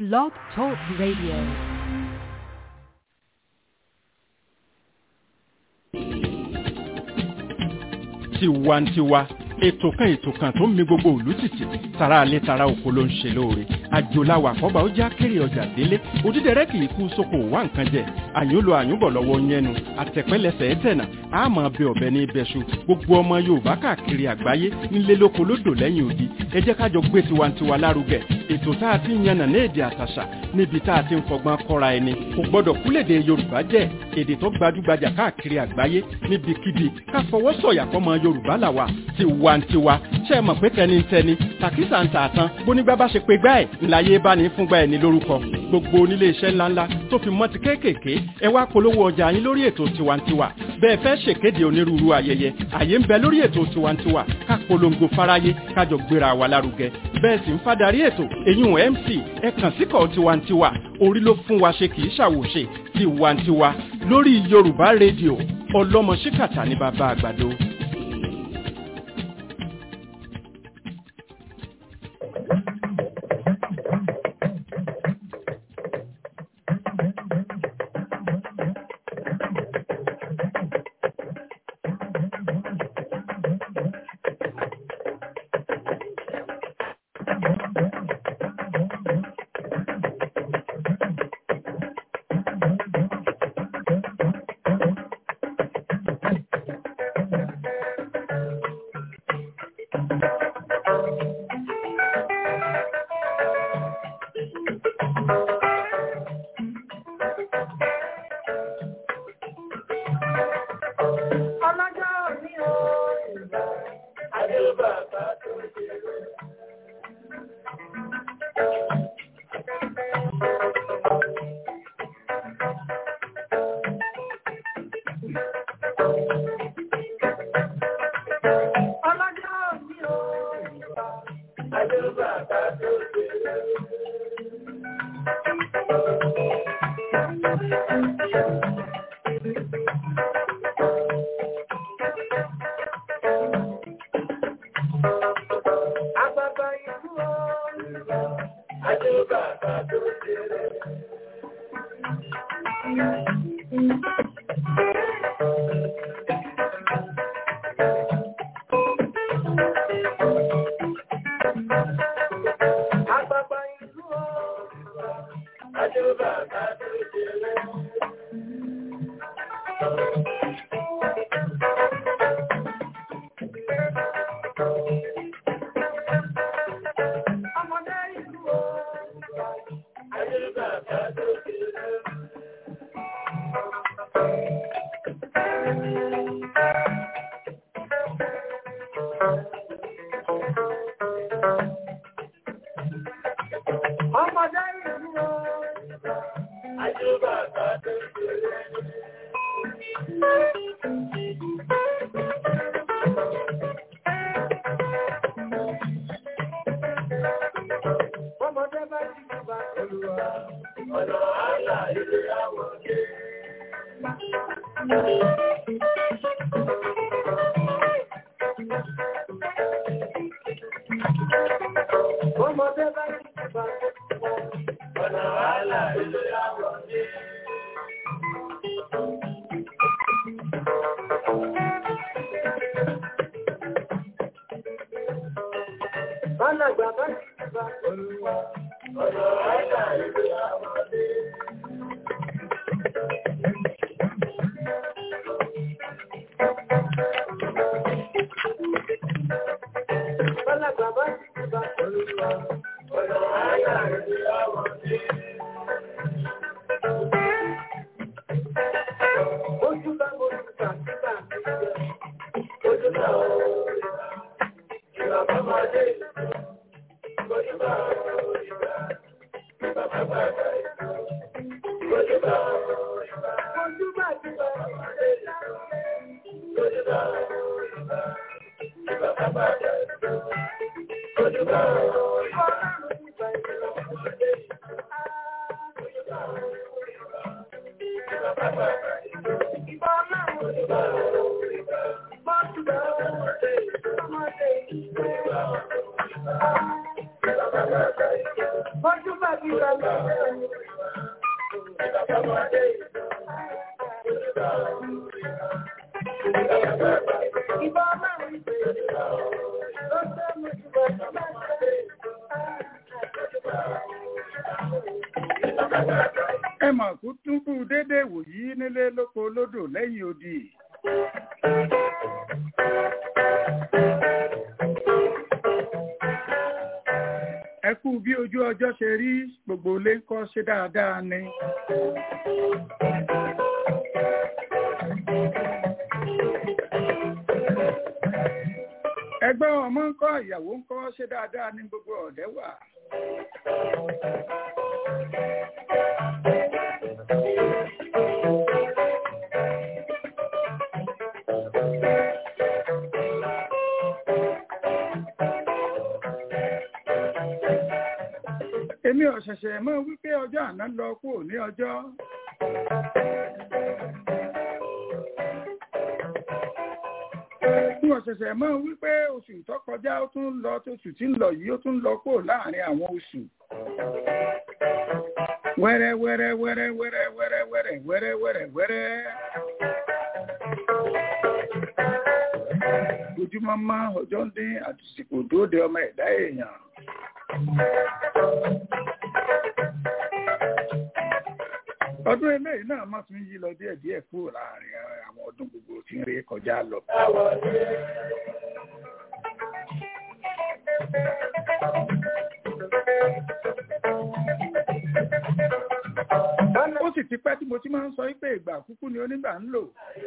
Blog Talk Radio. tiwantiwa ètò kan ètò kan tó ń mi gbogbo òlú tìtì tara alẹ́ tara oko ló ń ṣe lóore àjòláwà àkọ́bà ó já kéré ọjà délé òdídẹrẹ́ kì í kú sóko wá nǹkan jẹ àyùnlò àyùnbọ̀ lọ́wọ́ yẹnu àtẹ̀pẹ́lẹsẹ̀ ẹ̀tẹ̀nà àmọ́ bẹ ọ̀bẹ ní ibẹ̀ṣu gbogbo ọmọ yorùbá káàkiri àgbáyé nílé lóko lódò lẹ́yìn odi ẹ jẹ́ kájọ gbé tiwantiwa lárugẹ ètò tá a ti ń yànnà ní èdè àtàṣà níbi tá a ti ń fọgbọ́n kọ́ra ẹni kò gbọ́dọ̀ kúlèdè yorùbá jẹ́ èdè tó gbajúgbajà káàkiri àgbáyé níbikíbi ká fọwọ́ sọ̀yà fọmọ yorùbá làwà tiwantiwa ṣe é mọ̀ pé tẹnitẹni tàkísà ń tà tán bónígbà bá ṣe pé gbá ẹ̀ ńláyé bá ní fúngbà ẹ̀ ní lórúkọ gbogbo onílé iṣẹ́ ńláńlá tó fi mọ́ ti kéékèèké ẹ wá polówó ọjà yín lórí ètò tiwantiwa bẹ́ẹ̀ fẹ́ ṣèkéde onírúurú ayẹyẹ àyè ń bẹ lórí ètò tiwantiwa ká polongo fáráyé kájọ gbéra wa lárugẹ bẹ́ẹ̀ sì ń fadarí ètò èyún mc ẹ kàn síkọ̀ tiwantiwa orí ló fún wa ṣe kì í ṣàwòṣe tiwantiwa lórí yorùbá rédíò ọlọ́mọ ṣíkàtà ní bàbá àgbàdo. ọlọ́jọ́ òní o ìgbà ayé bàbá tó ṣe rẹ̀. ọlọ́jọ́ òní o ìgbà ayé bàbá tó ṣe rẹ̀. Àgbàgbà ìlú o ìgbà ayé bàbá tó ṣe rẹ̀. Àgbàgbà ìlú o ìgbà ayé bàbá tó ṣe rẹ̀. Ọmọdé ìlú o ìgbà ayé bàbá tó ṣe rẹ̀. Ọmọdé ìlú o ìgbà ayé bàbá tó ṣe rẹ̀. Ọmọdé bá ti bá olùwà ọ̀nà àlà ilé àwọn ọdẹ. Ọmọdé bá ti bá olùwà ọ̀nà àlà ilé àwọn ọdẹ. Alàgbà bá ti bá olùwà ọ̀nà àlà ilé àwọn ọdẹ. Alàgbà bá ti bá olùwà ọ̀nà àlà ilé àwọn ọdẹ. Ojú bá mo ti kà síta mi jẹ. Ojú bá o ìgbà. Ìgbà bá máa dé ìlú. Ojú bá o ìgbà. Ìgbà bá bá bá ìlú. Ojú bá o ìgbà. Ojú bá ti bá máa dé ìlú. Ojú bá o ìgbà. Ìgbà bá bá bá ìlú. Ojú bá o ìgbà. Ìgbà bá máa dé ìlú. Ojú bá o ìgbà. Ìgbà bá bá bá ìlú. Ìgbà Ojú bá o ìgbà. Ojú bá o ìgbà. Ojú bá bí bá ẹ mọ̀ kú tún kú dédé wòyí nílé lóko lódò lẹ́yìn odi. ẹ kú bí ojú ọjọ́ ṣe rí gbogbo ilé ń kọ́ ṣe dáadáa ni. ẹgbẹ́ ọmọ ń kọ́ ìyàwó ń kọ́ ṣe dáadáa ní gbogbo ọ̀dẹ́ wà. èmi ò ṣẹ̀ṣẹ̀ mọ̀ wípé ọjọ́ àná lọ kúrò ní ọjọ́. Bí wọ́n ṣẹ̀ṣẹ̀ mọ̀ wípé oṣù tó kọjá ó tún lọ tóṣù tí ń lọ yìí ó tún lọ kúrò láàrin àwọn oṣù. Wẹ́rẹ́ wẹ́rẹ́ wẹ́rẹ́ wẹ́rẹ́ wẹ́rẹ́ wẹ́rẹ́ wẹ́rẹ́ wẹ́rẹ́ wẹ́rẹ́. Ojúmọ́ máa ọjọ́ ń dín àtìsìkò dóde ọmọ ẹ̀dá èèyàn. ọdún eléyìí náà má tún yí lọ díẹ̀ díẹ̀ kúrò láàrin àwọn ọdún gbogbo tí ń rí kọjá lọ. ó sì ti pẹ́ tí mo ti máa ń sọ pé ìgbà kúkú ni onígbà ń lò.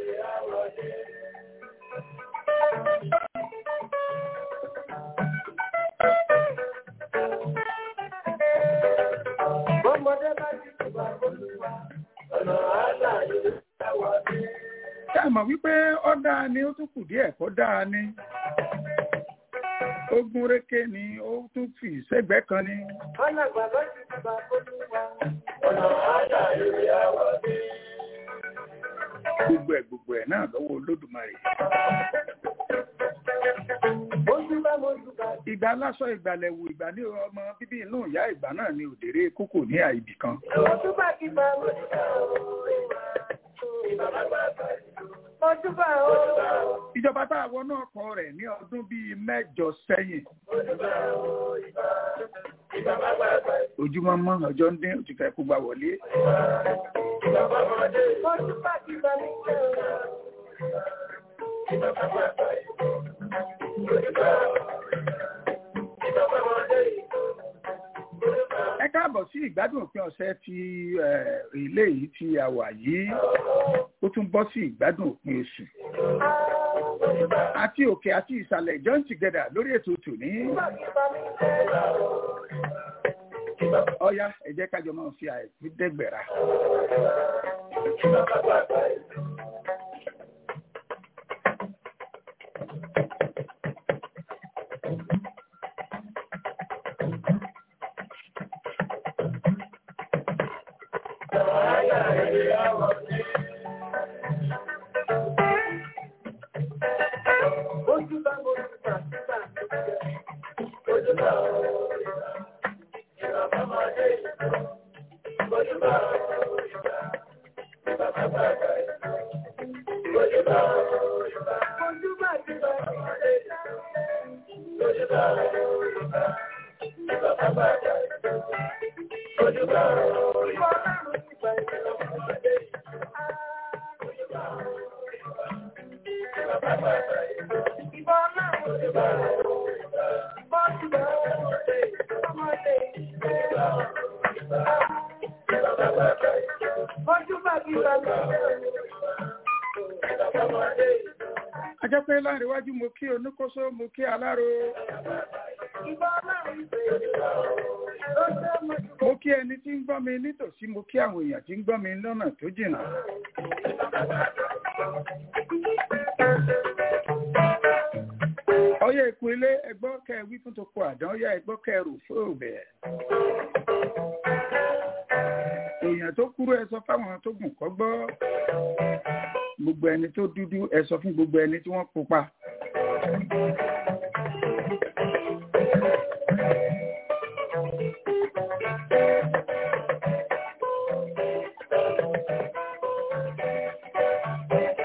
Ọmọdé bá ti tùbà olúwa, ọ̀nà àlà yóò dáwà dé. Ṣé àmọ̀ wípé ó dáa ni ó tún kù díẹ̀ kó dáa ni? Ogun rékè ni ó tún fi sẹ́gbẹ́ kan ni. Ọ̀nà bàbá ti tùbà olúwa, ọ̀nà àlà yóò dáwà dé. Gbogbo ẹ̀ gbogbo ẹ̀ náà lọ́wọ́ Olódùmarè. Ojú bá mojú bá Ìgbà aláṣọ ìgbàlẹ̀wò ìgbà ní ọmọ bíbí inú ìyá ìgbà náà ni òdèrè kókò ní àìbì kan. Ojú bá kí bá mojú bá Ojú bá o. Ìjọba tá a wọnú ọkọ̀ rẹ̀ ní ọdún bíi mẹ́jọ sẹ́yìn. Ojúmọ́ mọ́ ọjọ́ ń dín òtítọ́ ẹ̀kú gbà wọlé. Ojú bá kí bá mi jẹ́ o. Ẹ káàbọ̀ sí ìgbádùn òpin ọ̀sẹ̀ ti eh, ilé yìí tí a wà yìí. Ó tún bọ́ sí ìgbádùn òpin oṣù. Àti òkè àti ìsàlẹ̀ join together lórí ètò tòní. Ọya ẹ jẹ́ kájọ máa fi àìkú dẹ́gbẹ̀rà. Ojú bá mojú bá síbà Ojú bá o. Ìbàbá máa dé ìlú. Ojú bá o. Ìbàbá bá bá ìlú. Ojú bá o. Ojú bá ti bá máa dé ìlú. Ojú bá o. Ìbàbá bá bá ìlú. Ojú bá o. Ìbà ọlọ́run ti bá ìlú. Máa dé ìlú. Ojú bá o. Ìbàbá bá bá ìlú. Ìbà ọlọ́run ti bá ìlú. Ojú bá o. Ọmọdé ìlú. Ojú bá kí bá mi jẹ́ o. Ọmọdé ìlú. A jẹ́ pé láàrin iwájú mo kí oníkóso mo kí aláró. Ìbà ọlọ́run ti bá ìlú. Ó jẹ́ mojú Mo kí ẹni tí ń gbọ́ mi nítòsí mo kí àwọn èèyàn tí ń gbọ́ mi lọ́nà tó jìnnà. Ọyá ikú ilé ẹgbọ́ kẹ wí fún toko àdán ọyá ẹgbọ́ kẹ rò fóòbẹ̀. Èèyàn tó kúrú ẹ sọ fáwọn tó gùn kọ́ gbọ́. Gbogbo ẹni tó dúdú ẹ sọ fún gbogbo ẹni tí wọ́n pupa.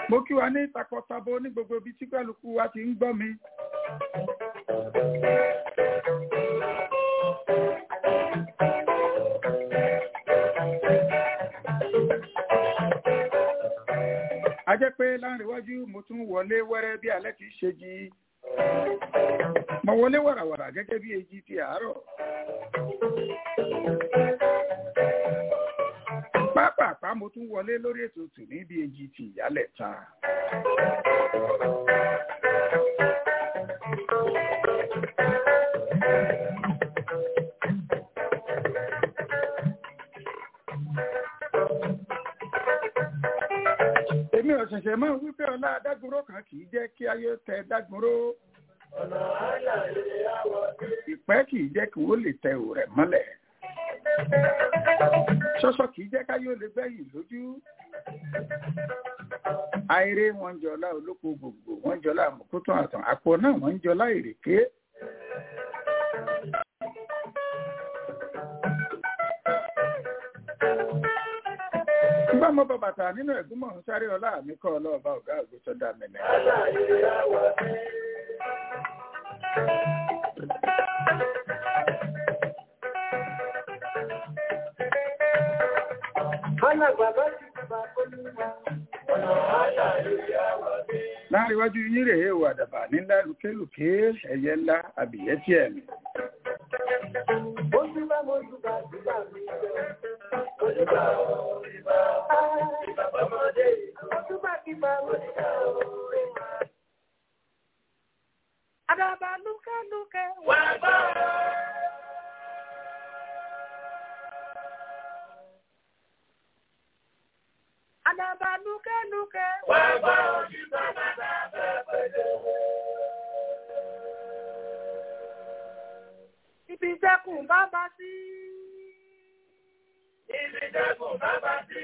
mo kí wa ní takọtabo ní gbogbo ibi tí kálukú wa ti ń gbọ́ mi. a jẹ́ pé láàrin iwájú mo tún wọlé wẹ́rẹ́ bí alẹ́ kìí ṣe jí mo wọlé wàràwàrà gẹ́gẹ́ bí èjì ti àárọ̀. pápápá mo tún wọlé lórí ètò tù ní bí èjì ti ìyálẹ̀ ta. èmi ò ṣẹ̀ṣẹ̀ máa wípé ọlá adágúnró kan kì í jẹ́ kí ayé tẹ dágúnró. ìpẹ́ kì í jẹ́ kí wọ́n lè tẹ òrẹ̀ mọ́lẹ̀. ṣọ́ṣọ́ kì í jẹ́ káyé ó lè bẹ́yìn lójú. àìrè wọn jọlá olóko gbogbo wọn jọlá àmọ̀kótó àtàn àpò náà wọn ń jọlá ìrèké. nígbà mo bọ bàtà nínú ẹ̀gúnmọ̀ ń sáré ọlá mi kọ́ ọlọ́ọ̀bá ọ̀gá àgùntàn dá mi nìyẹn. láàrin iwájú yín rèé o àdàbà nílá lùkélùké ẹyẹ ńlá àbìyẹ tí ẹ̀mí. Àdàbà lúkẹ́ lúkẹ́ wà gbọ́. Àdàbà lúkẹ́ lúkẹ́ wà gbọ́. Òṣìṣẹ́ bàbá bẹ́ẹ̀ pẹ̀lú. Ibi ìjẹkùn bàbá sí. Ibi ìjẹkùn bàbá sí.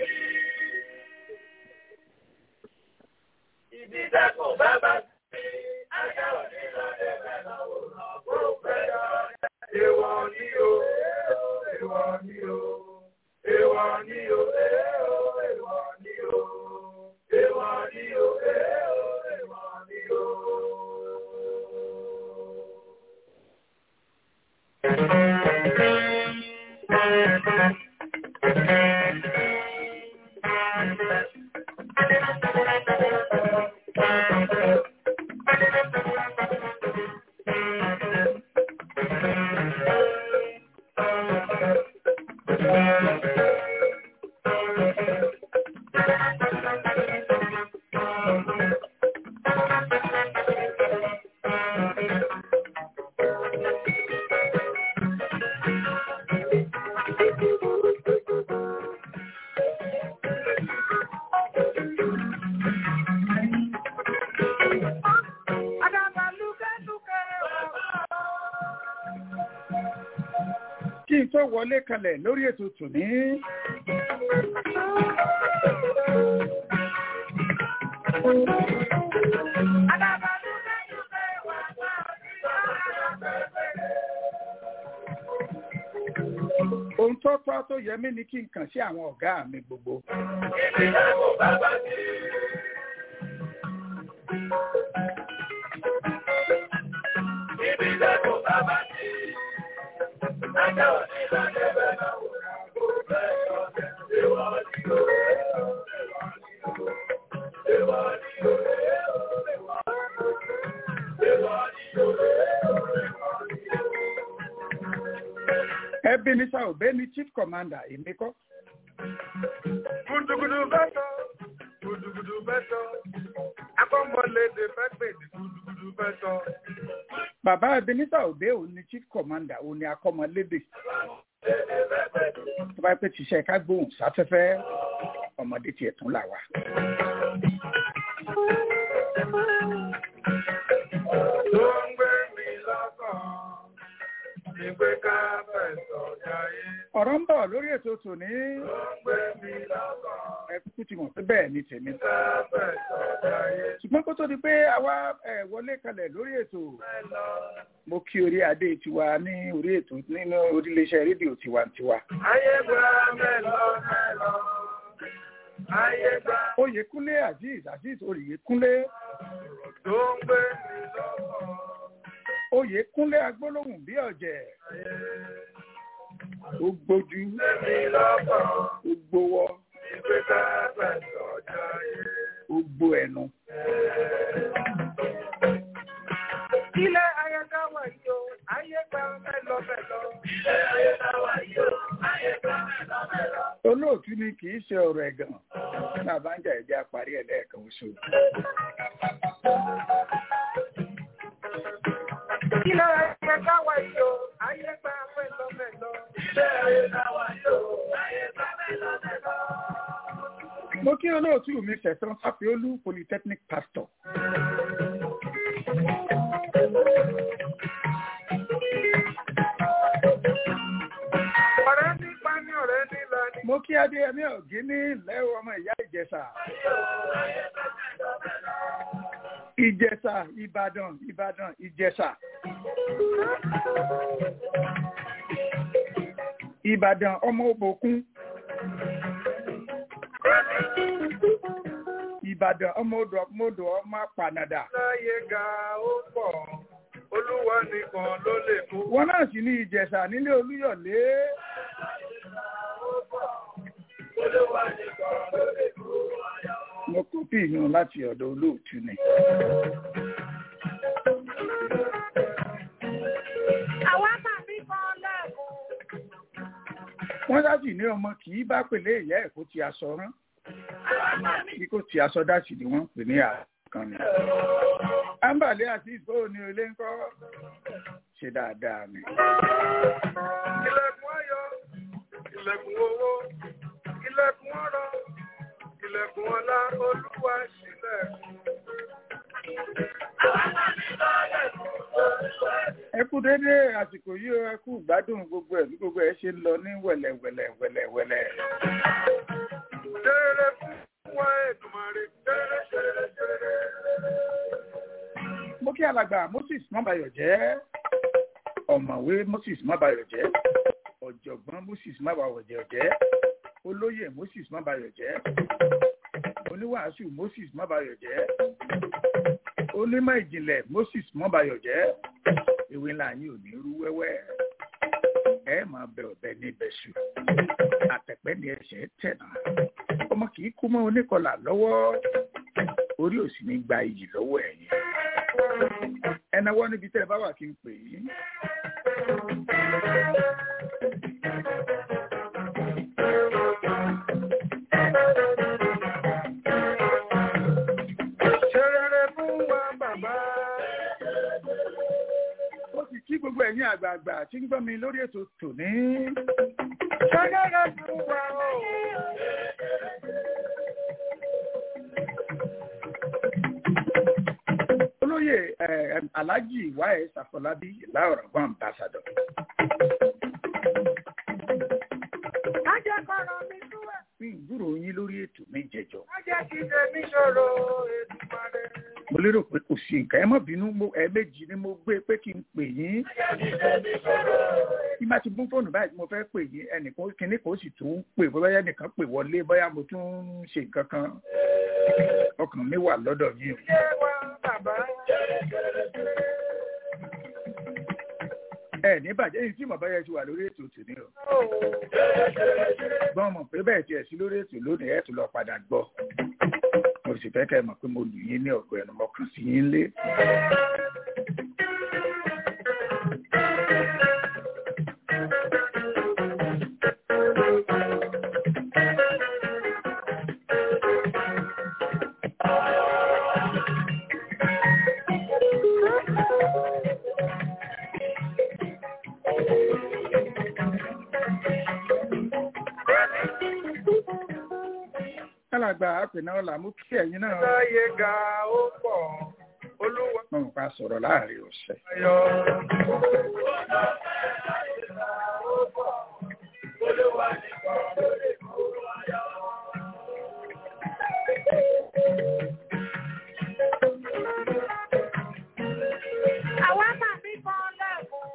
Ibi ìjẹkùn bàbá sí. Ajá òní lọ lè bẹ̀rẹ̀ òràn kó pẹ́ lọ. Èwọ̀ ni o, èwọ̀ ni o, èwọ̀ ni o, èwọ̀ ni o, èwọ̀ ni o, èwọ̀ ni o. Àdàbà lúkẹ́ lúkẹ́ wà gbọ́. kí n tó wọlé kalẹ̀ lórí ètò tòní. Àdàbà lúkẹ́ lúkẹ́ wà gbọ́. ohun tó tọ́ tó yẹ mí ni kí n kàn sí àwọn ọ̀gá mi gbogbo. Ibi ìjẹkùn bàbá sí. Ibi ìjẹkùn bàbá sí. Ajá òní lọ lè bẹ̀rẹ̀ òràn kó pẹ́ lọ. Èwọ̀ ni o, èwọ̀ ni o, èwọ̀ ni o, èwọ̀ ni o, èwọ̀ ni o. ẹbí ní sá òbẹ́ ní chief commander èmi kọ́. Gudugudu bẹ́tọ̀, gudugudu bẹ́tọ̀, akọ́mọlédè fẹ́ pè ní gudugudu bẹ́tọ̀. bàbá ebenezer òbẹ́ òun ni chief commander òun ni akọ́mọlédè. tó bá pẹ́ tíṣẹ́ ká gbóhùn sáfẹ́fẹ́ ọmọdé tiẹ̀ tún là wá. Tó ń gbé mi lọ́kàn, ìgbé ká fẹ̀sọ̀ jayé. ọ̀rọ̀ ń bọ̀ lórí ètò tòní. Tó ń gbé mi lọ́kàn, ẹ kúkú ti mọ̀ pé bẹ́ẹ̀ ni tèmi. ká fẹ̀sọ̀ jayé. ṣùgbọ́n kó tó di pé àwa ẹ̀ wọlé kalẹ̀ lórí ètò Fẹ́ lọ, mo kí orí adé tiwa ní orí ètò nínú oríléeṣẹ́ rédíò tiwantiwa. ayé gba mẹ́lọ mẹ́lọ. ayé gbà oyèkúnlé azeez azeez oyèkúnlé tó ń gbé mi lọ́wọ́. oyèkúnlé agbólóhùn bí ọ̀jẹ̀ ó gbójú Èmi lọ́kàn ó gbówọ́ ìgbé ká pẹ̀lú ọjà ayé. ó gbó ẹnu. Ilé ayé ká wà yìí o, ayé gbà mẹ́lọ mẹ́lọ. Ilé ayé ká wà yìí o, ayé gbà mẹ́lọ mẹ́lọ. olóòtú ni kì í ṣe ọ̀rọ̀ ẹ̀gàn tá a bá ń jà ẹ̀jẹ̀ àparí ẹ̀ lẹ́ẹ̀kan oṣù. Ilé ayé ká wà yìí o, ayé gbà mẹ́lọ mẹ́lọ. Ilé ayé ká wà yìí o, ayé gbà mẹ́lọ mẹ́lọ. mo kí olóòtú mi sẹ̀sán sápẹ́ólú polytechnic pastor. Ọ̀rẹ́ nípa ní ọ̀rẹ́ nílá ni. mo kí adéyẹmí ọ̀gí ní ilẹ̀ ọmọ ìyá ìjẹsà. ìjẹsà ìbàdàn ìbàdàn ìjẹsà. ìbàdàn ọmọ òbòkun. ìbàdàn ọmọ odò ọmọ odò ọmọ apànàdà. Láyé ga ó pọ̀, olúwa nìkan ló lè mú. wọn náà sì ní ìjẹsà nílé olúyọ̀lé. Olúwa nìkan ló lè mú. mo kọ́pì yun láti ọ̀dọ̀ olóòtú ni. Àwa máa bí kan lẹ́ẹ̀kún. wọ́n sáàsì ní ọmọ kì í bá pèlè ìyá ẹ̀ kó ti aṣọ rán kí kò ti aṣọ dáṣì ni wọ́n ń pè ní àkànni. ambale àti ìgbó ni olé ń kọ́ ṣe dáadáa ni. Ilẹ̀kùn ayọ̀, ilẹ̀kùn owó, ilẹ̀kùn ọ̀rọ̀, ilẹ̀kùn ọlá, olúwa ṣílẹ̀kùn. ẹ kú dédé àsìkò yìí o, ẹ kú gbádùn gbogbo ẹ̀ bí gbogbo ẹ̀ ṣe ń lọ ní wẹ̀lẹ̀wẹ̀lẹ̀ wẹ̀lẹ̀wẹ̀lẹ̀. Ṣeré fún wa Èdùmàrè, ṣeré ṣeré ṣeré. mo kí alàgbà moses mọ́bayọ̀ jẹ́ ọ̀mọ̀wé moses mọ́bayọ̀ jẹ́ ọ̀jọ̀gbọ́n moses mọ́bayọ̀ jẹ́ olóyè moses mọ́bayọ̀ jẹ́ oníwàásù moses mọ́bayọ̀ jẹ́ onímọ̀ ìjìnlẹ̀ moses mọ́bayọ̀ jẹ́ ìwé ńlá yín ò ní rú wẹ́wẹ́ ẹ máa bẹ ọ̀bẹ ní ibẹ̀ṣù àtẹ̀pẹ́ ni ẹsẹ̀ tẹ̀ náà ọmọ kì í kú mọ́ oníkọlà lọ́wọ́ orí òsì ní gba iyì lọ́wọ́ ẹ̀yìn ẹnáwó níbi tẹ́ ẹ bá wà kí n pè yín. Ṣeré fún wa bàbá. ó sì kí gbogbo ẹ̀yin àgbààgbà tí ń gbọ́ mi lórí ètò tòní. Ṣeré fún wa o. olóyè eh, alhaji wáyé sàfọlábí láọ̀rọ̀gbọ́n ambassador. Má jẹ́ kọ́rọ̀ mi tú ẹ̀. mi ń gbúrò yín lórí ètò mi jẹjọ. Má jẹ́ kí tèmi ṣòro Èdùmàrè. mo lérò pé kò sí nǹkan ẹ má bínú mo- ẹ̀ẹ̀mejì ni mo gbé pé kí n pè yín. bí má ti mú fóònù báyìí tí mo fẹ́ pè yín ẹnìkan kínní kan ó sì tún pè bóyá ẹnìkan pè wọlé bóyá mo tún ń ṣe nǹkan kan ọkàn mi wà lọ́dọ̀ yín o. Ṣé wa bàbá? ẹ ní bàjẹ́ yìí tí mo bá yẹ ti wà lórí ètò tòní o. gbọ́n mọ̀ pé bẹ́ẹ̀ tiẹ̀ sí lórí ètò lónìí ẹ̀ tún lọ padà gbọ́. mo sì fẹ́ kẹ́ ẹ mọ̀ pé mo lù yín ní ọ̀gọ́ ẹnu mọ́kàn sí yín lé. kálàgbà àpènà ọ̀la mú kí ẹ̀yin náà Láyé ga ó pọ̀, olúwa mọ̀ nípa sọ̀rọ̀ láàrin ọ̀sẹ̀. ayọ̀. Àwa máa bí kan lẹ́kùn.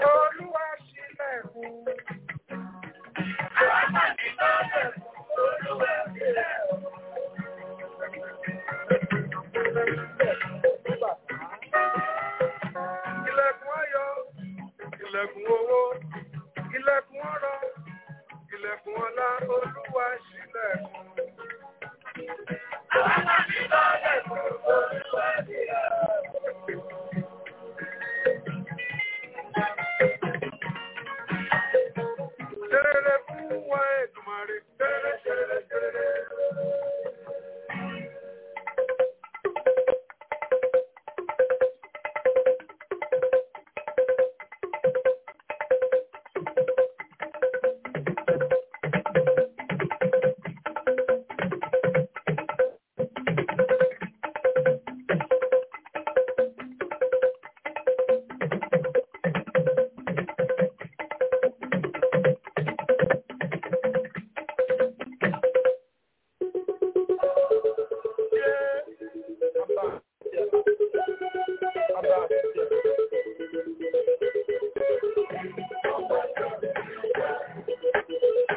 Olúwa ṣílẹ̀kùn. Àwa máa bí kan lẹ́kùn.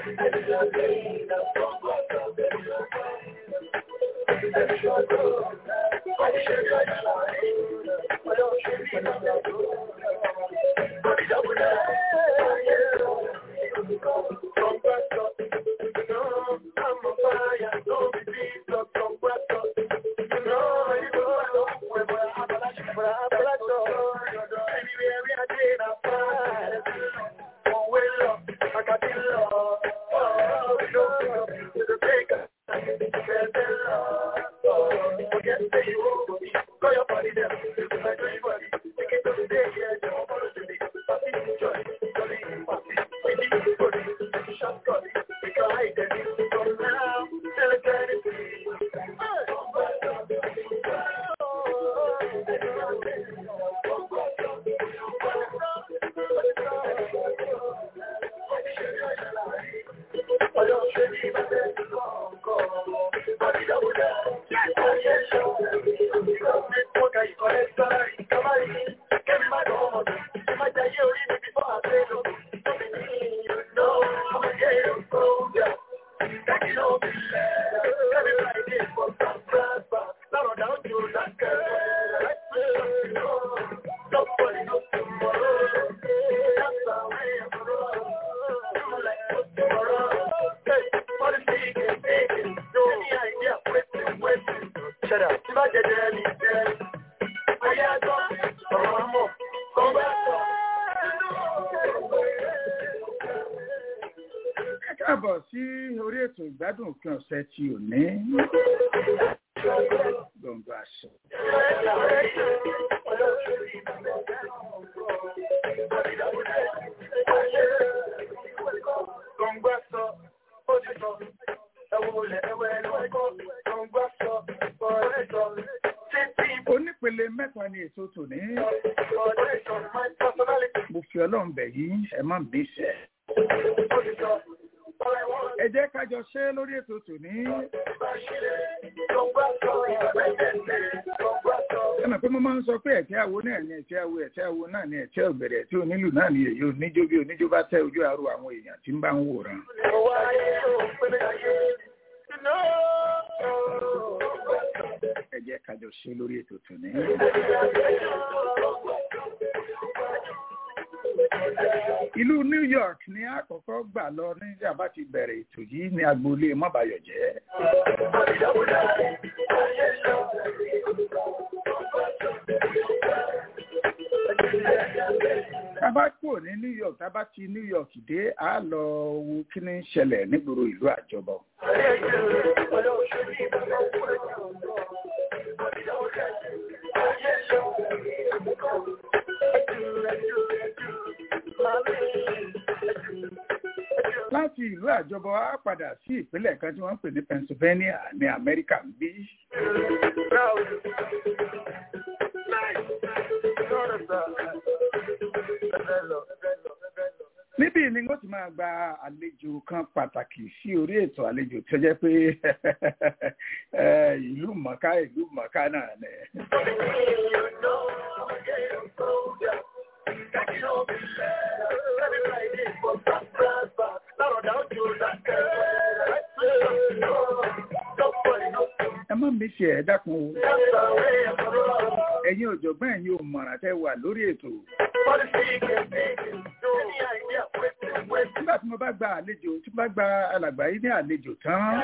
káàbọ̀ sí orí ètò ìgbádùn òpin ọ̀sẹ̀ tí ò ní gbọ̀ngàn àṣọ. onípele mẹ́ta ni ètò tòní. mo fi ọlọ́run bẹ̀ yín ẹ má bí sẹ́. ẹ jẹ́ ká jọ ṣe lórí ètò tòní. ẹ mọ̀ pé mo máa ń sọ pé ẹ̀tẹ́ àwo náà ni ẹ̀tẹ́ àwo ẹ̀tẹ́ àwo náà ni ẹ̀tẹ́ ọ̀gbẹ̀rẹ̀ ẹ̀tẹ́ onílù náà ni èyí oníjó bí oníjó bá tẹ ojú àrò àwọn èèyàn tí ń bá ń wòran. ẹ jẹ́ ká jọ ṣe lórí ètò tòní. ìlú New York ni àkọ́kọ́ gbà lọ ní àbá ti bẹ̀rẹ̀ ètò yìí ní agboolé mọ́bàyọ̀jẹ́. tábà kúrò ní New York tábà ti New York dé a lọ wo kí ni ń ṣẹlẹ̀ nígboro ìlú àjọbọ. láti ìlú àjọbọ á padà sí ìpínlẹ̀ kan tí wọ́n ń pè ní Pennsylvania ní Amẹ́ríkà ń bí. níbí ni wọ́n ti máa gba àlejò kan pàtàkì sí orí ètò àlejò tó jẹ́ pé ìlú mọ̀ká ìlú mọ̀ká náà ni. ẹ má mi ṣe ẹ dákun o ẹ̀yin ọ̀jọ̀gbọ́n ẹ̀yin ò mọ̀ràn tẹ́ wà lórí ètò. nígbà tí mo bá gba àlejò tí mo bá gba alàgbà yìí ní àlejò tán.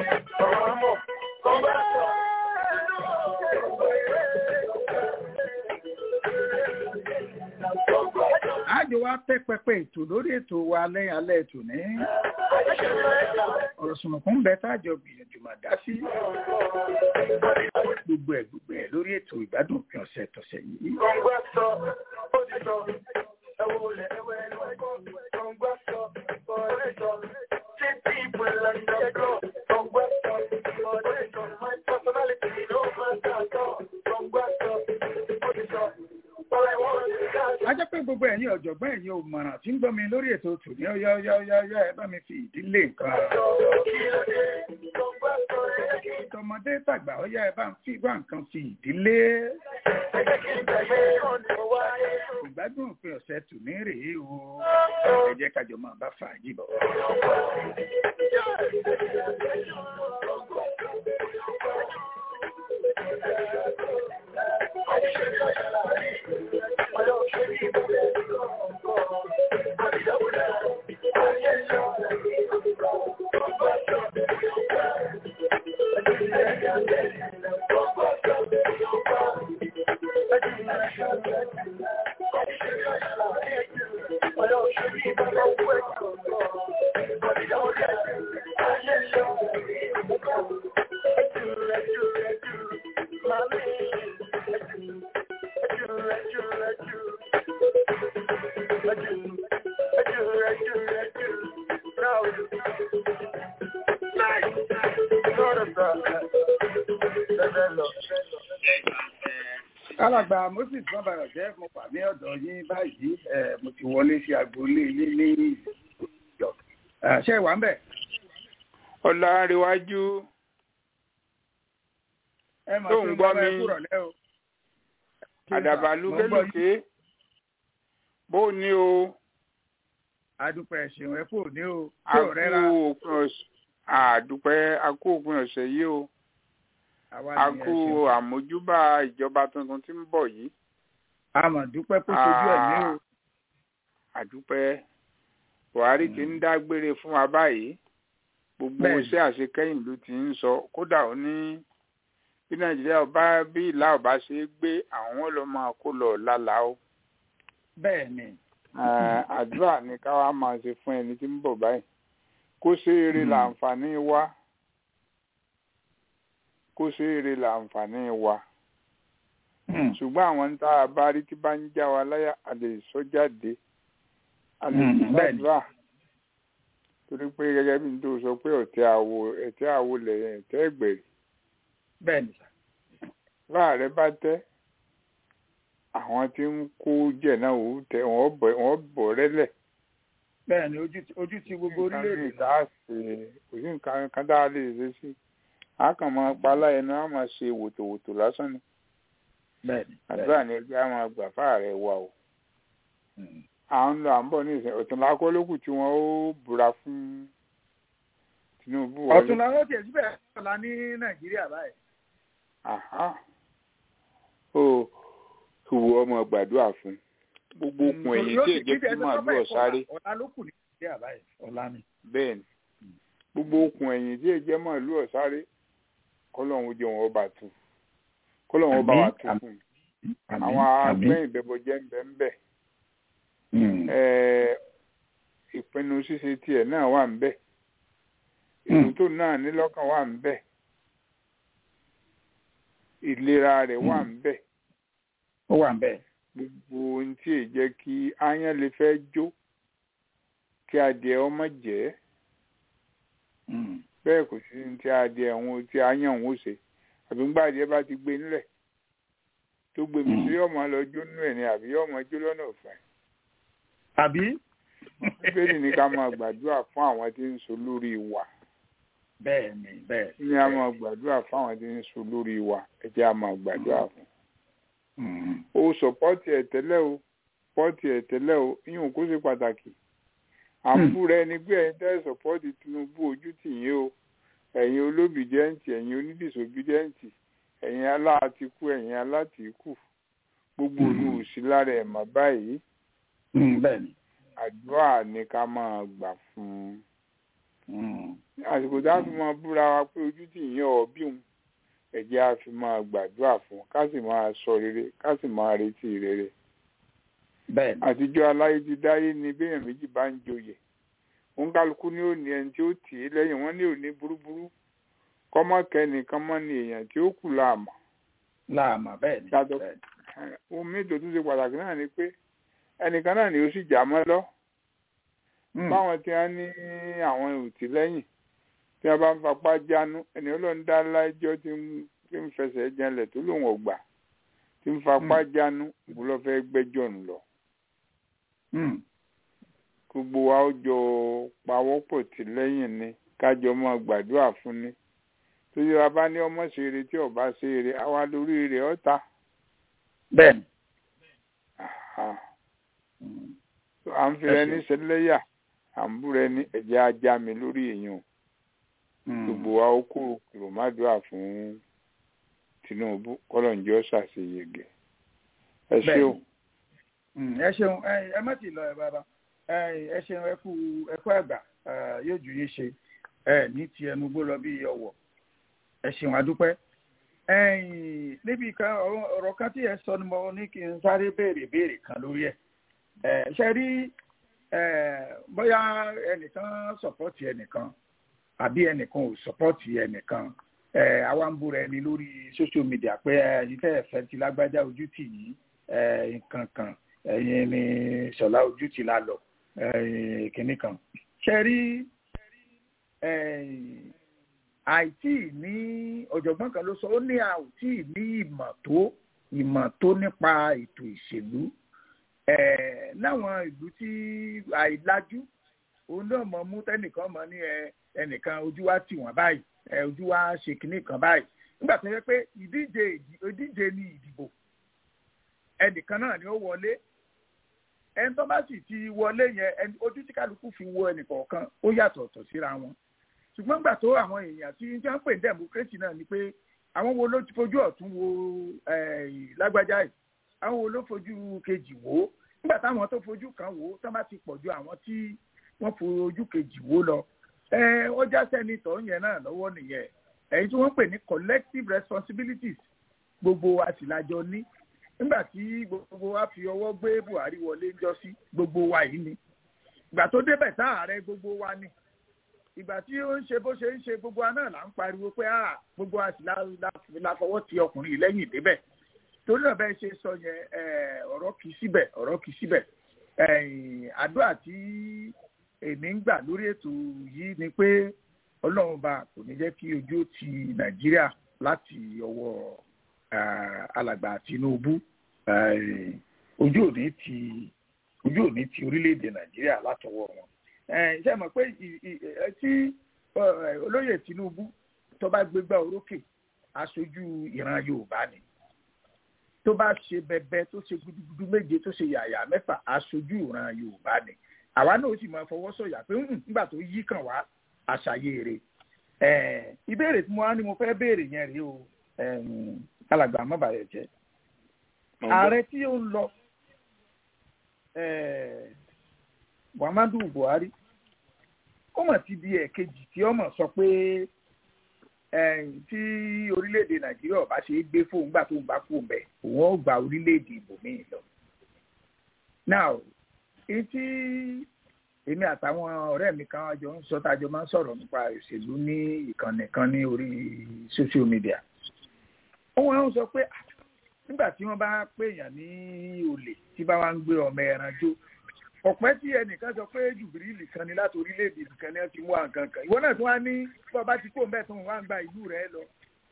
àjọ wa tẹ́ pẹpẹ ètò lórí ètò wa lẹ́yìn alẹ́ ètò ní. ọ̀rọ̀ sùnmùkún bẹ tájọ gbìyànjú mà dá sí. gbogbo ẹ̀ gbogbo ẹ̀ lórí ètò ìgbádùn òpin ọ̀sẹ̀ tọ̀sẹ̀ yìí. a jẹ́ pé gbogbo ẹ̀yin ẹ̀yin ọ̀jọ̀gbọ́n ẹ̀yin òmọ̀ràn tí ń gbọ́ mi lórí ètò tòní ọ̀yá ọ̀yá ọ̀yá ọ̀yá ẹ bá mi fi ìdílé nǹkan. tọmọdé tàgbà ọ̀yá ẹ bá ń fi wá nǹkan fi ìdílé. ìgbádùn òpin ọ̀sẹ̀ tòní rèé o ẹ jẹ́ kájọ máa bá fàájì bọ̀. alàgbà moses bàbàrà jẹ́ mo wà ní ọ̀dọ̀ yín báyìí ẹ̀ mo ti wọlé sí agboolé yín ní ìjọ ṣé ẹ wà ń bẹ̀. ọ̀làǹrẹ̀wájú ẹ mà tó ṣe ń ń gbọ́ gbọ́ mi mi. kúrọ̀lẹ́ o. àdàbà Mo ń gbọ́ yín. lúkélùké bó o ní o adúpẹ́ ẹ̀sìn ẹ̀ kò ní o a tí ò kú rẹ́ra òpin ọ̀sẹ̀ àdúpẹ́ a kú òpin ọ̀sẹ̀ yìí o àwa a ni kú ẹ̀sìn. àmójúbà ìjọba tuntun tí ń bọ̀ yìí a mà dúpẹ́ kó sojú ẹ̀mí o. àdúpẹ́ buhari ti ń dágbére fún wa báyìí gbogbo Bẹ́ẹ̀ni. iṣẹ́ àṣekẹ́yìn ló ti ń sọ kódà ó ní bí nàìjíríà ọba bí ìlà ọba ṣe é gbé àwọn lọ máa kó lọ lálàá o bẹ́ẹ̀ ni Eh, àdúrà ni ká wá máa ṣe fún ẹni tí ń bọ̀ báyìí kó ṣe eré Mm. làǹfààní wa kó ṣe eré làǹfààní wa Hmm. ṣùgbọ́n àwọn tá a bá rí tí bá ń já wa láyà a lè sọ jáde a lè Mm, fi bẹ́ẹ̀ni. gbàdúrà torí pé gẹ́gẹ́ bí n tó sọ pé ọ̀tẹ̀ àwo ẹ̀tẹ̀ àwo lẹ̀ ẹ̀tẹ̀ ẹ̀gbẹ̀rì bẹ́ẹ̀ ni sà. láàrẹ bá tẹ́ àwọn tí ń kó jẹ̀ náà ò tẹ wọ́n bọ̀ wọ́n bọ̀ rẹ́lẹ̀ bẹ́ẹ̀ ni ojú ti- ojú ti gbogbo orílẹ̀-èdè nǹkan tá a ṣe kò sí nǹkan kan tá a lè ṣe sí a kàn máa pa aláìní a máa ṣe wòtòwòtò lásán ni bẹ́ẹ̀ ni àdúrà ni ẹgbẹ́ a máa gbà fáàrẹ̀ wa o Hmm. à ń lọ à ń bọ̀ ní ìsìn ọ̀túnla akọ́lókù tí wọ́n ó búra fún Tinubu wọlé. ọ̀tún làwọn tiẹ̀ síbẹ̀ ọ̀la ní nàìjíríà báyìí. Àhá. ó ìwọ ọmọ gbàdúrà fún gbogbo okùn ẹ̀yìn tí èjẹ́ kí màálù ọ̀sáré ọ̀la ló kù ní nàìjíríà báyìí ọ̀la ni. bẹ́ẹ̀ ni gbogbo okùn ẹ̀yìn tí èjẹ́ màálù ọ̀sáré kọ́lọ́hún jẹ́ wọn ọba tù kọ́lọ́hún ọba wa tù Àmín, fún un Àmín, àwọn àmín. agbẹ́yìn bẹ́bọjẹ́ ń bẹ ń bẹ̀ Hmm. Ẹ̀, ìpinnu ṣíṣe tiẹ̀ náà wà ń bẹ̀ ètò tó náà ní lọ́kàn wà ń bẹ̀ ìlera rẹ̀ wà ń bẹ̀ ó wà ń bẹ̀. gbogbo ohun tí èyí jẹ́ kí áyán lè fẹ́ jó kí adìẹ ọmọ jẹ́ Hmm. bẹ́ẹ̀ kò sí ní tí adìẹ òun tí áyán òun ó ṣe àbí ńgbà adìẹ bá ti gbé nílẹ̀ tó gbé mi sí ọmọ lọ jó nínú ẹ̀ ni àbí ọmọ jó lọ́nà òfin àbí. bíbélì ní ká máa gbàdúrà fún àwọn tí ń so lórí wa bẹ́ẹ̀ ni bẹ́ẹ̀ ní a máa gbàdúrà fún àwọn tí ń so lórí wa ẹ jẹ́ a máa gbàdúrà fún. Hmm. o sọpọ́tì ẹ̀ tẹ́lẹ̀ o pọ́tì ẹ̀ tẹ́lẹ̀ o yíyún kó ṣe pàtàkì à ń Hmm. búra ẹni pé ẹ̀yin tẹ́ sọpọ́tì Tinubu ojú tì yín o ẹ̀yin olóbìdẹ́ǹtì ẹ̀yin onídìsóbìdẹ́ǹtì ẹ̀yin aláàtìkú ẹ̀yin alátìkù gbogbo Hmm. olú òsì lára ẹ̀ mà báyìí Hmm. bẹ́ẹ̀ ni. àdúrà ni ká máa gbà fún un Hmm. àsìkò tá a fi máa búra wa pé ojú tì yín ọ̀ọ́bí òun ẹ̀jẹ̀ a fi máa gbàdúrà fún un ká sì máa sọ rere ká sì máa retí rere bẹ́ẹ̀ ni. àtijọ́ aláyé ti dáyé ni béèyàn méjì bá ń joyè òun kálukú ní òní ẹni tí ó tì í lẹ́yìn wọn ní òní burúburú kọ́mọ́kẹ́ nìkan mọ́ ni èèyàn tí ó kù láàmú láàmà bẹ́ẹ̀ ni. Yàtọ̀- bẹ́ẹ̀ ni. ohun méjì tó tún ṣe pàtàkì náà ni pé ẹnìkan náà ni ó sì jà mọ́ lọ Hmm. báwọn tí wọ́n ní àwọn òtí lẹ́yìn tí wọ́n bá ń fapá jánu ẹni ọlọ́run dá lájọ́ tí ń tí ń fẹsẹ̀ janlẹ̀ tó lòun ọ̀gbà tí ń fapá jánu ìwúlọ́ fẹ́ gbẹ́jọ́ ń lọ Mm. gbogbo wa ó jọ pawọ́pọ̀ tì lẹ́yìn ni kájọ máa gbàdúrà fún ni tóyẹ wa bá ní ọmọ ṣeré tí ọba ṣeré àwa lórí rẹ̀ ọ̀tá bẹ́ẹ̀ni. Àhà. Mm. à ń fi rẹ Ẹ ní ṣeun. sẹlẹ́yà à ń bú rẹ ní ẹ̀jẹ̀ ajá mi lórí èèyàn Mm. gbogbo wa ó kúrò kúrò má dúrà fún Tinubu kọlọ̀njọ́ ṣàṣeyege ẹ ṣé o. Bẹ́ẹ̀ni. Mm, ẹ ṣeun ẹ ẹ má ti lọ ẹ bàbá ẹ ẹ ṣeun ẹ kú ẹ kú àgbà ẹ, yóò ju yín ṣe ẹ ní ti ẹnu gbó lọ bí ọwọ́ ẹ ṣeun adúpẹ́ ẹ̀yin níbi kan ọ̀rọ̀ ọ̀rọ̀ kan tí ẹ sọ ni mo ní kí n sáré béèrè béèrè kan lórí ẹ ẹ ṣe rí ẹ bóyá ẹnìkan sọpọ́tì ẹnìkan àbí ẹnìkan ò sọpọ́tì ẹnìkan ẹ àwa ń búra ẹni lórí social media pé ẹ ìfẹ́ ẹ̀fẹ́ ti lágbájá ojú tì yìí ẹ nǹkan kan ẹ̀yin ni ṣọlá ojú ti la lọ ẹ̀yin kìnnì kan ṣe rí ẹ̀yin àìtí ní ọ̀jọ̀gbọ́n kan ló sọ ó ní àìtí ní ìmọ̀ tó ìmọ̀ tó nípa ètò ìṣèlú ẹ̀ láwọn ìlú tí àìlájú òun náà mọ̀ mú tẹ́nìkan mọ̀ ní ẹ ẹnìkan ojú wa tì wọ́n báyìí ẹ ojú wa ṣe kìnnì kan báyìí nígbà tó yẹ pé ìdíje ìdíje ni ìdìbò ẹnìkan náà ni ó wọlé ẹni tó bá sì ti wọlé yẹn ẹni ojú tí kálukú fi wo ẹnìkọ̀ọ̀kan ó yàtọ̀ ọ̀tọ̀ síra wọn ṣùgbọ́n gbà tó àwọn èèyàn tí ń jẹ́ ń pè ní democracy náà ni pé àwọn wo ló ti fojú ọ̀tún wo eh, lágbájá yìí àwọn wo ló fojú kejì wò ó nígbà táwọn tó fojú kan wò ó tó bá ti pọ̀ ju àwọn tí wọ́n fojú kejì wò lọ ẹ ó já sẹ́nitọ̀ yẹn náà lọ́wọ́ nìyẹn èyí tí wọ́n pè ní collective responsibilities gbogbo wa sì lájọ ní nígbà tí gbogbo wa fi ọwọ́ gbé Buhari wọlé ńjọ́ sí gbogbo wa yìí ni ìgbà tó débẹ̀ tá ààrẹ gbogbo wa ni ìgbà tí ó ń ṣe bó ṣe ń ṣe gbogbo wa náà là ń pariwo pé ah gbogbo wa sì la la- la fọwọ́ ti ọkùnrin yìí lẹ́yìn débẹ̀ torí náà bẹ́ẹ̀ ṣe sọ yẹn eh, ọ̀rọ̀ kì í síbẹ̀ ọ̀rọ̀ kì í síbẹ̀ Eh, àdúrà tí èmi ń gbà lórí ètò yìí ni pé ọlọ́run bá kò ní jẹ́ kí ojú ó ti nàìjíríà láti ọwọ́ ah, alàgbà Tinubu Eh, ojú ò ní ti ojú ò ní ti orílẹ̀-èdè nàìjíríà látọwọ́ wọn ẹ ṣe mọ̀ pé ì- ì- ẹ, tí ẹ, olóyè Tinubu tó bá gbégbá orókè aṣojú ìran Yorùbá ni tó bá ṣe bẹbẹ tó ṣe gudugudu méje tó ṣe yàyà mẹ́fà aṣojú ìran Yorùbá ni àwa náà ó sì máa fọwọ́ sọ̀yà pé "Hmm, nígbà tó yí kàn wá àṣàyè rẹ̀ ẹ ìbéèrè tí mo wá ní mo fẹ́ béèrè yẹn rèé o ẹm, alàgbà mọ́bàyẹ̀ jẹ́ ààrẹ tí ó ń lọ eh, Muhammadu Buhari ó mọ̀ ti di ẹ̀kejì tí ọmọ sọ pé eh, tí orílẹ̀-èdè Nàìjíríà ọba ṣe é gbé fóun gbà tó ń bá fóun bẹ̀ òun ó gba orílẹ̀-èdè ibòmíì lọ. now èyí tí èmi àtàwọn ọ̀rẹ́ mi kan jọ ń sọ tájọ máa ń sọ̀rọ̀ nípa òṣèlú ní ìkànnì kan ní orí social media. wọ́n wá ń sọ pé "Ah, nígbà tí wọ́n bá pèèyàn ní olè tí bá wá ń gbé ọmọ ẹran jó ọ̀pẹ́ tí ẹnìkan sọ pé jùbìrìlì kan ni láti orílẹ̀-èdè kan ni wọ́n ti mú àǹkan kan ìwọ náà tún wá ní bọ́ bá ti kó ń bẹ̀ tó ń wá ń gba ìlú rẹ̀ lọ.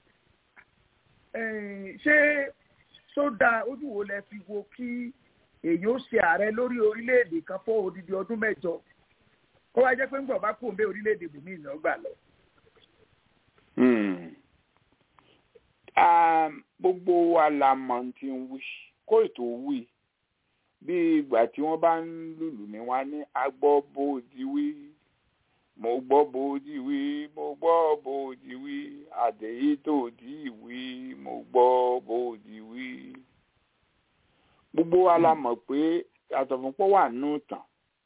Eh, ṣé sódà ojú wo lẹ fi wo kí èyí ó ṣe ààrẹ lórí orílẹ̀-èdè kan fọ́ odidi ọdún mẹ́jọ kó wá jẹ́ pé ń gbọ̀ bá kó ń bẹ orílẹ̀-èdè bòmíì náà gbà lọ. Hmm. Ah, gbogbo wa la mọ̀ ohun tí ń wí kó ètò wí bí ìgbà tí wọ́n bá ń lùlù ní wá ní agbọ́ bòdì wí mo gbọ́ bòdì wí mo gbọ́ bòdì wí àdèyí tó dì wí mo gbọ́ bòdì wí. gbogbo wa la mọ̀ pé àtọ̀fúnpọ̀ wà nù tàn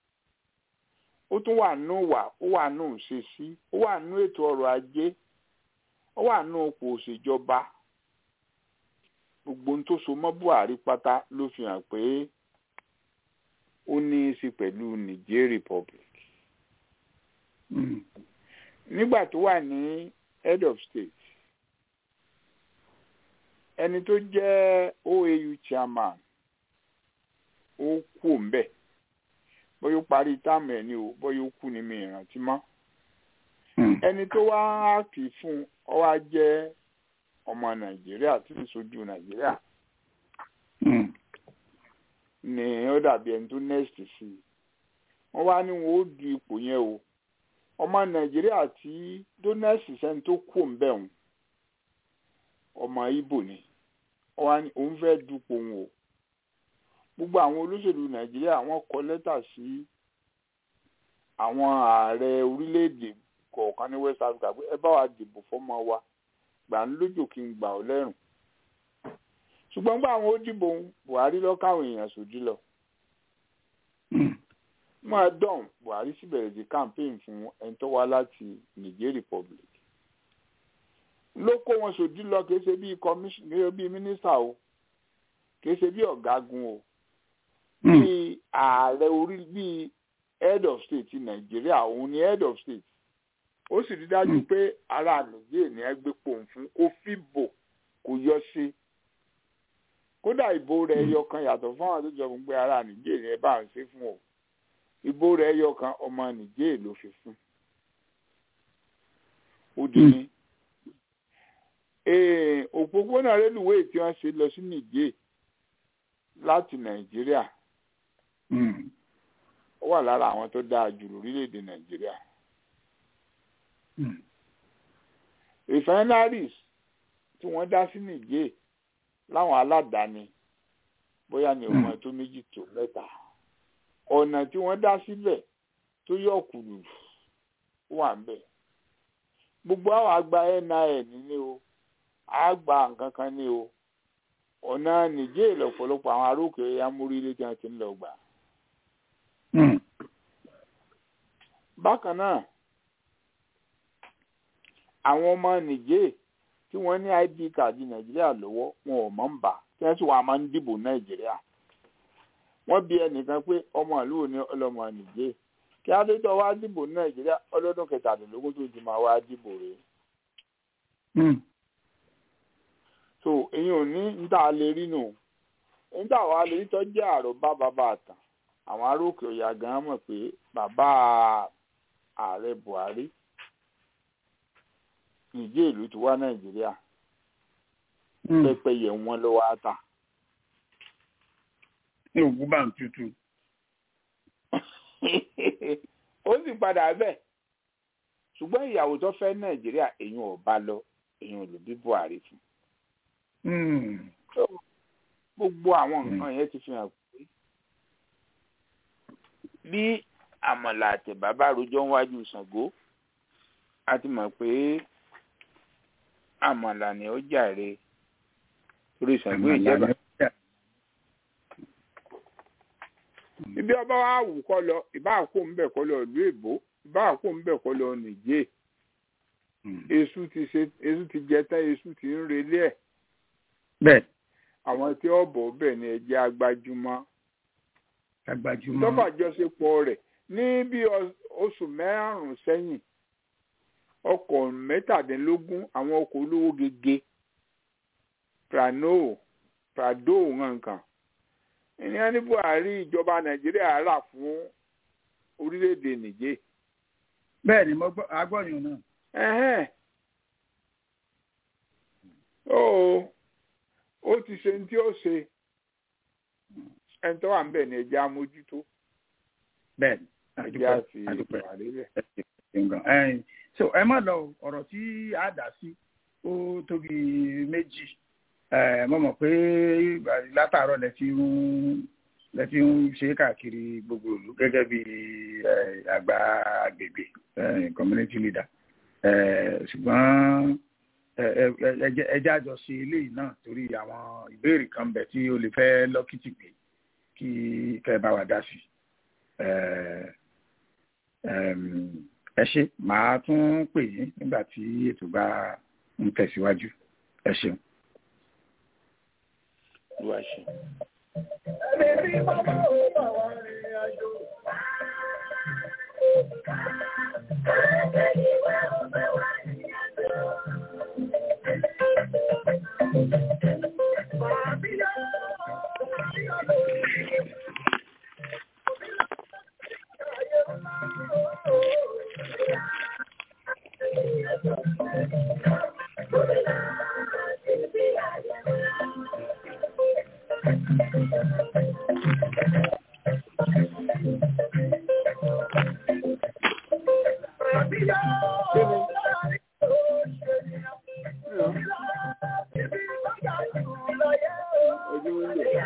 ó tún wà nù wà ó wà nù ṣe sí ó wà nù ètò ọrọ̀ ajé ó wà nù òpó òṣèjọba gbogbo ohun tó so mọ́ Buhari pátá ló fi hàn pé ó ní í sí pẹ̀lú Niger Republic Mm. nígbà tó wà ní head of state ẹni tó jẹ́ OAU chairman ó kú òǹbẹ̀ bóyá ó parí táàmù ẹ̀ ni o bóyá ó kú ní mi ìrántí mọ́ Mm. ẹni tó wá áàkì fún ọ wá jẹ́ ọmọ Nàìjíríà tí ń sojú Nàìjíríà Mm. ni ó dàbí ẹni tó next sí i wọ́n wá ní wọn ó du ipò yẹn o ọmọ nàìjíríà tí tó next sẹ́ni tó kù ń bẹ̀ wọ́n ọmọ ibo ni wọ́n wá ní òun fẹ́ dupò wọn o gbogbo àwọn olóṣèlú nàìjíríà wọ́n kọ lẹ́tà sí àwọn ààrẹ orílẹ̀-èdè kọ̀ọ̀kan ní west africa pé ẹ bá wa dìbò fọ́mọ wa gbà ń lójò kí n gbà ọ́ lẹ́rùn ṣùgbọ́n nígbà àwọn ó dìbò buhari lọ káwọn èèyàn sòdí lọ máa dán buhari sì bẹ̀rẹ̀ sí campaign fún ẹni tó wá láti niger republic ló kó wọn sòdí lọ kìí ṣe bíi commissioner bíi minister o kìí ṣe bíi ọ̀gágun o bíi ààrẹ orí bíi head of state ti nàìjíríà òun ni head of state ó sì rí dájú pé ará nìjẹ́ ní ẹgbẹ́ pòun fún kó fìbò kó yọ sí kódà ìbò rẹ̀ ẹyọ kan yàtọ̀ fún àwọn tó jọ fún pé ará nìjẹ́ ní ẹ bá ń ṣe fún o ìbò rẹ̀ ẹyọ kan ọmọ nìjẹ́ ló fi fún ó di ní òpópónà rélùwéè tí wọ́n ṣe lọ sí nìjẹ́ láti nàìjíríà ó wà lára àwọn tó dáa jù lórílẹ̀‐èdè nàìjíríà refineries tí wọ́n dá sí nìjẹ́ láwọn aládàáni bóyá ní ọmọ tó méjì tó mẹ́ta ọ̀nà tí wọ́n dá síbẹ̀ tó yọ kùlù wà ń bẹ̀ gbogbo àwọn àgbà nin ní o àgbà nǹkan kan ní o ọ̀nà nìjẹ́ lọ́pọ̀lọpọ̀ àwọn arókè amórílẹ̀ tí wọ́n ti ń lọ gbà. bákan náà àwọn ọmọ nìjẹ́ tí wọ́n ní id card nàìjíríà lọ́wọ́ wọn ò mọ̀ ń bà tí wọ́n sì wà máa ń dìbò nàìjíríà wọ́n bi ẹnìkan pé ọmọ ìlú ò ní ọlọ́mọ nìjẹ́ kí adétọ́ wá dìbò nàìjíríà ọlọ́dún kẹtàdínlógún tó ti máa wá dìbò rẹ̀. so èyí ò ní níta lè rí nù níta wàá lè rí tó jẹ́ àròbá bàbá àtàn àwọn aróòkè ọ̀yà gan mọ̀ pé bàbá ààrẹ buhari nìjẹ́ ìlú ti wá nàìjíríà pẹ́pẹ́yẹ wọn ló wá ta. ní òkú bá ń tutù. ó sì padà bẹ́ẹ̀ ṣùgbọ́n ìyàwó tó fẹ́ nàìjíríà èyàn ò bá lọ èyàn ò lè bí buhari fún. gbogbo àwọn nǹkan yẹn ti fi hàn pé bí àmọ̀là àtẹ̀bá bá rojọ́ wájú ṣàngó a ti mọ̀ pé àmàlà ni ó jàre orí ṣàngó ìjẹba. ibi ọba wa wù kọ lọ ìbá àkó ń bẹ kọ lọ ìlú èbó ìbá àkó ń bẹ kọ lọ nìjẹ èṣù ti ṣe èṣù ti jẹ tán èṣù ti ń relé ẹ. bẹ́ẹ̀. àwọn tí ó bọ̀ bẹ́ẹ̀ ni ẹ̀jẹ̀ agbájúmọ́. agbájúmọ́. tọ́fàjọṣepọ̀ rẹ̀ ní bí oṣù mẹ́rùn-ún sẹ́yìn ọkọ̀ mẹ́tàdínlógún àwọn ọkọ̀ olówó gege prano prado nǹkan ìyẹn ní buhari ìjọba nàìjíríà rà fún orílẹ̀-èdè nìjẹ́. bẹ́ẹ̀ ni mo gbọ́ agbọ́yún náà. ẹ̀hẹ́n ó ó ti ṣe ní tí ó ṣe ẹni tó wà ń bẹ̀ ní ẹja amójútó. bẹ́ẹ̀ ni ẹja fi buhari bẹ̀ so ẹ má lọ ọ̀rọ̀ tí a dà sí ó tóbi méjì mo mọ̀ pé látàárọ̀ lẹ ti ń lẹ ti ń ṣe káàkiri gbogbo ìlú gẹ́gẹ́ bí àgbà agbègbè community leader ṣùgbọ́n ẹjẹ́ àjọ ṣe eléyìí náà torí àwọn ìbéèrè kan bẹ̀ tí ó lè fẹ́ lọ́kìtì pé kí kẹ́ bá wa dá sí ẹ ṣe màá tún pè yín nígbà tí ètò bá ń tẹ̀síwájú ẹ ṣeun. Olúwa ṣe. Ẹni tí bàbá ò bá wà rìnrìn àjò. Thank you. ojú wíńdò.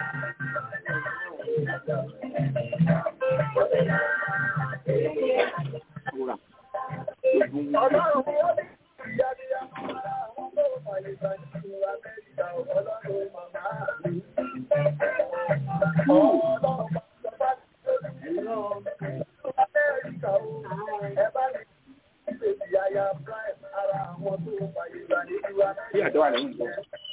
Wúrà. Ojú wíńdò. Bí àdó àlẹ́ ń bọ̀.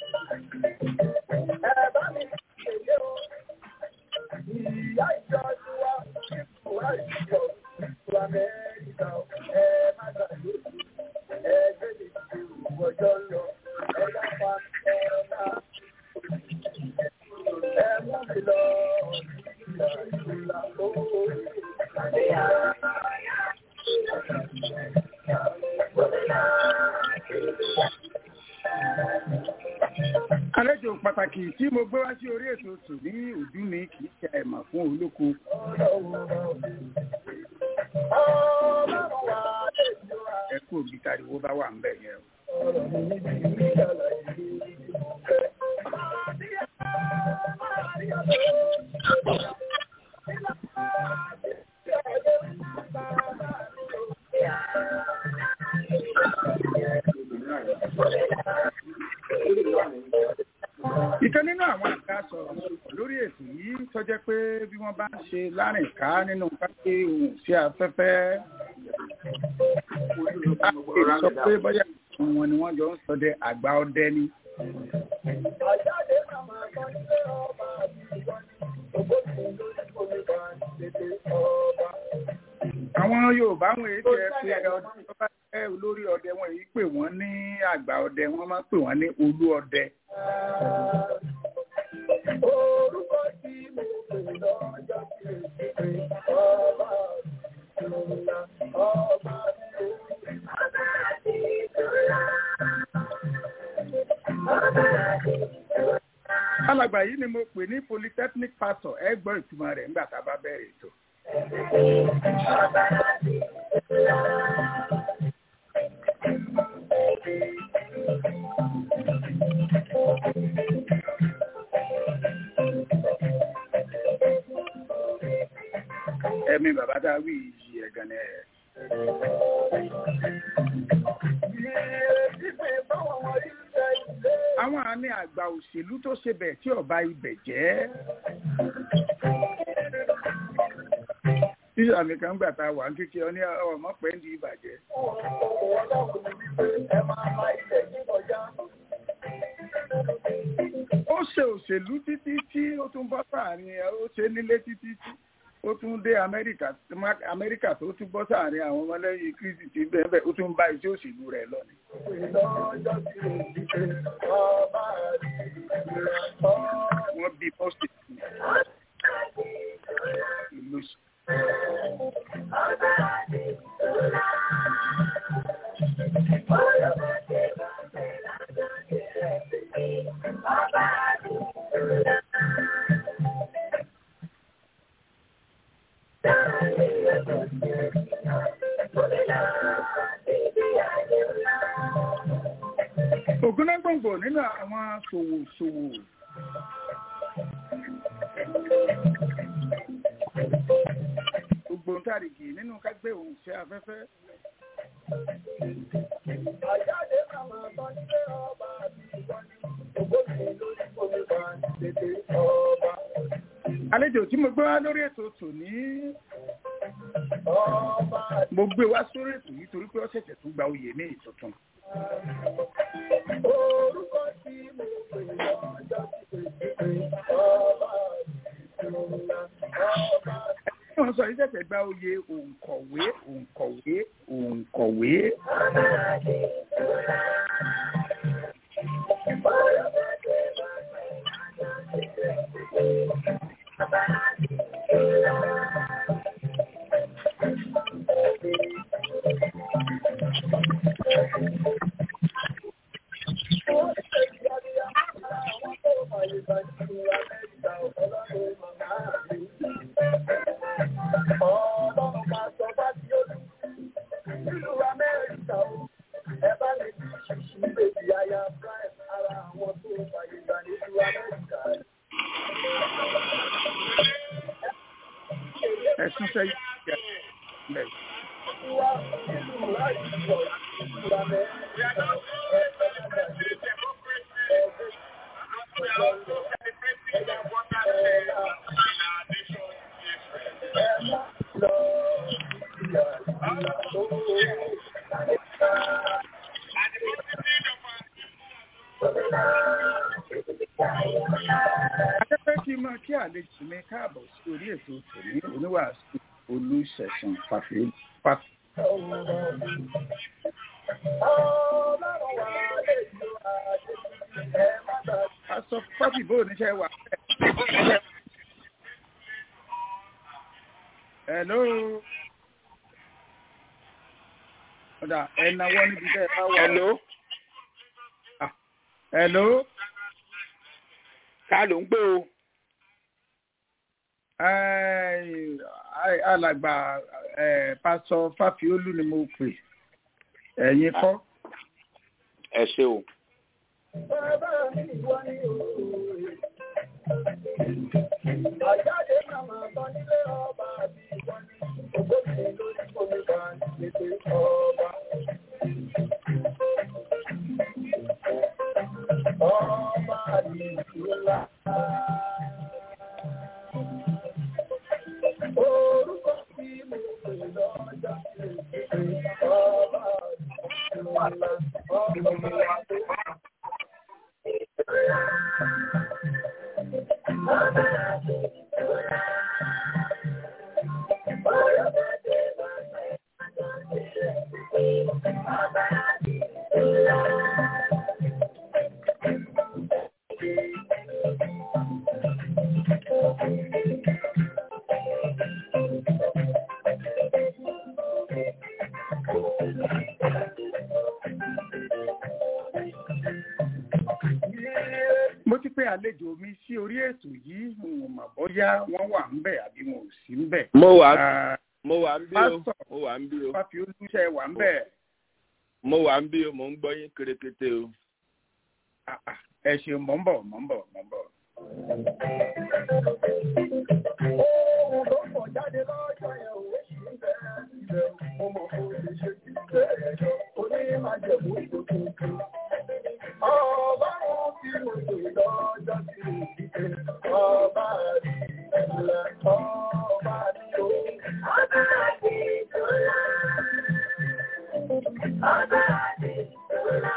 àlejò pàtàkì tí mo gbé wá sí orí ètò tò ní ojú mi kì í ṣe àìmọ̀ fún olóko. ẹ kú òbí tariwo bá wà ń bẹ̀ yẹn o. ìkan nínú àwọn àga sọ̀rọ̀ lórí ètò yìí tó jẹ́ pé bí wọ́n bá ń ṣe lárìnká nínú kápẹ́ ohun sí afẹ́fẹ́ a lè sọ pé bóyá wọn ni wọ́n jọ ń sọdẹ àgbà ọdẹ ni. àwọn Yorùbá wọn èyí tẹ pé ọdún tó bá jẹ́ olórí ọdẹ wọn èyí pè wọ́n ní àgbà ọdẹ wọ́n máa ń pè wọ́n ní olú ọdẹ. alàgbà yìí ni mo pè ní polytechnic pastor ẹ gbọ́ ìtumọ̀ rẹ̀ nígbà tá a bá bẹ̀rẹ̀ ètò. ẹ̀mí bàbá tá a wí yìí ẹ̀gàn ni ẹ̀. àwọn àmì àgbà òṣèlú tó ṣe bẹ̀ tí ọba ibẹ̀ jẹ́. tíṣà mi kan gbà tá a wà ń kékeré ọ ní ọmọ pẹ́ ń di ìbàjẹ́. ó ṣe òṣèlú títí tí ó tún bọ́ sáàrin ẹ̀ ó ṣe nílé títí tí ó tún dé amẹ́ríkà amẹ́ríkà tó tún bọ́ sáàrin àwọn ọmọlẹ́yìn kristi ti bẹ́ẹ̀ bẹ́ẹ̀ ó tún bá iṣẹ́ òṣèlú rẹ̀ lọ ni. wọ́n bí pọ́sì ìlú sí. ògúnnágbòǹgbò nínú àwọn ṣòwòṣòwò ògbóǹtarìgì nínú kágbé òun ṣe afẹ́fẹ́. àlejò tí mo gbé wá lórí ètò tòní mo gbé wá sórí ètò yìí torí pé ó ṣẹ̀ṣẹ̀ tún gba oyè ní ìtuntun. Orúkọ tí mo pè lọ́jọ́ tí ọba ìrùnà ọba. wọ́n sọ yìí ṣẹ̀ṣẹ̀ gba oyè òǹkọ̀wé òǹkọ̀wé òǹkọ̀wé. Ọlọ́run máa sọ bá tí ó lù nínú Amẹ́ríkà o, ẹ bá lè fi ṣíṣí bèbí aya Prime ara àwọn tó fàyè gbà nílùú Amẹ́ríkà. ẹ̀sùn sẹ́yìn ìyá ilẹ̀ Wá nínú láti sọ ìlú Amẹ́ríkà ẹ bá lè gbàgbé ẹgbẹ́ akẹ́kọ̀ọ́ kí n máa kí àlejò mi káàbọ̀ sí orí ètò tòní oníwàásù olùṣẹ̀sán fàfihàn aṣọ fábì bó oníṣẹ́ wà. hello. ọ̀dà ẹ̀nàwọ́ níbi tẹ́ ẹ bá wà. hello Ah, hello. ká ló ń pè o Ẹ́ẹ̀, ai- alàgbà ẹ̀, pásọ fáfiolú ni mo pè ẹ̀yin kọ́. ẹ ṣe o Àjáde màmá bá nílé ọba àbí ìwọ́n ní ògbómi lórí omi bá nílé ọba. Ọba àbí ìlúlá. Orúkọ tí mo pè lọ́jà ọba àbí ìlúlá. Ọba àbí ìlúlá. mo ti pé àlejò mi sí orí ètò yìí n ò mọ̀ bóyá wọ́n wà ń bẹ̀ àbí wọn ò sí ń bẹ̀. mo wà Ah, mo wà ń bí o pásítọ̀. mo wà ń bí o fáfiolú ṣe wà ń bẹ̀. mo wà ń bí o mo ń gbọ́ yín kérékété o. Ah, ah, ẹ ṣeun mọ̀ ń bọ̀ mọ̀ ń bọ̀ mọ̀ ń bọ̀. Ohun tó pọ̀ jáde lọ́jọ́ yẹn ò ṣì ń bẹ ilẹ̀ mo mọ̀ kó lè ṣe kí bẹ́ẹ̀ lọ onímàjẹ̀mú tuntun. Ọlọ́run tí mo pè lọ́jọ́ tí mo fi pé ọba àti ìlẹ̀ ọba ní o. Ọba àti ìtura. Ọba àti ìtura.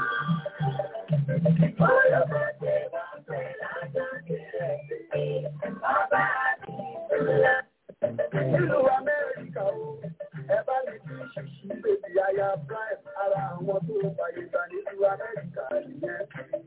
Ọyọ́ bá ti wá pẹ̀ lájọ́ kìrẹ̀ sí ọba àti ìtura. Nílùú Amẹ́ríkà o, ẹ bá lè fi ṣíṣí bèbí aya Prime ara àwọn tó fàyè gbà nílùú Amẹ́ríkà nìyẹn.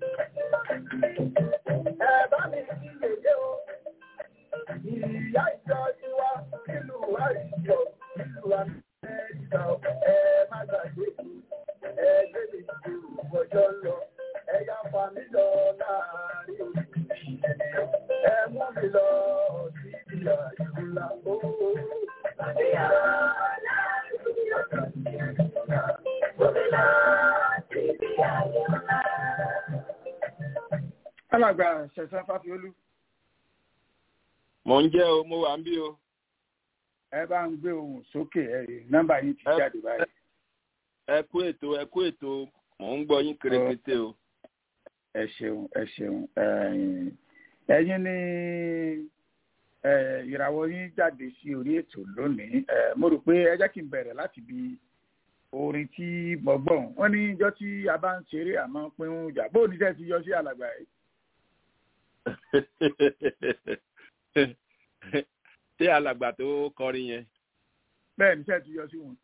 Ẹ bá mi fi yèyé o, ìyá ìjọ ti wá nílùú àìjọ nílùú Amẹ́ríkà o, ẹ má gbàgbé kú, ẹ gbé mi ju ọjọ́ lọ, ẹ yá fa mi lọ láàárín oṣù. Ẹ mú mi lọ sí ìlà ìlúlá o. alàgbà ṣẹ̀sán fáfiolú mo ń jẹ́ o mo wà ń bí o. ẹ bá ń gbé ohùn sókè ẹ nọ́mbà yín ti Ẹ- jáde báyìí. ẹ kú ètò ẹ kú ètò mo ń gbọ́ yín kérékété o. ẹ ṣeun ẹ ṣeun ẹ̀yin ẹ̀yin ni ẹ, ìràwọ̀ yín jáde sí orí ètò lónìí ẹ, mo rò pé ẹ jẹ́ kí n bẹ̀rẹ̀ láti bi orin tí mo gbọ́ wọ́n ní ijọ́ tí a bá ń ṣeré àmọ́ pín ń jà bóun ní sẹ́ẹ̀ ti yọ sí alàgbà yìí. ṣé alàgbà tó kọrin yẹn. bẹ́ẹ̀ ní sẹ́ẹ̀ ti yọ sí wọn.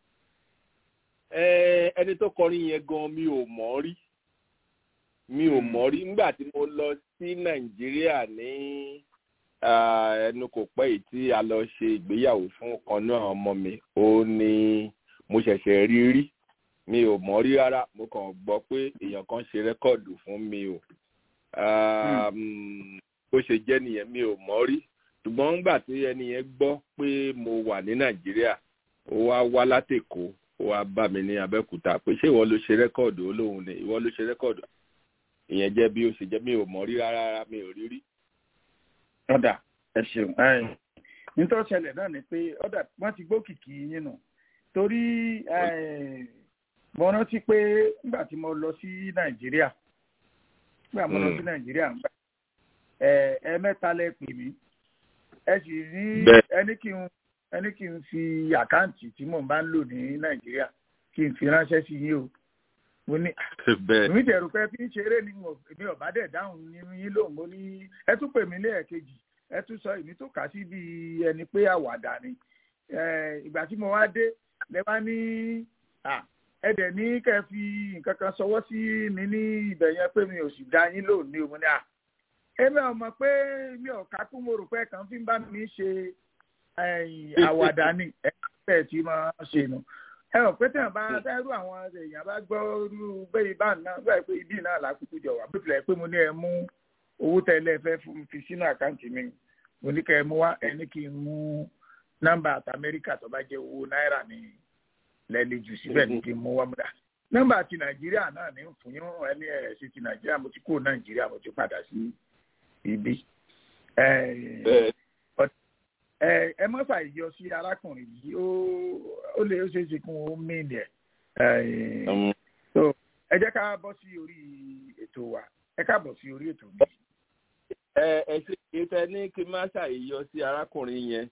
Ẹ, ẹni tó kọrin yẹn gan mi ò mọ̀ rí mi ò mọ̀ rí nígbà tí mo lọ sí nàìjíríà ní ah, ẹnu kò pẹ́ yìí tí a lọ ṣe ìgbéyàwó fún ọ̀kan náà ọmọ mi ó ní mo ṣẹ̀ṣẹ̀ rí rí mi ò mọ̀ rí rárá mo kàn gbọ́ pé èèyàn kan ṣe rẹ́kọ̀dù fún mi o Ah, mm, bó ṣe jẹ́ nìyẹn mi ò mọ̀ rí ṣùgbọ́n nígbà tí ẹni yẹn gbọ́ pé mo wà ní nàìjíríà ó wá wá látèkó ó ó wá bá mi ní abẹ́òkúta pé ṣé ìwọ ló ṣe rẹ́kọ̀dù olóhùn ni ìwọ ló ṣe rẹ́kọ̀dù ìyẹn jẹ́ bí ó ṣe jẹ́ mi ò mọ̀ rí rárá rárá mi ò rí rí. ọ̀dà ẹ ṣeun ẹ nítorí ṣẹlẹ̀ náà ni pé ọ̀dà wọ́n ti gbókìkì yín nù torí ẹ, mo rántí pé nígbà tí mo lọ sí nàìjíríà nígbà mo lọ sí Mm. nàìjíríà ń gbà ẹ ẹ mẹ́ta lẹ pè mí ẹ sì ní Bẹ́ẹ̀. ẹni kí n ẹni kí n fi àkáǹtì tí mò ń bá ń lò ní nàìjíríà kí n fi ránṣẹ́ sí yín o mo ní bẹ́ẹ̀ èmi tẹ̀rù pé fi ń ṣeré ni mo- èmi ọ̀bá dẹ̀ dáhùn nínú yín lóhùn mo ní ẹ tún pè mí lẹ́ẹ̀kejì ẹ tún sọ èmi tó kà sí bí ẹni pé àwàdà ni Eh, ìgbà tí mo wá dé lẹ bá ní à, ẹ dẹ̀ ní kẹ́ ẹ fi nǹkan kan sọwọ́ sí mi ní ibẹ̀ yẹn pé mi ò sì dá yín lóhùn ní òun ní à èmi ò mọ̀ pé mi ò kákú mo rò pé kàn fi ń bá mi ṣe eh, àwàdà ni ẹ bẹ́ẹ̀ tí mo ṣe nù ẹ ò pé tẹ̀yàn bá dẹ́rù àwọn èèyàn bá gbọ́ irú bẹ́ẹ̀ bá náà bẹ́ẹ̀ pé ibi náà lákòókò jọ wà bó tilẹ̀ pé mo ní ẹ mú owó tẹ́lẹ̀ fẹ́ fún mi fi sínú àkáǹtì mi mo ní kẹ́ ẹ mú wá ẹ ní kí n mú nọ́mbà àti amẹ́ríkà tó bá jẹ́ owó náírà ní lẹ́lẹ́ jù síbẹ̀ ní kí n mú wá múdà nọ́mbà ti nàìjíríà náà ní fún yín ẹni ẹ̀ sí ti nàìjíríà mo ti kó nàìjíríà mo ti padà sí ibi. Eh, bẹ́ẹ̀ ẹ ẹ má ṣàìyọ sí arákùnrin yìí ó ó lè ó ṣeé ṣe kún ó mìíní ẹ um, so ẹ jẹ́ ká bọ́ sí orí ètò wa ẹ ká bọ̀ sí orí ètò mi. ẹ ẹ ṣe ìtẹ ní kí n má ṣàyẹyọ sí arákùnrin yẹn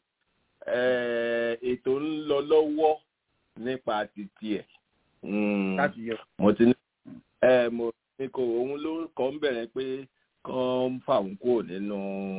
ẹ ètò ń lọ lọ́wọ́ nípa títí ẹ̀ Mm, láti yọ. mo ti ní ẹ mo ní kò òun ló kọ́ ń bẹ̀rẹ̀ pé kán ń fà òun kúrò nínú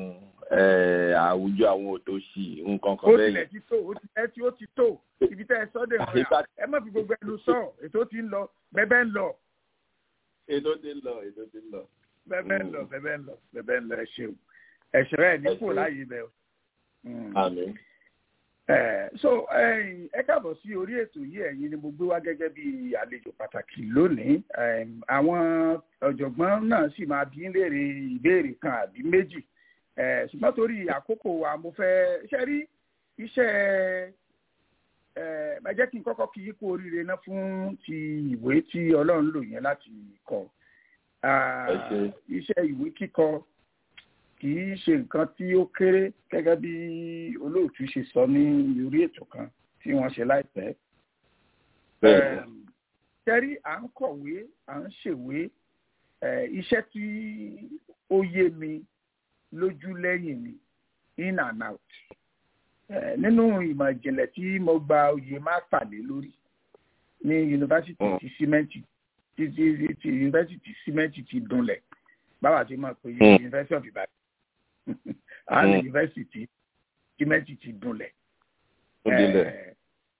ẹ àwùjọ àwọn òtòṣì nǹkan kan ó bẹ́ẹ̀ tilẹ̀ yẹn. ti tó ó ti ẹ tí ó ti tó ibi tẹ́ ẹ sọ́dẹ̀ wọn Àyíká- ẹ má fi gbogbo ẹnu sọ ètò ti ń lọ bẹ́ẹ̀ ń lọ ètò ti ń lọ ètò ti ń lọ. bẹ́ẹ̀ ń lọ bẹ́ẹ̀ ń lọ bẹ́ẹ̀ ń lọ ẹ ṣeun ẹ̀ṣẹ̀ rẹ̀ ní Ẹ kò ṣeun. láàyè bẹ́ẹ̀ o. Mm. àmín. Eh, so ẹ̀yin, ẹ káàbọ̀ sí orí ètò yìí ẹ̀yin ni mo gbé wá gẹ́gẹ́ bí àlejò pàtàkì lónìí Em, àwọn ọ̀jọ̀gbọ́n náà sì máa bí ń léèrè ìbéèrè kan àbí méjì Eh, ṣùgbọ́n torí àkókò wa mo fẹ́ ṣe rí iṣẹ́ ẹ ẹ jẹ́ kí n kọ́kọ́ kí yín kú oríire náà fún ti ìwé tí ọlọ́run lò yẹn láti kọ Ah, Ẹ ṣé. iṣẹ́ ìwé kíkọ kì í ṣe nǹkan tí ó kéré gẹ́gẹ́ bí olóòtú ṣe sọ ní orí ètò kan tí wọ́n ṣe láìpẹ́. bẹ́ẹ̀ ni. Em, tẹ́rí à ń kọ̀wé à ń ṣèwé eh, iṣẹ́ tí ó yé mi lójú lẹ́yìn mi in and out. Eh, nínú ìmọ̀ ìjìnlẹ̀ tí mo gba oyè mástà lé lórí ní yunifásitì Mm. ti símẹ́ǹtì ti ti ti yunifásitì símẹ́ǹtì ti dunlẹ̀ báwa ti máa pe Mm. yunifásitì of Ìbàdàn àwọn Mm. yunifásitì símẹ́ǹtì ti dunlẹ̀ ó dilẹ̀. Eh,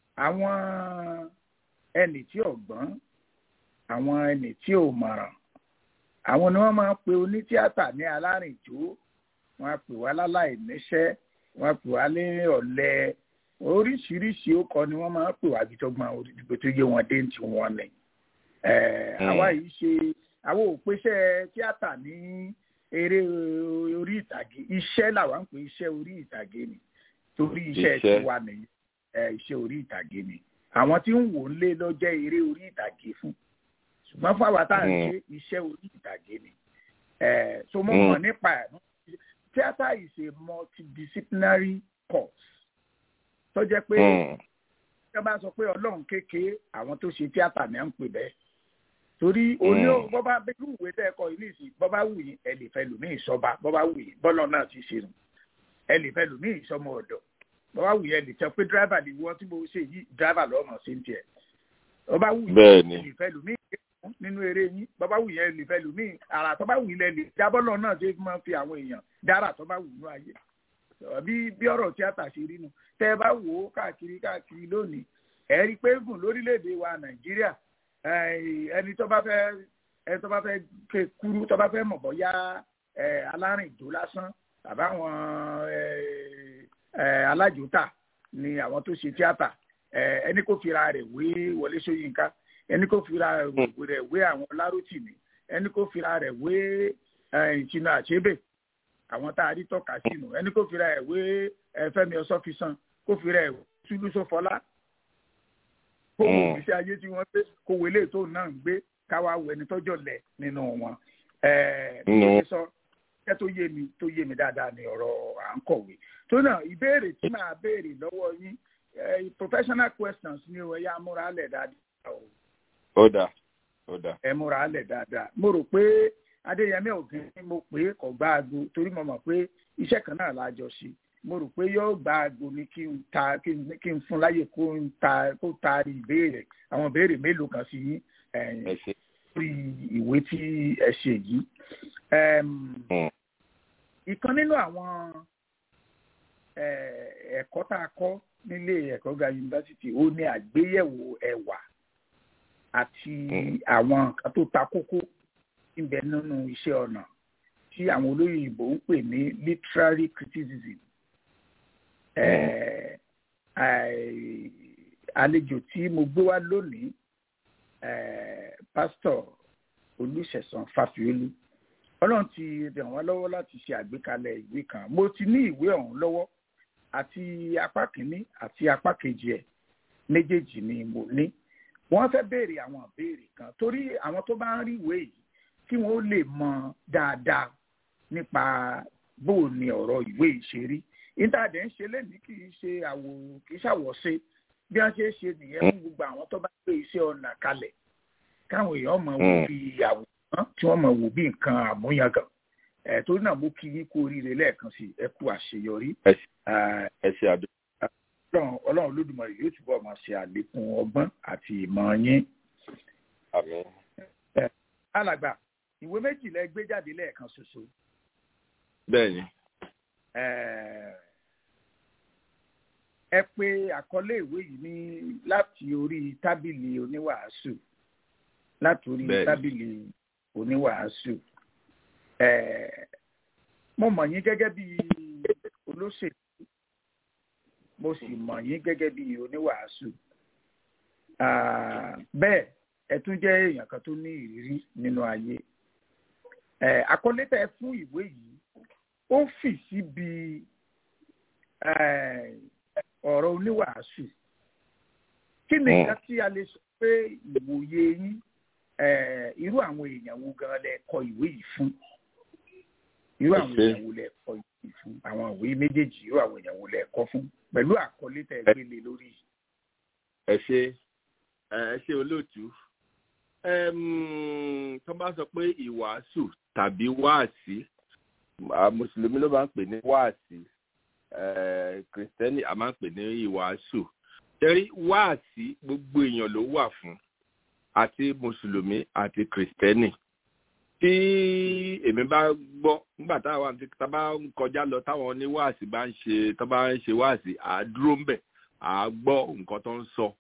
àwọn ẹnì tí ò gbọ́n àwọn ẹnì tí ò mọ̀ràn àwọn ni wọ́n máa ń pe onítíátà ní alárìnjó wọ́n á pè wá láláì níṣẹ́ wọ́n á pè wá ní ọ̀lẹ oríṣiríṣi ó kọ ni wọ́n máa ń pè wá gbìtọ́gbọ́n òdìgbò tó yé wọn dé ní tiwọn ni Eh, Mm. àwa yìí ṣe àwọn òpèsè tíátà ní eré orí ìtàgé iṣẹ́ làwa ń pè iṣẹ́ orí ìtàgé ni torí iṣẹ́ Iṣẹ́. tiwa nìyí ẹ, iṣẹ́ orí ìtàgé ni àwọn tí ń wò ń lé lọ jẹ́ eré orí ìtàgé fún ṣùgbọ́n fún àwa tá à ń Mm. ṣe iṣẹ́ orí ìtàgé ni ẹ, so mo Mm. mọ̀ nípa ẹ̀ theatre is a multidisciplinary course tó jẹ́ pé Mm. tí wọ́n bá sọ pé ọlọ́run kékeré àwọn tó ṣe tíátà ní à ń pè bẹ́ẹ̀ torí oní Mm. bọ́bá bẹ́ẹ̀ ìwé tẹ́ ẹ kọ ilé ìsìn bọ́bá wù yín ẹ lè fẹ́ lù ní ìsọba bọ́bá wù yín bọ́lọ̀ náà ti ṣe nù ẹ lè fẹ́ lù ní ìsọmọ ọ̀dọ̀ bọ́bá wù yín ẹ lè sọ pé dírẹ́fà ni wọ́n tí mo ṣe yìí dírẹ́fà lọ́mọ sí ń tiẹ̀ bọ́bá wù yín bẹ́ẹ̀ ẹ ni. lè fẹ́ lù ní ìgbésùn nínú eré yín bọ́bá wù yín ẹ lè fẹ́ lù ní ara tó bá wù yín ẹ lè jábọ́lọ̀ náà ṣe máa fi àwọn èèyàn dára tó bá wù nú ayé bí bí ọ̀rọ̀ tíátà ṣe rí nu tẹ́ ẹ bá wò ó káàkiri káàkiri lónìí ẹ rí i pé gùn lórílẹ̀‐èdè wa nàìjíríà eh, ẹni tó bá fẹ́ ẹni tó bá fẹ́ ké kúrú tó bá fẹ́ mọ̀ bọ́yá eh, alárìnjó lásán àbáwọn eh, eh, alájòótà ni àwọn tó ṣe tíátà eh, ẹni kò fira rẹ̀ wé Wọlé Ṣóyínká ẹni kò fira rẹ̀ wé àwọn Lárótìmí ẹni kò fira rẹ̀ wé eh, Ìtìnà Àṣébè àwọn tá a rí tọ́ka sínú ẹni kò fira ẹ̀ wé eh, Fẹ́mi Ọ̀ṣọ́fisan kò fira ẹ̀ wé Túndú Sófọlá kó wo Mm. ìgbésí ayé tí wọ́n gbé kó wo eléyìí tó náà ń gbé káwá wo ẹni tọ́jọ́ lẹ̀ nínú wọn. Ẹ bí mo Mm. ṣe sọ ẹ tó yé mi tó yé mi dáadáa ní ọ̀rọ̀ à ń kọ̀wé. tó náà ìbéèrè tí màá béèrè lọ́wọ́ yín ẹ, professional questions ni o ẹ yá múra lẹ̀ dáadáa o ó dà ó dà. ẹ múra lẹ̀ dáadáa mo rò pé adéyẹmí ògìn ni mo pè é kọ̀ gbá aago torí mo mọ̀ pé iṣẹ́ kan náà la jọ ṣe mo rò pé yóò gbá aago ni kí n ta kí n kí n fún láyè kó n ta kó taari ìbéèrè àwọn ìbéèrè mélòó kan sí yín ẹ̀yìn ẹ ṣe. lórí ìwé tí ẹ ṣe yìí. Ẹm, Mm. ìkan nínú àwọn eh, ẹ̀kọ́ tá a kọ́ nílé ẹ̀kọ́ ga yunifásitì ó ní àgbéyẹ̀wò ẹ̀wà àti Mm. àwọn nǹkan tó ta kókó níbẹ̀ nínú iṣẹ́ ọnà tí àwọn olóyìnbó ń pè ní literary criticism. Eh, ai- àlejò tí mo gbé wá lónìí eh, pásítọ̀ olùṣẹ̀sán fàfíolú ọlọ́run ti ràn wá lọ́wọ́ láti ṣe àgbékalẹ̀ ìwé kan mo ti ní ìwé ọ̀hún lọ́wọ́ àti apá kìíní àti apá kejì ẹ̀ méjèèjì ni mo ní wọ́n fẹ́ béèrè àwọn ìbéèrè kan torí àwọn tó bá ń rí ìwé yìí kí wọ́n lè mọ dáadáa nípa bó o ní ọ̀rọ̀ ìwé yìí ṣe rí ìtàdé ń ṣe lẹ́nìí kì í ṣe àwò kì í ṣàwọ̀ṣe bí wọ́n ṣe é ṣe nìyẹn fún gbogbo àwọn tó bá gbé iṣẹ́ ọ̀nà kalẹ̀ káwọn èèyàn mọ̀ wò Mm. bí àwòrán tí wọ́n mọ̀ wò bí nǹkan àmúyangàn ẹ̀ torí náà mo kí yín kú oríire lẹ́ẹ̀kan sí ẹ kú àṣeyọrí ẹ ṣe- Eh, ẹ ṣe àdó. ọlọ́run ọlọ́run olódùmarè yóò túbọ̀ máa ṣe àlékún ọgbọ́n àti ìmọ̀ yín. àmín. alàgbà ìwé méjìlá ẹ gbé jáde lẹ́ẹ̀kan ṣoṣo. bẹ́ẹ̀ ni. Eh, ẹ pè àkọlé ìwé yìí ní láti orí tábìlì oníwàásù láti orí Bẹ́ẹ̀ni. tábìlì oníwàásù. Eh, mo mọ̀ yín gẹ́gẹ́ bí olóṣèlú mo sì mọ̀ yín gẹ́gẹ́ bí oníwàásù. Ah, bẹ́ẹ̀ ẹ tún jẹ́ èèyàn kan tó ní ìrírí nínú ayé. Eh, àkọlé tẹ́ ẹ fún ìwé yìí ó fì síbi eh, ọ̀rọ̀ oníwàásù. kí ni Mm. nǹkan tí a lè sọ pé ìwòye yín eh, irú àwọn èèyàn wo gan lẹ kọ ìwé yìí fún irú àwọn Ẹ ṣé. èèyàn wo lẹ kọ ìwé yìí fún àwọn ìwé méjèèjì irú àwọn èèyàn wo lẹ kọ fún pẹ̀lú àkọlé tẹ́ ẹ gbélé lórí yìí. ẹ ṣe ẹ ṣe olóòtú Ẹm, tó bá sọ pé ìwàásù tàbí wáàsí à, mùsùlùmí ló máa ń pè ní wáàsí ẹ, kìrìsìtẹ́nì a máa ń pè ní ìwàásù tẹ́rí wáàsí gbogbo èèyàn ló wà fún àti mùsùlùmí àti kìrìsìtẹ́nì tí èmi bá gbọ́ nígbà táwọn àti tá a bá ń kọjá lọ táwọn oníwáàsí bá ń ṣe tó bá ń ṣe wáàsí à á dúró ń bẹ̀ à á gbọ́ nǹkan tó ń sọ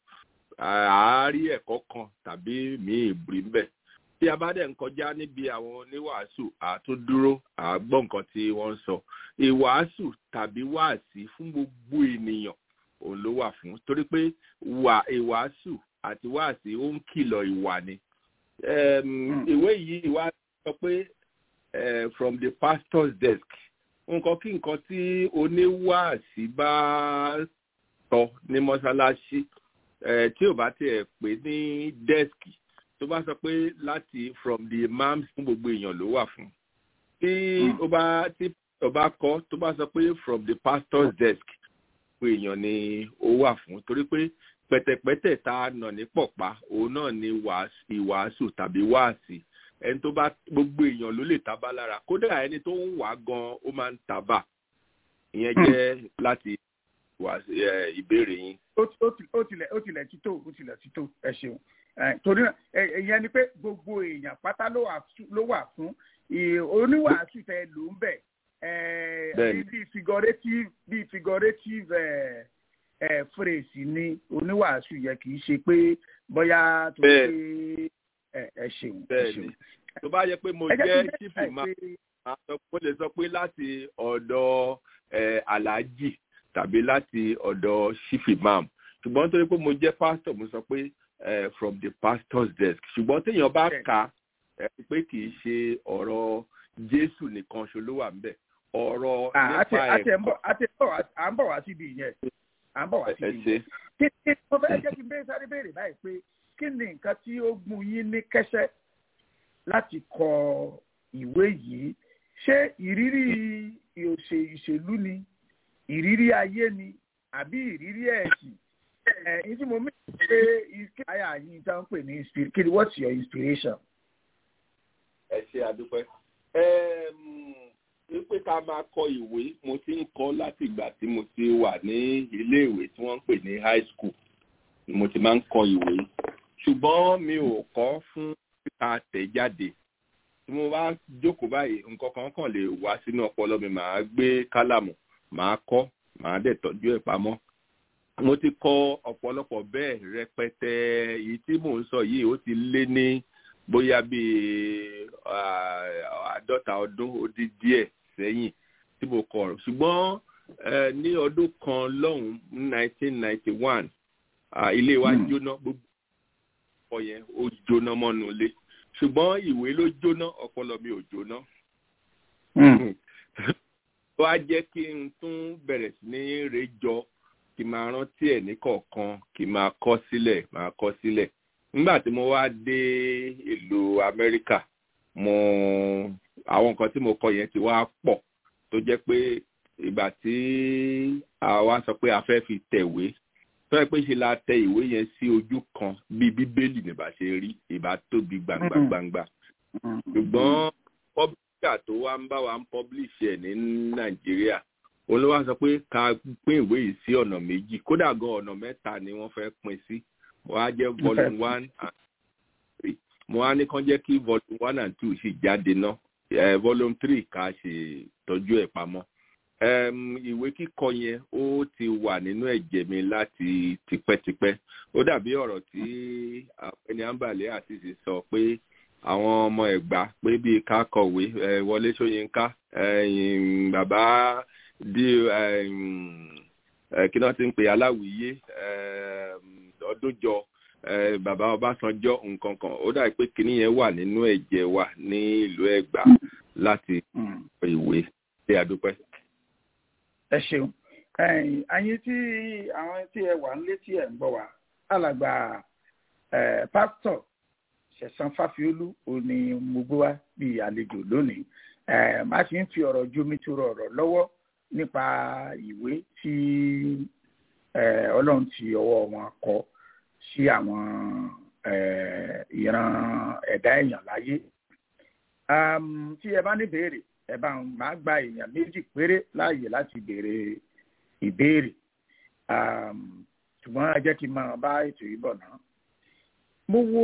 àárí ẹ̀kọ́ kan tàbí míì bùrí ńbẹ̀. Tí a bá dẹ̀ ń kọjá níbi àwọn oníwàásù àtúndúró àgbọ́ nǹkan tí wọ́n ń sọ. Ìwàásù tàbí wáàsí fún gbogbo ènìyàn òun ló wà fún. Torí pé wà ìwàásù àti wáàsí ó ń kìlọ̀ ìwà ni. Ẹm, Ìwé yìí wá sọ pé eh, from the pastor's desk. Nǹkan kí nǹkan tí oníwàásí bá sọ ní mọ́ṣáláṣí eh, tí ò bá tiẹ̀ pè ní dẹ́skì tó bá sọ pé láti from the imam fún gbogbo èèyàn ló wà fún tí ó bá tí ó bá kọ tó bá sọ pé from the pastor's desk gbogbo èèyàn ni ó wà fún torí pé pẹ̀tẹ̀pẹ̀tẹ̀ tá a nà ní pọ̀pá òun náà ni wàásù- ìwàásù tàbí wáàsí ẹni tó bá gbogbo èèyàn ló lè tábà lára kódà ẹni tó ń wà gan ó máa ń tábà ìyẹn jẹ́ láti wàásù eh, ìbéèrè yín. ó ti- ó ti- ó tilẹ̀ ó tilẹ̀ títò ó tilẹ̀ títò ẹ ṣeun Eh, torí náà ẹ- ìyẹn ni pé gbogbo èèyàn pátá ló wà fún- ló wà fún ì- oníwàásù tẹ ló ń bẹ̀ eh, Bẹ́ẹ̀ni. bíi figurative bíi figurative eh, eh, phrase ni oníwàásù yẹ kì í ṣe pé bóyá tó pé ẹ ẹ ṣeun ẹ bẹ́ẹ̀ni ṣeun. tó bá yẹ pé mo ẹ jẹ́ jẹ́ kí n chief bẹ́ẹ̀ imam pé- máa sọ mo lè sọ pé láti ọ̀dọ̀ eh, alhaji tàbí láti ọ̀dọ̀ chief imam ṣùgbọ́n nítorí pé mo jẹ́ pastor mo sọ pé eh, from the pastor's desk ṣùgbọ́n téèyàn bá Bẹ́ẹ̀ni. kà á ẹ rí i pé kì í ṣe ọ̀rọ̀ jésù nìkan ṣo ló wà ńbẹ̀ ọ̀rọ̀ Ah, àti nípa àti ẹ̀ ń ẹ̀kọ́ bọ̀ àti ẹ̀ ń bọ̀ wá- à ń bọ̀ wá síbi ìyẹn à ń bọ̀ wá sí ẹ ibi ṣe kí kí mo fẹ́ jẹ́ kí n bẹ́ẹ̀ sáré béèrè báyìí pé kí ni nǹkan tí ó gún yín ní kẹ́sẹ́ láti kọ ìwé yìí ṣé ìrírí ìòṣè ìṣèlú ni ìrírí ayé ni àbí ìrírí ẹ̀sìn ẹ̀ ẹ̀ tí mo mí pé kí àyà yín tá ń pè ní inspir- kí ni what's your inspiration? ẹ ṣe àdúpẹ́. wípé ká máa kọ ìwé mo ti ń kọ láti ìgbà tí mo ti wà ní iléèwé tí wọ́n ń pè ní high school ni mo ti máa ń kọ ìwé ṣùgbọ́n mi ò kọ́ fún kíkà tẹ̀jáde tí mo bá jókòó báyìí nǹkan kan kàn lè wá sínú ọpọlọ mi màá gbé kálámù màá kọ́ màá dẹ̀ tọ́jú ẹ̀ pamọ́ mo ti kọ ọ̀pọ̀lọpọ̀ bẹ́ẹ̀ rẹpẹtẹ èyí tí mò ń sọ yìí ó ti lé ní bóyá bíi ah, àádọ́ta ọdún ó dín díẹ̀ sẹ́yìn tí mo kọ ọ̀rọ̀ ṣùgbọ́n eh, ní ọdún kan lọ́hùn nineteen ninety one ilé wa Hmm. jóná gbogbo ọ̀pọ̀ yẹn ó jóná mọ́nu ilé ṣùgbọ́n ìwé ló jóná ọpọlọ mi ò jóná ó wá jẹ́ kí n tún bẹ̀rẹ̀ sí ní rejọ kí n máa rántí ẹ̀ ní kọ̀ọ̀kan kí n máa kọ́ sílẹ̀ máa kọ́ sílẹ̀ nígbà tí mo wá dé ìlú amẹ́ríkà mo àwọn nǹkan tí mo kọ yẹn ti wá pọ̀ tó jẹ́ pé ìgbà tí àwa sọ pé a fẹ́ fi tẹ̀wé tó yẹ pé ṣe la tẹ ìwé yẹn sí ojú kan bíi bíbélì ní bá ṣe rí ìbá tóbi gbangba Mhm. gbangba ṣùgbọ́n pọ́blíkà tó wá ń bá wa ń pọ́blíṣì ẹ̀ ní nàìjíríà òun ló wá sọ pé ká pín ìwé yìí sí ọ̀nà méjì kódà gan ọ̀nà mẹ́ta ni wọ́n fẹ́ pín sí wọ́n á jẹ́ volume one and three mo á ní kán jẹ́ kí volume one and two sì jáde ná eh, volume three ká ṣe tọ́jú ẹ̀ pamọ́ um, ìwé kíkọ yẹn ó ti wà nínú ẹ̀jẹ̀ mi láti tipẹ́tipẹ́ ó dàbí ọ̀rọ̀ tí ẹni àǹbàlẹ́ àṣìṣe sọ pé àwọn ọmọ ẹ̀gbá pé bíi ká kọ̀wé eh, wọlé ṣóyínká ẹ̀yìn bàbá di ẹ̀yìn, eh, kí náà ti ń pè aláwìyé ọdúnjọ eh, bàbá ọbásanjọ́ nǹkan kan ó dàbí pé kinní yẹn wà nínú ẹ̀jẹ̀ wa ní ìlú ẹ̀gbá láti kọ ìwé ṣé àdúpẹ́. ẹ ṣeun ẹ̀yin ayé tí àwọn tí ẹ wà nílé tí ẹ ń gbọ́ wá alàgbà ẹ pásítọ̀ ṣẹ̀san fáfiolú òní mo gbé wá bíi àlejò lónìí ẹ má ti ń fi ọ̀rọ̀ jómi tó ọ̀rọ̀ lọ́wọ́ nípa ìwé tí ẹ ọlọ́run ti ọwọ́ wọn kọ sí àwọn ẹ ìran ẹ̀dá èèyàn láyé um, tí ẹ bá ní béèrè ẹ bá ń máa gba èèyàn méjì péré láàyè láti béèrè ìbéèrè um, ṣùgbọ́n ẹ jẹ́ kí n máa bá ètò yìí bọ̀ náà. mo wo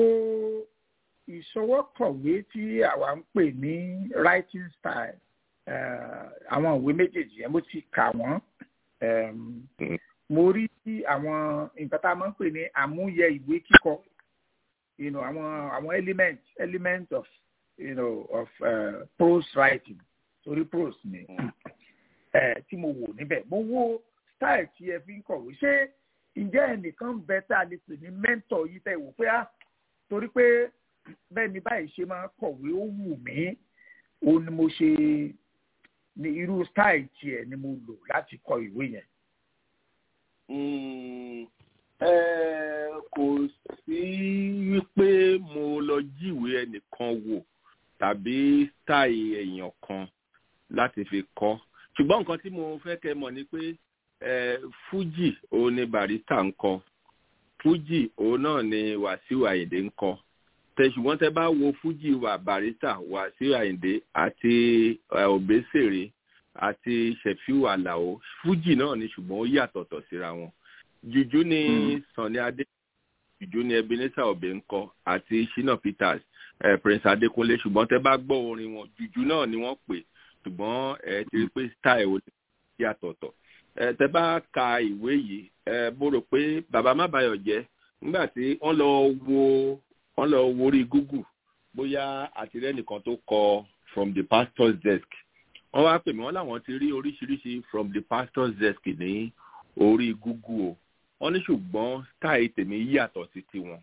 ìṣọwọ́kọ̀wé tí àwa ń pè ní writing style eh, àwọn ìwé méjèèjì yẹn mo ti kà wọ́n um, mo rí àwọn nǹkan tá a máa ń pè ní àmúyẹ ìwé kíkọ you know, àwọn àwọn element element of you know, of uh, prose writing torí prose ni ẹ tí mo wò níbẹ̀ mo wo style tí ẹ fi ń kọ̀wé ṣé ǹjẹ́ ẹnìkan bẹ tá a lè pè ní mentor yìí tẹ̀ wò pé ah torí pé bẹ́ẹ̀ ni báyìí ṣe máa kọ̀wé ó wù mí òun ni mo ṣe ní irú style tiẹ̀ ni mo lò láti kọ ìwé yẹn. Mm, eh, kò sí wípé mo lọ jíwèé ẹnìkan wò tàbí táì èèyàn kan láti fi kọ́ ṣùgbọ́n nǹkan tí mo fẹ́ kẹ́ mọ̀ ni pé eh, fújì òun ni barista ń kọ fújì òun náà ni wàsíù àyìndé ń kọ tẹ ṣùgbọ́n tẹ bá wo fújì wà barista wàsíù àyìndé àti eh, òbésèré àti ṣẹ̀fíù àlàó fújì náà ni ṣùgbọ́n ó yàtọ̀tọ̀ síra wọn jùjú ni sànni adé jùjú ni ebenezer obè ń kọ àti shina peters eh, prince adékúnlé ṣùgbọ́n tẹ bá gbọ́ orin wọn jùjú náà ni wọ́n pè ṣùgbọ́n ẹ ti rí pé style ò yàtọ̀tọ̀ ẹ tẹ bá ka ìwé yìí ẹ mo rò pé bàbá má bayọ̀ jẹ́ nígbà tí wọ́n lọ wo wọ́n lọ wo orí google bóyá àtìrẹ́nìkan tó kọ from the pastor's desk wọ́n wá pè mí wọ́n láwọn ti rí oríṣiríṣi from the pastor's desk ní orí google o wọ́n ní ṣùgbọ́n style tèmi yàtọ̀ sí tiwọn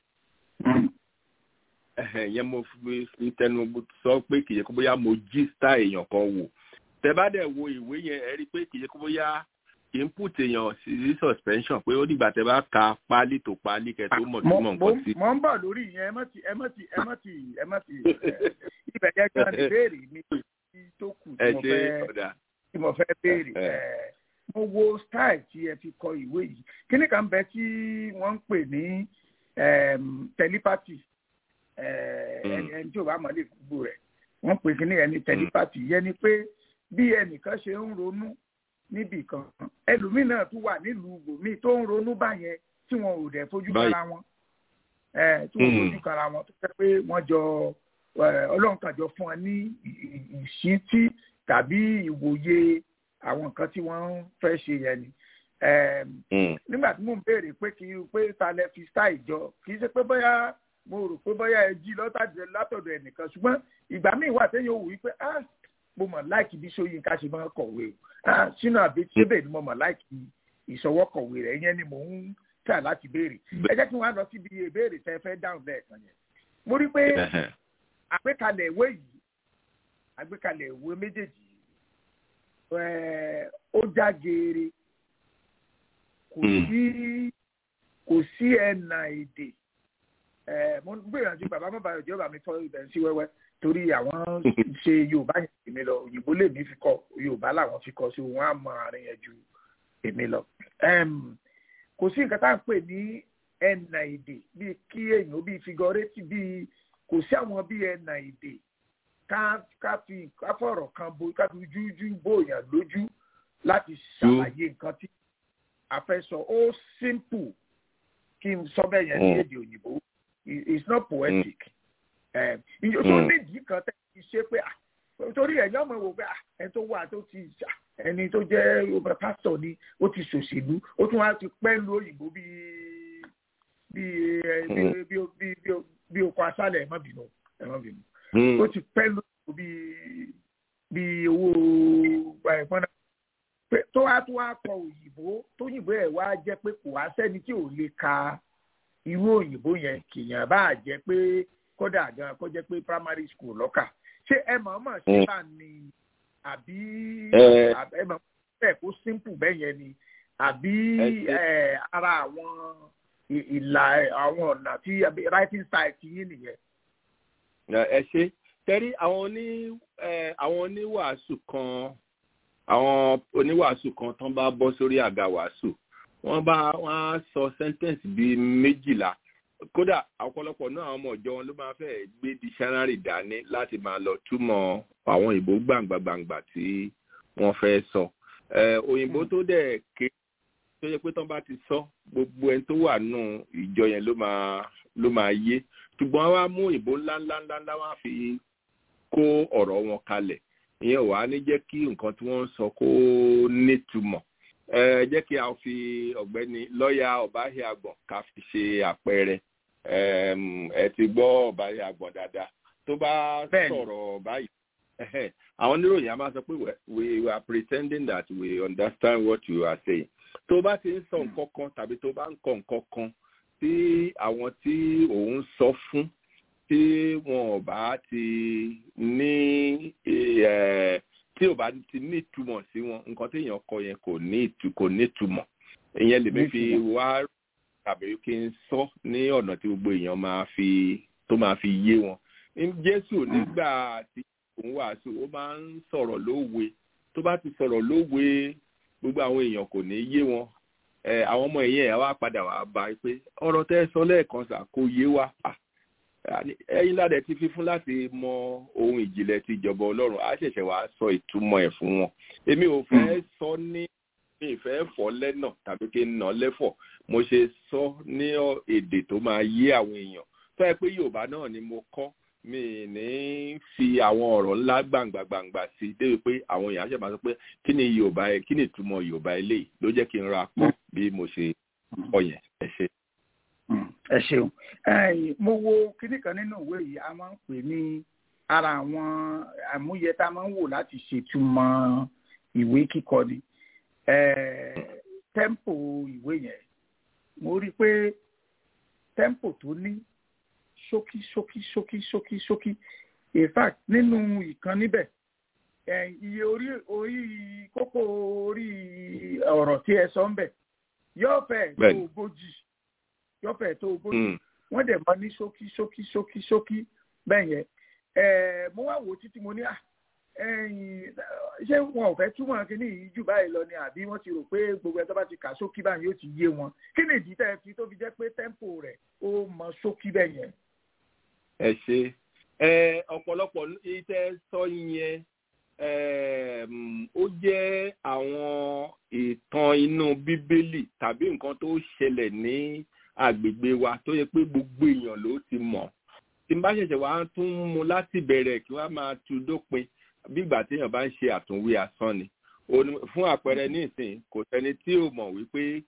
yẹn mo fi fi tẹnu sọ pé kìí ṣe kó bóyá mo jí style èèyàn kan wò tẹ bá dẹ̀ wo ìwé yẹn ẹ rí i pé kìí ṣe kó bóyá input èèyàn sí suspension pé ó dìgbà tẹ bá ka páálí tó páálí kẹ tó mọ̀ tó mo mọ̀ mo nǹkan sí. mo ń bọ̀ lórí ìyẹn ẹ mọ̀ tí ẹ mọ̀ tí ẹ mọ̀ tí ẹ mọ̀ tí ibẹ̀ yẹn gan ni béèrè mi tó kù ẹ tí mo ṣe fẹ́ ọ̀dà tí mo fẹ́ béèrè Ẹ. ẹ̀, mo wo style tí ẹ fi kọ ìwé yìí kíní kan bẹ tí wọ́n ń pè ní em, telepathy ẹ̀, Mm. ẹni ẹni tí ò bá mọ̀ lè gbogbo rẹ̀ wọ́n pè kíní ẹni telepathy yẹn ni pé bí ẹnìkan ṣe ń ronú níbì kan ẹlòmíì náà tún wà nílùú ibòmíì tó ń ronú báyẹn tí wọn ò dẹ̀ fojú Báyìí. kára wọn ẹ̀, tí wọn ò Mm. fojú kára wọn tó fẹ́ pé wọ́n jọ ẹ̀, ọlọ́run kan jọ fún wọn ní ì- ì- ìṣítí tàbí ìwòye àwọn nǹkan tí wọ́n fẹ́ ṣe yẹn ni. Ẹm, Mm. nígbà tí mò ń béèrè pé kí pé ta lẹ fi style jọ kì í ṣe pé bóyá mo rò pé bóyá ẹ jí lọ́tàdé látọ̀dọ̀ ẹnìkan ṣùgbọ́n ìgbà míì wà téèyàn ò wí pé ah mo mọ̀ láìkì bí Ṣóyínká ṣe máa ń kọ̀wé o ah sínú àbí ṣébè ni mo mọ̀ láìkì ìṣọwọ́ kọ̀wé rẹ̀ ìyẹn ni mò ń tà láti béèrè ẹ jẹ́ kí wọ́n á lọ síbi ìbéèrè tẹ́ fẹ́ dáhùn lẹ́ẹ̀kan yẹn mo rí pé Ẹhẹ̀. àgbékalẹ̀ ìwé yìí àgbékalẹ̀ ìwé méjèèjì yìí, ẹ̀, ó já geere kò Mm. sí kò sí ẹ̀nà èdè ẹ̀, mo gbìyànjú bàbá bàbá ìjọba bàbá mi fọ ibẹ̀ sí wẹ́wẹ́ torí àwọn ṣe yorùbá yẹn èmi lọ òyìnbó lèmi fi kọ yorùbá làwọn fi kọ sí wọn á mọ àárín yẹn ju èmi lọ Em, kò sí nǹkan tá à ń pè ní ẹ̀nà èdè bíi kí èèyàn bíi figurate bíi kò sí àwọn bíi ẹ̀nà èdè ká ká fi ká fọ̀rọ̀ kan bo ká fi jújú bòyàn lójú láti ṣàlàyé nǹkan tí a fẹ́ sọ ó simple kí n sọ bẹ́ẹ̀ yẹn ní Mm. èdè òyìnbó It- it's not poetic ìjọ tó Mm. nídìí kan tẹ́ ti ṣe pé ah, torí ẹ̀yọ́ ọmọ wò pé ah, ẹni tó wà tó ti ah, ẹni tó jẹ́ ọba pásítọ̀ ni ó ti ṣòṣèlú ó tún wá ti pẹ́ lu òyìnbó bíi bíi ẹ, bíi bíi bíi bíi bíi oko aṣálẹ̀ ẹ̀ má bínú ẹ̀ má bínú Mm. ó ti pẹ́ lu òyìnbó bíi bíi owó ẹ̀pọ́n náà pé tó wá tó wá kọ òyìnbó tó yìnbó ẹ̀ wá jẹ́ pé kò wá sẹ́ni tí ò lè ka irú òyìnbó yẹn kìyàn bá jẹ́ pé kódà gan kó jẹ́ pé primary school lọ́kà ṣé ẹ mọ̀ọ́mọ̀ ṣe Mm. bá ní àbí Eh. àbí- ẹ mọ̀ bẹ́ẹ̀ kó simple bẹ́ẹ̀ yẹn ni àbí Ẹ ṣe- eh, ara àwọn ì- ìlà àwọn ọ̀nà tí àbí writing style ti yín nìyẹn. ẹ ṣe tẹ́rí àwọn oní ẹ, àwọn oníwàásù kan àwọn oníwàásù kan tán bá bọ́ sórí àga wàásù wọ́n bá wọ́n á sọ sentence bíi méjìlá kódà ọ̀pọ̀lọpọ̀ náà àwọn ọmọ ìjọ wọn ló máa fẹ́ gbé dictionary dání láti máa lọ túmọ̀ àwọn òyìnbó gbàǹgbàǹgbà tí wọ́n fẹ́ sọ ẹ, òyìnbó tó dẹ̀ ké tó yẹ pé tán bá ti sọ gbogbo ẹni tó wà nù ìjọ yẹn ló máa ló máa yé ṣùgbọ́n wá mú òyìnbó ńláńláńláńlá wá fi kó ọ̀rọ̀ wọn kalẹ̀ ìyẹn wàá ní jẹ́ kí nǹkan tí wọ́n ń sọ kó nítumọ̀ ẹ jẹ́ kí a fi ọ̀gbẹ́ni lọ́ọ̀yà ọ̀báhìá àgbọ̀n ká fi ṣe àpẹẹrẹ Ẹm, ẹ ti gbọ́ ọ̀báhìá àgbọ̀n dáadáa tó bá Bẹ́ẹ̀ni. sọ̀rọ̀ báyìí ẹhẹ́, àwọn oníròyìn a máa sọ pé we- we are pretending that we understand what you are saying tó bá ti ń sọ nǹkan kan tàbí tó bá ń kọ nǹkan kan tí àwọn tí òun sọ fún tí wọn ò bá ti ní ẹ tí ò bá ti ní ìtumọ̀ sí wọn nǹkan tí èèyàn kọ yẹn kò ní ìtu kò ní ìtumọ̀ ìyẹn lèmi fi wá tàbí kí n sọ ní ọ̀nà tí gbogbo èèyàn máa fi tó máa fi yé wọn Ní jésù nígbà tí òun wàásù ó máa ń sọ̀rọ̀ lówe tó bá ti sọ̀rọ̀ lówe gbogbo àwọn èèyàn kò ní yé wọn ẹ àwọn ọmọ ẹ̀yìn ẹ̀ wá padà wá bá a pé ọ̀rọ̀ tẹ́ ẹ sọ lẹ́ẹ̀kan sà kò yé wa Ah, ẹ̀yin ládẹ ti fi fún láti mọ ohun ìjìnlẹ̀ ti ìjọba ọlọ́run á ṣẹ̀ṣẹ̀ wá sọ ìtumọ̀ ẹ̀ fún wọn èmi ò fẹ́ sọ ní mi ì fẹ́ fọ́ lẹ́nà tàbí kí n nà lẹ́fọ̀ mo ṣe sọ ní ọ- èdè tó máa yé àwọn èèyàn tó yẹ pé yorùbá náà ni mo kọ́ mi ì ní fi àwọn ọ̀rọ̀ ńlá gbàǹgbà gbàǹgbà sí i débi pé àwọn èèyàn á ṣẹ̀ máa sọ pé kí ni yorùbá ẹ kí ni ìtumọ̀ yorùbá eléyìí ló jẹ́ kí n ra pọ̀ bí mo ṣe kọ́ yẹn ẹ ṣe. Mm, ẹ ṣeun Ẹ̀yin, mo wo kinní kan nínú ìwé yìí a máa ń pè ní ara àwọn àmúyẹ tá a máa ń wò láti ṣètumọ̀ ìwé kíkọ ni Eh, tẹ́ḿpò ìwé yẹn mo rí i pé tẹ́ḿpò tó ní ṣókí ṣókí ṣókí ṣókí ṣókí in fact nínú ìkan níbẹ̀ ẹ, iye orí orí kókó orí ọ̀rọ̀ tí ẹ sọ ń bẹ̀ yóò fẹ́ tó Bẹ́ẹ̀ni. ogójì yóò fẹ́ tó ogójì Mm. wọ́n dẹ̀ mọ ní ṣókí ṣókí ṣókí ṣókí bẹ́ẹ̀ yẹn ẹ̀ mo wá wò ó títí mo ní à ẹ̀yìn ṣé wọn ò fẹ́ túmọ̀ kínní yìí jù báyìí lọ ni àbí wọ́n ti rò pé gbogbo ẹ̀ tó bá ti kà ṣókí báyìí yóò ti yé wọn kí ni ìdí tẹ́ ẹ fi tó fi jẹ́ pé tẹ́ḿpò rẹ̀ ó mọ ṣókí bẹ́ẹ̀ yẹn. ẹ ṣe ẹ ọ̀pọ̀lọpọ̀ iṣẹ́ sọ yẹn ẹm, ó jẹ́ àwọn ìtàn inú bíbélì tàbí nǹkan tó ṣẹlẹ̀ ní agbègbè wa tó yẹ pé gbogbo èèyàn ló ti mọ̀ tí n bá ṣẹ̀ṣẹ̀ wá tún mú láti bẹ̀rẹ̀ kí wọ́n máa tu dópin bí ìgbà téèyàn bá ń ṣe àtúnwí asán ni Ó ní- fún àpẹẹrẹ nísìnyí kò sẹ́ni tí ò mọ̀ wípé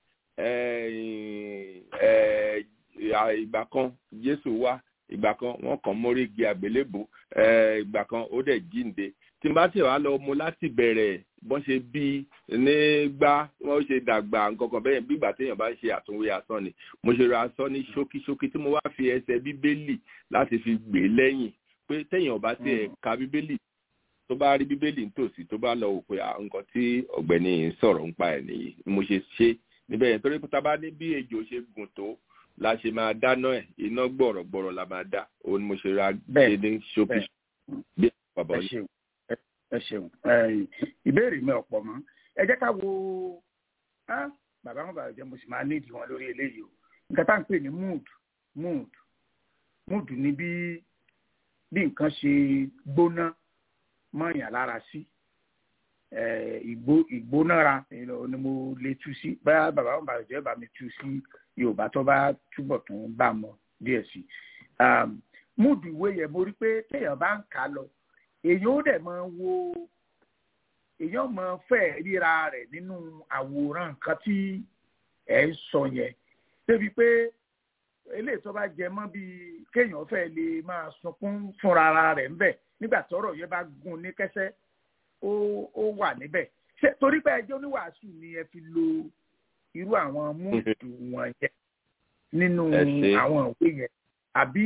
ẹ̀yìn, ẹ̀, ìgbà kan Jésù wá ìgbà kan wọn kàn mórí igi àgbélébù eh, ìgbà kan ó dẹ̀ jíǹde tí n bá tẹ̀ wá lọ mu láti bẹ̀rẹ̀ bọ́n ṣe bí nígbà wọ́n ṣe dàgbà nǹkankan bẹ́ẹ̀ bí ìgbà téèyàn bá ń ṣe àtúnwé asán ni mo ṣe ra asán ní ṣókíṣókí tí mo wá fi ẹsẹ̀ bíbélì láti fi gbé lẹ́yìn pé téèyàn bá tiẹ̀ ka bíbélì tó bá rí bíbélì nítòsí tó bá lọ wò pé ah, nǹkan tí ọ̀gbẹ́ni yìí ń sọ̀rọ̀ ń pa ẹ̀ nìyí ni mo ṣe ṣe níbẹ̀ yẹn torí pé tá a bá ní bí ejò ṣe gùn tó la ṣe máa dáná ẹ̀ iná gbọ̀rọ̀gbọ̀rọ̀ la máa dá òun ni mo ṣe ra Bẹ́ẹ̀, ṣe ní ṣókí bẹ́ẹ̀. bí bàbá ẹ yìí. ṣeun ẹ- ẹ ṣeun ẹ̀yìn, ìbéèrè mi ọ̀pọ̀ mọ́ ẹ jẹ́ ká wo á, bàbá wọn bàbá jẹ́ mo sì máa nídìí wọn lórí eléyìí o nǹkan tá à ń pè ní mood mood mood ni bí bí nǹkan ṣe gbóná mọ́yàn lára sí eh, ìgbó ìgbónára you know, ni mo lè tú sí bá bàbá wọn bàbá jẹ́ bá mi tú sí yorùbá tó bá túbọ̀ tún bá mọ díẹ̀ sí um, mood ìwé yẹn mo rí pé téèyàn bá ń kà á lọ èèyàn ó dẹ̀ máa wo èèyàn máa fẹ́ ríra rẹ̀ nínú àwòrán nǹkan tí ẹ̀ ń sọ yẹn débi pé eléyìí tó bá jẹ mọ́ bíi kéèyàn fẹ́ lè máa sunkún fúnra ara rẹ̀ ńbẹ̀ nígbà tọ́rọ̀ yẹn bá gún ní kẹ́sẹ́ ó ó wà níbẹ̀ ṣé torí pé ẹjọ́ oníwàásù ni ẹ fi lo irú àwọn múùtù wọn yẹn nínú Ẹ ṣé. àwọn ìwé yẹn àbí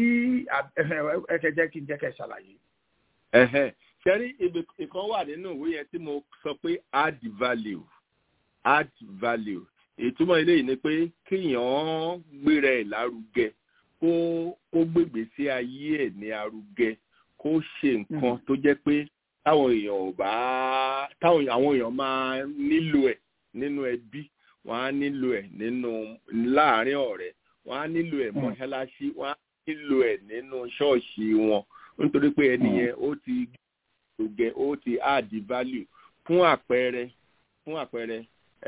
ẹ ṣe jẹ́ kí n jẹ́ kẹ́ ẹ ṣàlàyé. Ẹ̀hẹ́n. ṣẹ́rí ibi ìkan wà nínú ìwé yẹn tí mo sọ pé add value add value ìtumọ̀ eléyìí ni pé kéèyàn gbéra ẹ̀ lárugẹ kó kó gbègbè sí ayé ẹ̀ ní arugẹ kó ṣe nǹkan tó jẹ́ pé táwọn èèyàn ò bá táwọn àwọn èèyàn máa nílò ẹ̀ nínú ẹbí wọ́n á nílò ẹ̀ nínú láàárín ọ̀rẹ́ wọ́n á nílò ẹ̀ Mm. mọ́ṣáláṣí wọ́n á nílò ẹ̀ nínú ṣọ́ọ̀ṣì wọn nítorí pé ẹni Mm. yẹn ó ti gbẹ ó ti add value fún àpẹẹrẹ fún àpẹẹrẹ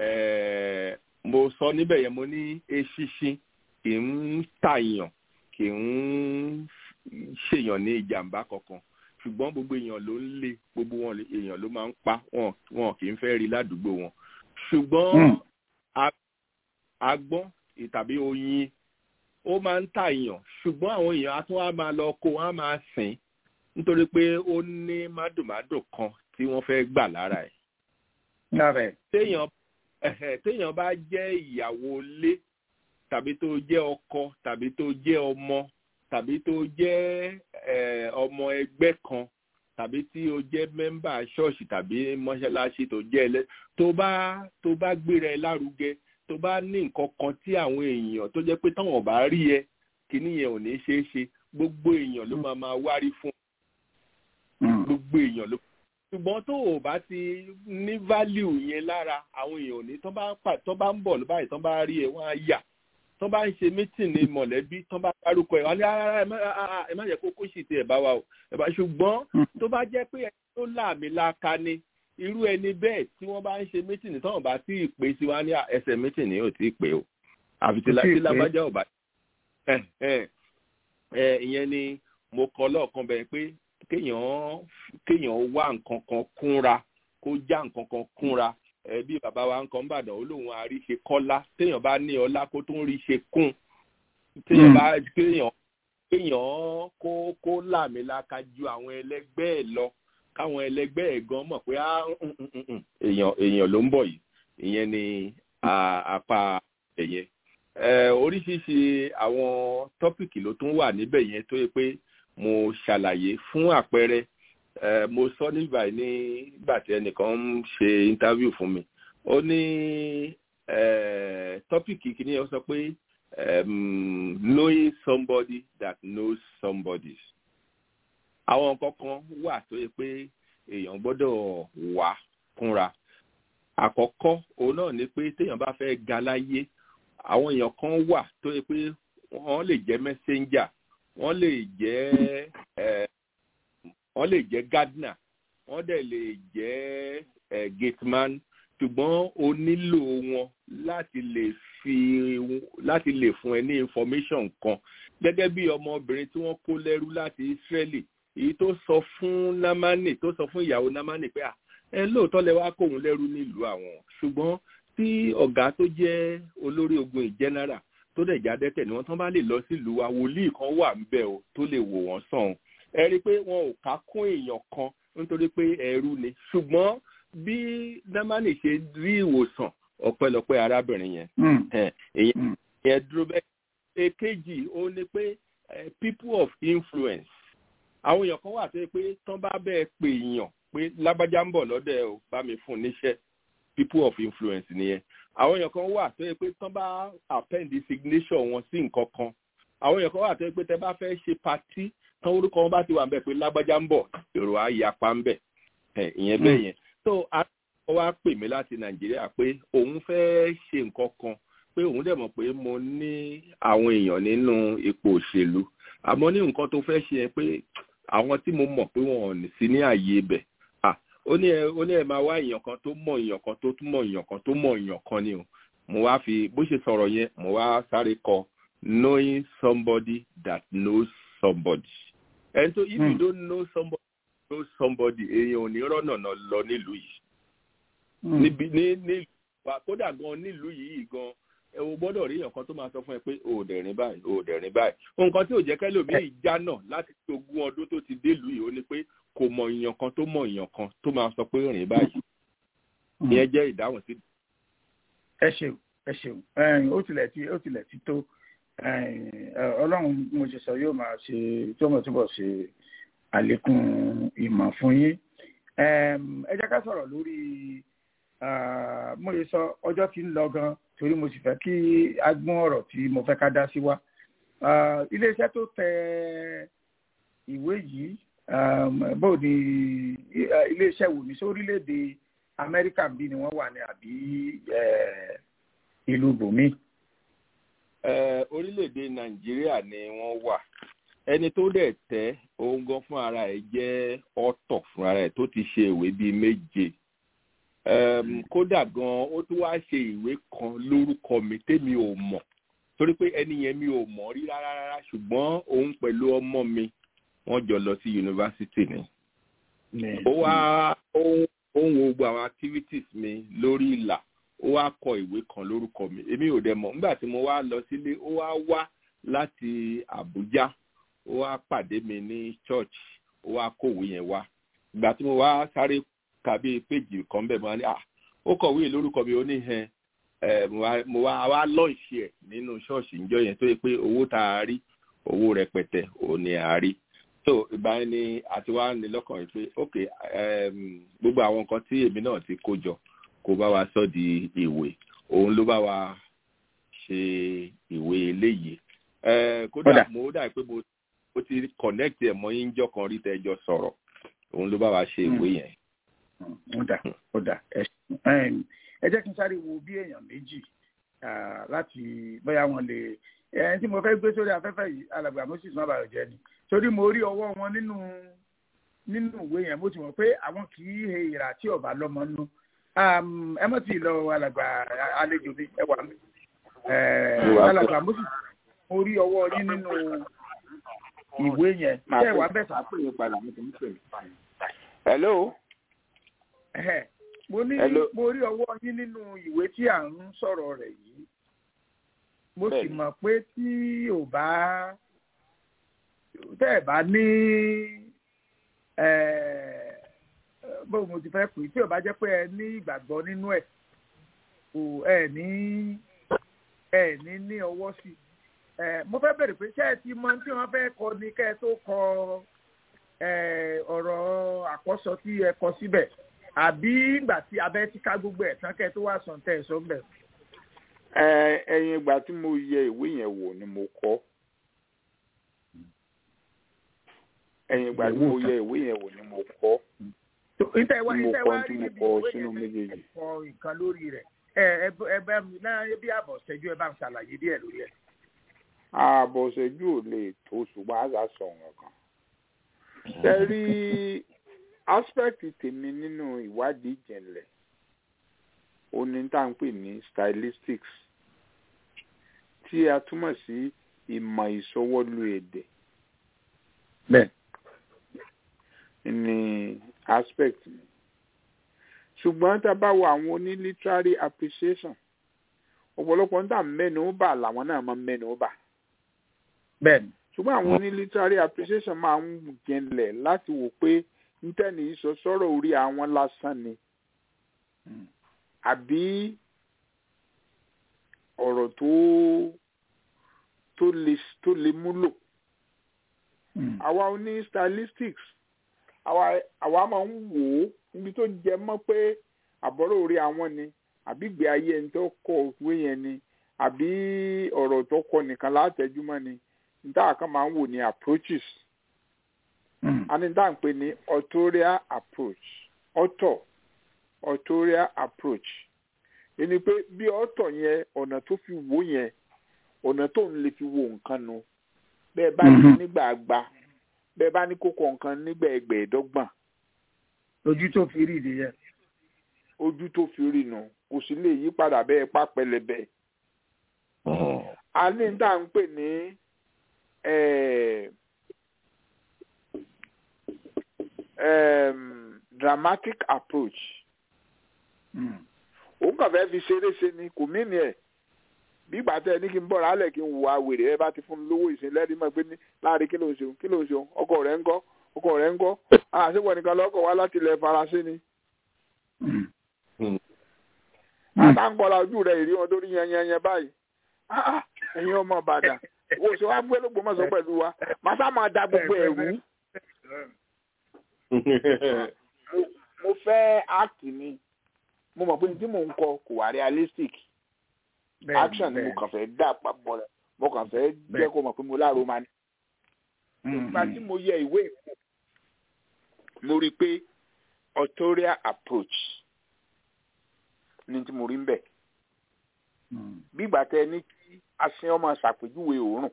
ẹẹ mo sọ níbẹ̀ yẹn mo ní eṣinṣin kì ń tàyàn kì ń ṣèyàn ní ìjàmbá kankan ṣùgbọ́n gbogbo èèyàn ló ń lé gbogbo wọn lè- èèyàn ló máa ń pa wọn wọn kì í fẹ́ rí ládùúgbò wọn ṣùgbọ́n Mm. a- agbọ́n tàbí oyin ó máa ń tàyàn ṣùgbọ́n àwọn èèyàn á tún wá máa lọ kó wọn á máa sìn nítorí pé ó ní mádùmádù kan tí wọ́n fẹ́ gbà lára ẹ̀ lára ẹ̀ téèyàn ẹ̀hẹ̀, téèyàn bá jẹ́ ìyàwó ilé tàbí tó jẹ́ ọkọ tàbí tó jẹ́ ọmọ tàbí tó jẹ́ eh, ọmọ ẹgbẹ́ kan tàbí tí o jẹ́ mẹ́mbà ṣọ́ọ̀ṣì tàbí mọ́ṣáláṣí tó jẹ́ ẹlẹ́ tó bá tó bá gbéra ẹ lárugẹ tó bá ní nǹkan kan tí àwọn èèyàn tó jẹ́ pé táwọn bá rí ẹ kíní yẹn ò ní ṣeé ṣe gbogbo èèyàn ló máa máa wárí fún Mm. gbogbo èèyàn ló ṣùgbọ́n tó o bá ti ní value yẹn lára àwọn èèyàn ò ní tán bá pà tán bá ń bọ̀ báyìí tán bá rí ẹ wọ́n á yà tán bá ń ṣe meeting ní mọ̀lẹ́bí tán bá dárúkọ ẹ̀ wọ́n á ní "Ah, ẹ má- ah, ah, ẹ má yẹ kó kó sì ti ẹ̀ bá wa o ẹ̀ bá ṣùgbọ́n tó bá jẹ́ pé ẹni tó láàmì láka ni irú ẹni bẹ́ẹ̀ tí wọ́n bá ń ṣe meeting tán ò bá tí ì pé sí wa ní "Ah, ẹsẹ̀ meeting ni ò tí ì pé o àfi tí Kò tíì tí pé. lágbájá ò bá ẹ ẹ ẹ ìyẹn ni mo kọ lọ́ọ̀kan bẹ́ẹ̀ pé kéèyàn kéèyàn wá nǹkan kan kúnra kó já nǹkan kan kúnra ẹ bí bàbá wa ń kan bàdàn ó lóun àríṣe kọ́lá téèyàn bá ní ọlá kó tó ń rí ṣe kún téèyàn Mm. bá kéèyàn kéèyàn kó kó làmìlaka ju àwọn ẹlẹgbẹ́ ẹ̀ lọ káwọn ẹlẹgbẹ́ ẹ̀ gan mọ̀ pé ah, mm, mm, mm, mm, èèyàn èèyàn ló ń bọ̀ yìí ìyẹn ni à- apá ẹ̀yẹ ẹ oríṣiríṣi àwọn tọ́pìkì ló tún wà níbẹ̀ yẹn tó yẹ pé mo ṣàlàyé fún àpẹẹrẹ mo sọ nígbà yìí nígbà tí ẹnìkan ń ṣe interview fún mi ó ní tọ́pìkì kìíní ó sọ pé knowing somebody that knows somebody àwọn nǹkan kan wà tó yẹ pé èèyàn gbọ́dọ̀ wà kúnra àkọ́kọ́ òun náà ni pé téèyàn bá fẹ́ ga láyé àwọn èèyàn kan wà tó yẹ pé wọ́n lè jẹ́ messenger wọ́n lè jẹ́ wọ́n lè jẹ́ gardener wọ́n dẹ̀ lè jẹ́ gateman ṣùgbọ́n o nílò wọn láti lè fi láti lè fún ẹ ní information kan gẹ́gẹ́ bí ọmọbìnrin tí wọ́n kó lẹ́rú láti Israeli èyí tó sọ fún Námánì tó sọ fún ìyàwó Námánì pé ẹ lóòótọ́ lẹ wá kóun lẹ́rú nílùú àwọn ṣùgbọ́n tí ọ̀gá tó jẹ́ olórí ogun ìjẹ́nára tó dẹ̀ já dẹ́tẹ̀ ni wọ́n tán bá lè lọ sílùú wa wòlíì kan wà ńbẹ̀ o tó lè wò wọ́n sàn ẹ rí i pé wọn ò ká kún èèyàn kan nítorí pé ẹrú ni ṣùgbọ́n bí Námánì ṣe rí ìwòsàn ọpẹ́lọpẹ́ arábìnrin yẹn èyàn yẹn dúró bẹ́ẹ̀ èkejì ó ní pé people of influence àwọn èèyàn kan wà tó yẹ pé tán bá bẹ́ẹ̀ pè èèyàn pé lágbájá ń bọ̀ lọ́dẹ̀ o bá mi fún níṣẹ́ people of influence nìyẹn àwọn èèyàn kan wà tó yẹ pé tán bá append signature wọn sí nǹkan kan àwọn èèyàn kan wà tó yẹ pé tẹ bá fẹ́ ṣe patí tán orúkọ wọn bá ti wà ń bẹ̀ pé lágbájá ń bọ̀ èrò á yapa ń bẹ̀ ìyẹn bẹ́ẹ̀ yẹn so ó wá pè mí láti nàìjíríà pé òun fẹ́ ṣe nǹkan kan pé òun dẹ̀ mọ̀ pé mo ní àwọn èèyàn nínú ipò òṣèlú àmọ́ ní nǹkan tó fẹ́ ṣe yẹn pé àwọn tí mo mọ̀ pé wọn ò ní sí ní ààyè ibẹ̀ ó ní ẹ ó ní ẹ máa wá èèyàn kan tó mọ̀ èèyàn kan tó tún mọ̀ èèyàn kan tó mọ̀ èèyàn kan ni o mo wá fi bó ṣe sọ̀rọ̀ yẹn mo wá sáré kọ knowing somebody that knows somebody ẹni tó if you don't know somebody know somebody èèyàn ò ní rọ́nà lọ nílùú yìí níbi ní ní kódà gan nílùú yìí gan ẹ o gbọ́dọ̀ rí èèyàn kan tó máa sọ fún ẹ pé o ò dẹ̀rìn báyìí o ò dẹ̀rìn báyìí nǹkan tí ò jẹ́ kẹ́lòmíì já náà láti fi ogún ọdún tó ti délùú yìí ó ní pé kò mọ èèyàn kan tó mọ èèyàn kan tó máa sọ pé rìn báyìí ìyẹn jẹ́ ìdáhùn sí. ẹ ṣeun ẹ ṣeun ó tilẹ̀ ti ó tilẹ̀ ti tó ọlọ́run mo ṣe sọ yóò máa ṣe tí ó mọ̀ túbọ̀ ṣe àlékún ìmọ̀ fún yín ẹ jẹ́ ká sọ̀rọ̀ lórí mo lè sọ ọjọ́ tí ń lọ gan torí mo sì fẹ́ kí a gbọ́n ọ̀rọ̀ tí mo fẹ́ ká dá sí wa iléeṣẹ́ tó tẹ ìwé yìí bó ni iléeṣẹ́ wò ní sórílẹ̀-èdè Amẹ́ríkà bí ni wọ́n wà ní àbí ìlú bòmí. orílẹ̀-èdè Nàìjíríà ni wọ́n wà ẹni tó dẹ̀ tẹ́ òun gan fún ara ẹ̀ jẹ́ ọ̀tọ̀ fún ara ẹ̀ tó ti ṣe ìwé bíi méje kódà gan ó tún wá ṣe ìwé kan lórúkọ mi tèmi ò mọ̀ torí pé ẹni yẹn mi ò mọ̀ rí rárá rárá ṣùgbọ́n òun pẹ̀lú ọmọ mi wọ́n jọ lọ sí yunifásitì ni. ó wá ó ń wo gbogbo àwọn activities mi lórí ìlà ó wá kọ ìwé kan lórúkọ mi èmi ò dẹ̀ mọ̀ nígbà tí mo wá lọ sílé ó wá wá láti Àbújá ó wá pàdé mi ní church ó wá kówé yẹn wá ìgbà tí mo wá sáré kàbí péjì kan bẹ́ẹ̀ mo wá ní à ó kọ̀wé lórúkọ mi ó ní hẹn mo wá wá lọ́ọ̀ṣì ẹ̀ nínú ṣọ́ọ̀ṣì níjọ́ yẹn tó yẹ pé owó tá a rí owó rẹpẹtẹ ò ní a rí so ìgbà yẹn ni àti wá ní lọ́kàn yìí pé ok gbogbo àwọn nǹkan tí èmi náà ti kó jọ kó bá wa sọ di ìwé òun ló bá wa ṣe ìwé eléyìí kódà mo dà pé mo ó ti connect ẹ̀ mọ́ yín jọ kan rí tẹ́jọ sọ̀rọ̀ òun ló bá wa ṣe ìwé yẹn. ó dà ó dà ẹ jẹ́ kí n sáré wo bí èèyàn méjì láti bóyá wọn lè ẹni tí mo fẹ́ gbé sórí afẹ́fẹ́ yìí alàgbà moses má bàa jẹ́ ni torí mo rí ọwọ́ wọn nínú nínú ìwé yẹn mo ti mọ̀ pé àwọn kì í he ìrà tí ọba lọ́mọ nú ẹ mọ̀ tí ì lọ alàgbà àlejò mi ẹ wà mí alàgbà moses mo rí ọwọ́ yín nínú ìwé yẹn ṣé ẹ wà bẹ́ẹ̀ sá. hello. mo ní mo rí ọwọ́ yín nínú ìwé tí à ń sọ̀rọ̀ rẹ̀ yìí mo sì mọ̀ pé tí ò bá tẹ́ ẹ̀ bá ní bó mo ti fẹ́ pè tí ò bá jẹ́ pé ẹ ní ìgbàgbọ́ nínú ẹ̀ kò ẹ ní ẹ ní ní ọwọ́ sí mo fẹ́ bẹ̀rẹ̀ pé ṣé ẹ ti mọ tí wọ́n fẹ́ kọ ní kẹ́ ẹ tó kọ eh, ọ̀rọ̀ àkọ́sọ tí ẹ kọ síbẹ̀ àbí ìgbà tí abẹ́ ti ká gbogbo ẹ̀ tán kẹ́ tó wá sàn tẹ̀ sọ bẹ̀. Ẹ, ẹ̀yìn ìgbà tí mo yẹ ìwé yẹn wò ni mo kọ ẹ̀yìn ìgbà tí mo yẹ ìwé yẹn wò ni mo kọ ìtẹ̀ wá Tí mo ìtẹ̀ kọ wá tí rí mo níbi kọ ìwé sínú yẹn méjèèjì. ẹ kọ nǹkan lórí rẹ̀ ẹ ẹ bẹ- ẹ bẹ mi náà bí àbọ̀ ṣẹ́jú ẹ bá ń ṣàlàyé díẹ̀ lórí ẹ̀. ààbọ̀ ṣẹ́jú ò lè tó ṣùgbọ́n àṣà sọ̀rọ̀ kan. ṣe rí aspect tèmi nínú ìwádìí ìjìnlẹ̀ oní tá à ń pè ní stylistics tí a túmọ̀ sí ìmọ̀ ìsọwọ́lu èdè bẹ́ẹ̀. ní aspect mi ṣùgbọ́n tá a bá wo àwọn oní literary appreciation ọ̀pọ̀lọpọ̀ ń tà mẹ́nu bà làwọn náà máa ń mẹ́nu bà bẹ́ẹ̀ni. ṣùgbọ́n àwọn oní literary appreciation máa ń jẹnlẹ̀ láti wò pé ntẹ́ni yìí sọ sọ́rọ̀ orí àwọn lásán ni àbí ọ̀rọ̀ tó tó lè tó lè múlò àwa oní stylistics àwa àwa máa ń wò ó níbi tó jẹ mọ́ pé àbọ̀rọ̀ orí àwọn ni àbí ìgbé ayé ẹni tó kọ òwe yẹn ni àbí ọ̀rọ̀ tó kọ nìkan látẹ̀júmọ́ ni níta kan máa ń wò ní approaches a ní níta ń pè ní authorial approach author authorial approach ẹni pé bí author yẹn ọ̀nà tó fi wò yẹn ọ̀nà tó ń lè fi wo nǹkan nu bẹ́ẹ̀ bá ní nígbà àgbà bẹ́ẹ̀ bá ní kókó nǹkan nígbà ẹgbẹ̀ẹ́dọ́gbọ̀n ojú tó fi rí ìdí yẹn. ojú tó fi rí nu kò sì lè yí padà bẹ́ẹ̀ pa pẹlẹbẹ. a ní ní tá à ń pè ní eh, um, dramatic approach òun kàn fẹ́ fi ṣeré ṣe ni kò mí ni ẹ̀ bí ìgbà tẹ ní kí n bọ̀ rálẹ̀ kí n wà wèrè ẹ bá ti fún mi lówó ìsìn lẹ́rìí mọ̀ pé ní láàrin kí ló ń ṣeun kí ló ń ṣeun ọkọ rẹ̀ ń gọ́ ọkọ rẹ̀ ń gọ́ àṣewọ̀ nìkan lọ́kọ̀ wá láti ilẹ̀ faransé ni. àtàǹkọ́lá ojú rẹ̀ ìrí wọn tó rí yẹn yẹn yẹn báyìí ẹ̀yin ọmọ ìbàdàn wo ṣe wá gbé lógbómọ̀ṣọ́ pẹ̀lú wa màsá máa da gbogbo ẹ̀rú. mo fẹ́ act ni mo mọ̀ pé ní tí mò ń kọ kò wá realistic action ni mo kàn fẹ́ dà papọ̀ rẹ̀ mo kàn fẹ́ jẹ́ kó mọ̀ pé mo láàrú máa ní. ìgbà tí mo yẹ ìwé ìwò mo rí i pé authorial approach ni tí mo rí ń bẹ̀. bí ìgbà tẹ ní kí asin ọmọ ṣàpèjúwe òórùn.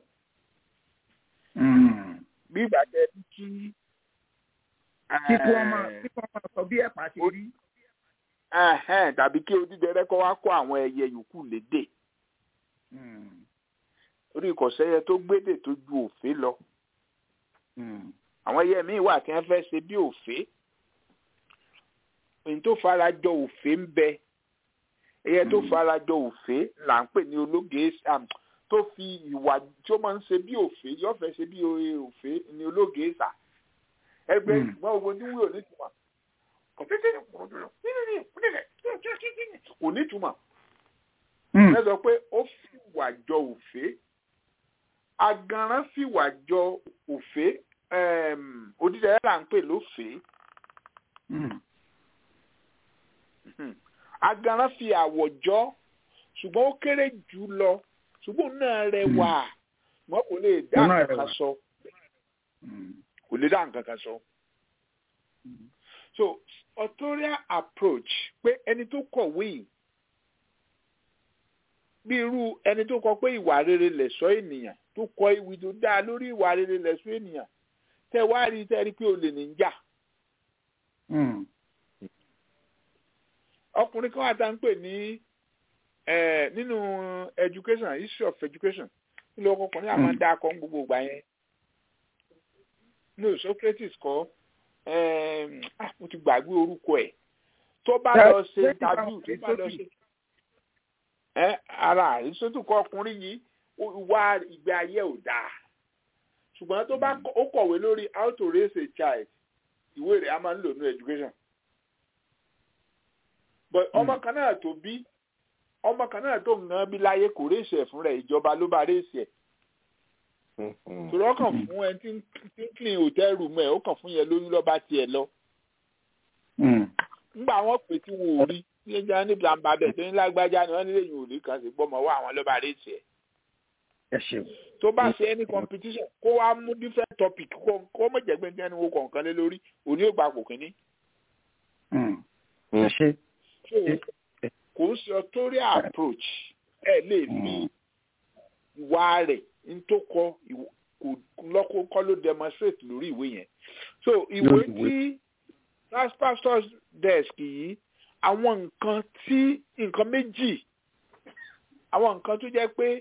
bí ìgbà tẹ ní kí. kíkú ọmọ kíkú ọmọ sọ bí ẹ̀pà ti rí. tàbí kí odídẹrẹ́ kọ́ wá kó àwọn ẹyẹ yòókù lédè orí ìkọ̀sẹ́yẹ tó gbédè tó ju òfé lọ. àwọn ẹyẹ míì wà tí wọ́n fẹ́ ṣe bí òfé. èyí tó fara jọ òfé ń bẹ. ẹyẹ tó fara jọ òfé là ń pè ní ológe tó fi ìwà tí ó máa ń ṣe bí òfé yóò fẹ́ ṣe bí òfé ní ológe sà. ẹgbẹ́ ìgbọ́n ogun tí wúlò nítumọ̀. kò nítumọ̀. ẹ sọ pé ó fi ìwà jọ òfé agaran fìwà jọ òfé odídẹrẹ́ là ń pè lófé agaran fi àwọ̀ jọ ṣùgbọ́n ó kéré jù lọ ṣùgbọ́n náà rẹwà wọn kò lè dá nǹkan kan sọ kò lè dá nǹkan kan sọ so authorial approach pé ẹni tó kọ̀wé yìí bí irú ẹni tó kọ pé ìwà rere lẹ̀ṣọ́ ènìyàn tó kọ ìwé tó dáa lórí ìwà rere lẹ̀ṣọ́ ènìyàn tẹ wá rí tẹ rí pé olè ní jà. ọkùnrin kan wà tá ń pè ní nínú education history of education nílò ọkùnrin àwọn dá akọ ń gbogbo ìgbà yẹn no Socrates kọ mo ti gbàgbé orúkọ ẹ̀ tó bá lọ ṣe interview tó bá lọ ṣe ẹ ara ìsọtún kọ ọkùnrin yìí wá ìgbé ayé ò dáa ṣùgbọ́n tó bá ó kọ̀wé lórí how to raise a child ìwé rẹ̀ a máa ń lò ní education but ọmọ kan náà tó bí ọmọ kan náà tó ń gan bí láyé kò réṣẹ̀ fún rẹ̀ ìjọba ló bá réṣẹ̀ torí ọkàn fún ẹ tí ń tí ń clean hotel room ẹ ó kàn fún yẹn lóyún lọ́ba tiẹ̀ lọ nígbà wọn pè tí wọn ò rí ní ẹja ní blamba bẹ́ẹ̀ tó ní lágbájá ni wọ́n nílé yìí ò rí kan sí gbọ́mọ wá àwọn lọ́ba rẹ̀ tiẹ̀ ẹ ṣeun tó bá ṣe any competition kó wá mú different topic kó kó mọ̀ jẹ́ pé ní ẹni wo kọ̀ọ̀kan lé lórí òní ò gba kò kínní. Mm. ẹ ṣe so kò ń ṣe authorial approach ẹ lè fi ìwà rẹ̀ ń tó kọ ìwọ- kò lọ́kọ́ kọ́ ló demonstrate lórí ìwé yẹn so ìwé Lórí ìwé. tí last pastor's desk yìí àwọn nǹkan tí nǹkan méjì àwọn nǹkan tó jẹ́ pé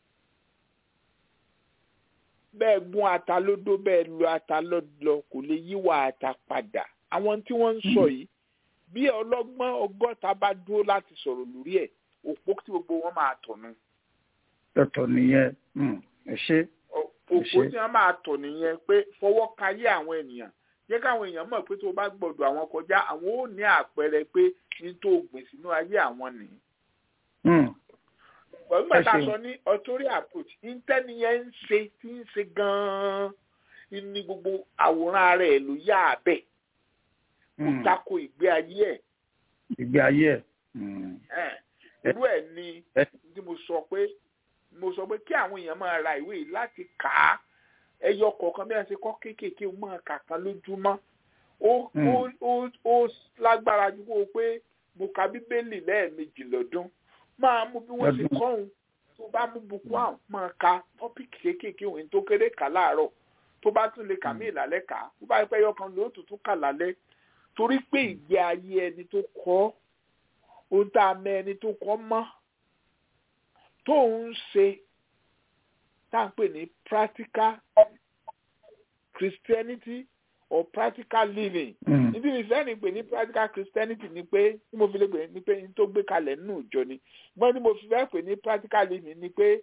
bẹ́ẹ̀ gún ata lódó bẹ́ẹ̀ lu ata lọ́dọ̀ kò lè yíwà ata padà àwọn tí wọ́n ń sọ yìí bí ọlọ́gbọ́n ọgọ́ta bá dúró láti sọ̀rọ̀ lórí ẹ̀ òpó tí gbogbo wọn máa tọ̀nù tọ̀tọ̀ nìyẹn Mm. ẹ ṣe òpó Ṣé- tí wọ́n máa tọ̀ nìyẹn pé fọwọ́ kayé àwọn ènìyàn jẹ́ káwọn èèyàn mọ̀ pé tó bá gbọ́dọ̀ àwọn kọjá àwọn ò ní àpẹẹrẹ pé ní tó gbìn sínú ayé àwọn nìyí Mm. pẹ̀lú mẹ́ta ṣeun. sọ ní authority approach intaniyẹn ń ṣe tí ń ṣe gan-an ní gbogbo àwòrán ara ẹ̀ ló yá abẹ́ ó Mm. tako ìgbé ayé ẹ̀ ìgbé ayé ẹ Mm. ẹ̀ irú ẹ̀ ni Ẹ- tí mo sọ pé mo sọ pé kí àwọn èèyàn máa ra ìwé yìí láti kà á ẹyọ kọ̀ọ̀kan bí wọ́n ṣe kọ́ kéékèèké ó máa kà kan lójúmọ́ ó Mm. ó ó ó lágbára ju kó o pé mo ka bíbélì lẹ́ẹ̀mejì lọ́dún máa mú bí wọ́n ṣe Lọ́dún. kọ́ òun tó bá mú buku àwọn máa ka tọ́pìkì kéékèèké òun tó kéré kà láàárọ̀ tó bá tún lè kà mí ìlàlẹ́ kà á tó bá pẹ́ yọkan ló tuntun kà lálẹ́ torí pé ìgbé ayé ẹni tó kọ́ ohun tá a mẹ ẹni tó kọ́ mọ́ tó ń ṣe tá à ń pè ní practical Christianity or practical living Mm. níbi ìfẹ́ ni pé ní practical Christianity ni pé tí mo fi lè pè ní pé ní tó gbé kalẹ̀ nínú ìjọ ni gbọ́n tí mo fi fẹ́ pè ní practical living ni pé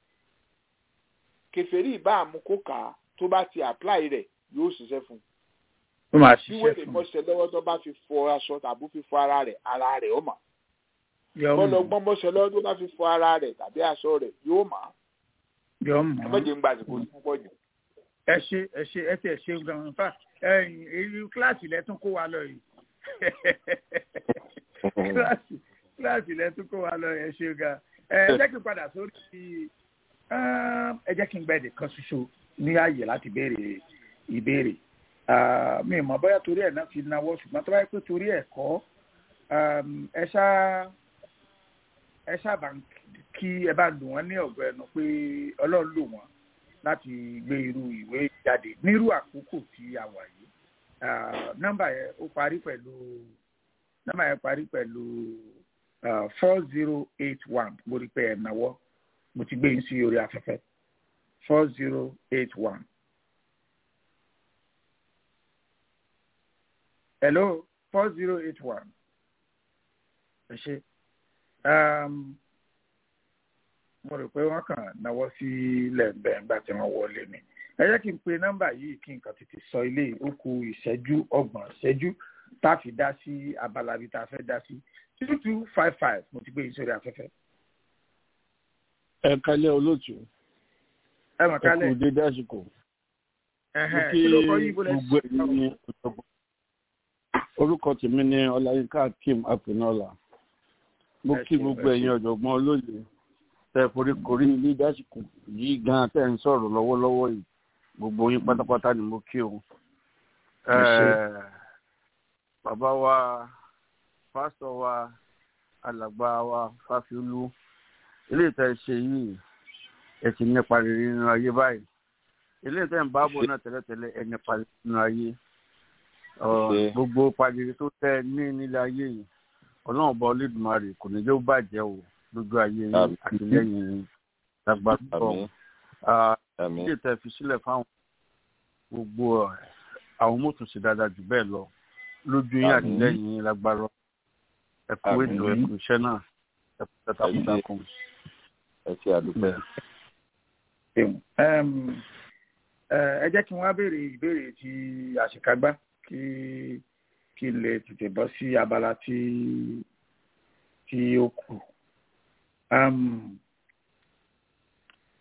kèfèrí ìbá àmúkó kà á tó bá ti apply rẹ̀ yóò ṣiṣẹ́ fún un ó máa bí ṣiṣẹ́ wèrè fún mọ́ṣẹ́ lọ́wọ́ tó bá fi fọ aṣọ tàbí fi fọ ara rẹ̀ ara rẹ̀ ó mà yọ bọ́lọ̀ mọ̀ gbọ́n mọ́ṣẹ́ lọ́wọ́ tó bá fi fọ ara rẹ̀ tàbí aṣọ rẹ̀ yóò mà yọ ẹ mọ̀ méje ń gba àsìkò tó pọ̀ jù. ẹ ṣe ẹ ṣe ẹ tẹ ṣe gan fa ẹyìn èyí kíláàsì lẹtún kó wa lọ yìí kíláàsì kíláàsì lẹtún kó wa lọ yìí ẹ ṣe gan ẹ ẹ jẹ́ kí n padà sórí um, ẹ jẹ́ kí n gba ẹ̀dẹ̀ kan ṣoṣo ní ààyè láti béèrè ìbéèrè Ah, mi ò mọ̀ bóyá torí ẹ̀ náà fi náwó ṣùgbọ́n tó bá yẹ pé torí ẹ̀ kọ́ um, ẹ ṣá ẹ ṣá bá ń kí ẹ bá lù wọ́n ní ọ̀gọ́ ẹnu pé ọlọ́run lò wọ́n láti gbé irú ìwé jáde nírú àkókò tí a wà yìí Ah, nọ́mbà yẹn ó parí pẹ̀lú nọ́mbà yẹn parí pẹ̀lú four zero eight one mo rí pé ẹ̀ náwó mo ti gbé yín sí orí afẹ́fẹ́ four zero eight one. hello four zero eight one. ẹ ṣe um, mo rò pé wọ́n kàn náwó sí lẹ́ẹ̀bẹ̀ nígbà tí wọ́n wọlé ni ẹ jẹ́ kí n pe nọ́mbà yìí kí nǹkan tètè sọ ilé ó kù ìṣẹ́jú ọgbọ̀n ìṣẹ́jú tá a fi dá sí abala bí tá a fẹ́ dá sí two two five five mo ti gbé yín sórí afẹ́fẹ́. ẹ kálẹ̀ olóòtú ẹ mọ̀ ẹ kálẹ̀ kú dédé àsìkò mo ẹ̀hẹ́n, kí kí ló kọ́ yín bó lẹ́ gbogbo ẹ̀yin ní ọ̀jọ̀gbọ́n orúkọ tèmi ní ọláyínká akeem apinola mo Ẹ kí ṣé, gbogbo ẹ ṣé. ẹ̀yin ọ̀jọ̀gbọ́n olóye tẹ foríkorí ní dédé àsìkò yìí gan tẹ ń sọ̀rọ̀ lọ́wọ́lọ́wọ́ yìí gbogbo yín pátápátá ni mo kí o Ẹ ṣé. Eh, bàbá wa pásítọ̀ wa alàgbà wa fáfiolú ilé ìtẹ̀ ṣe yìí ẹ ti nípa rere nínú ayé báyìí ilé ìtẹ̀ ń bá bọ̀ náà tẹ́lẹ̀tẹ́lẹ̀ ẹ nípa rere nínú ayé Ọ, Ṣé. gbogbo pàdé tó tẹ ní nílé ayé yìí ọlọ́run bá olódùmarè kò ní jẹ́ ó bàjẹ́ o lójú ayé yín Àmín. àtìlẹ́yìn yín lágbàá púpọ̀ Àmín. Àmín. ilé ìtẹ̀ fi sílẹ̀ fáwọn gbogbo ẹ̀, àwọn mọ́tò sí dáadáa jù bẹ́ẹ̀ lọ lójú yín Àmín. àtìlẹ́yìn yín lágbára ẹ kú Àmín. ètò ẹ kú iṣẹ́ náà ẹ kú iṣẹ́ takuntakun. ẹ ṣe àdúpẹ́. ṣeun. Ẹm, ẹ ẹ jẹ́ kí n wá béèrè ìbéèrè ti àṣekágbá kí kí n lè tètè bọ́ sí abala tí tí ó kù. Ẹm,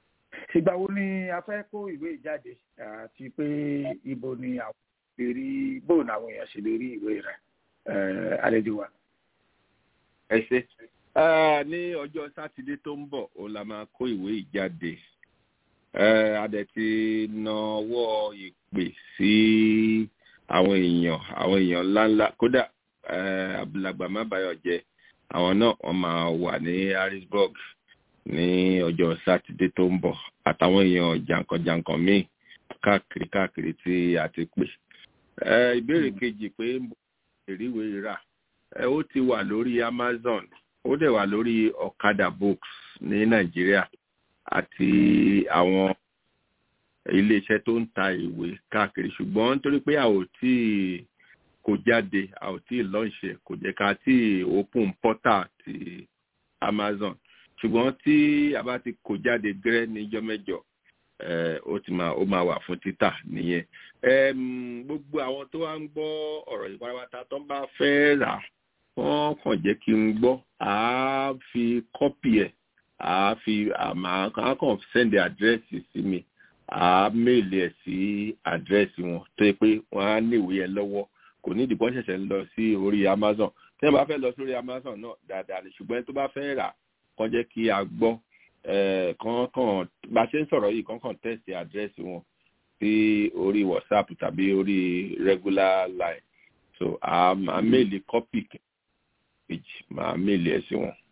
tìgbà wo ni a fẹ́ kó ìwé ìjáde àti pé ibo ni àwọn lè rí bóun àwọn èèyàn ṣe lè rí ìwé rẹ̀ àlejò wa. ẹ ṣe ní ọjọ́ sátidé tó ń bọ̀ òun la máa kó ìwé ìjáde a dẹ̀ ti nawọ́ ìpè sí àwọn èèyàn àwọn èèyàn ńláńlá kódà abúlàgbà má bàyọ̀ jẹ́ àwọn náà wọ́n máa wà ní harrisburg ní ọjọ́ sátidé tó ń bọ̀ àtàwọn èèyàn jàǹkànjàǹkàn míì káàkiri káàkiri tí a ti pè. ìbéèrè kejì pé ìríwé rà ó ti wà lórí amazon ó dẹ̀ wà lórí ọ̀kadà books ní nàìjíríà àti àwọn iléeṣẹ́ tó ń ta ìwé káàkiri ṣùgbọ́n nítorí pé a ò tí kò jáde a ò tí lọ́ǹṣẹ̀ kò jẹ́ ká tí open portal ti amazon ṣùgbọ́n tí a bá ti kò jáde gẹ́rẹ́ níjọ́ mẹ́jọ ó ti máa ó máa wà fún títà nìyẹn gbogbo àwọn tó wá ń gbọ́ ọ̀rọ̀ yìí pátápátá tó ń bá fẹ́ rà wọ́n kàn jẹ́ kí n gbọ́ àá fi kọ́pì ẹ̀ àá fi àmà kàn sẹ́ndì àdírẹ́sì sí mi àá méèlì ẹ̀ sí àdírẹ́sì wọn tó yẹ pé wọ́n á níwèé ẹ̀ lọ́wọ́ kò ní ìdìbò ṣẹ̀ṣẹ̀ ń lọ sí orí amazon tí wọ́n bá fẹ́ lọ sórí amazon náà dáadáa ni ṣùgbọ́n tó bá fẹ́ rà kàn jẹ́ kí a gbọ́ kàn bá ṣe ń sọ̀rọ̀ yìí kàn kàn tẹ̀sí àdírẹ́sì wọn sí orí whatsapp tàbí orí regular line so a máa méèlì kọ́pì kejì máa méèlì ẹ̀ sí wọn.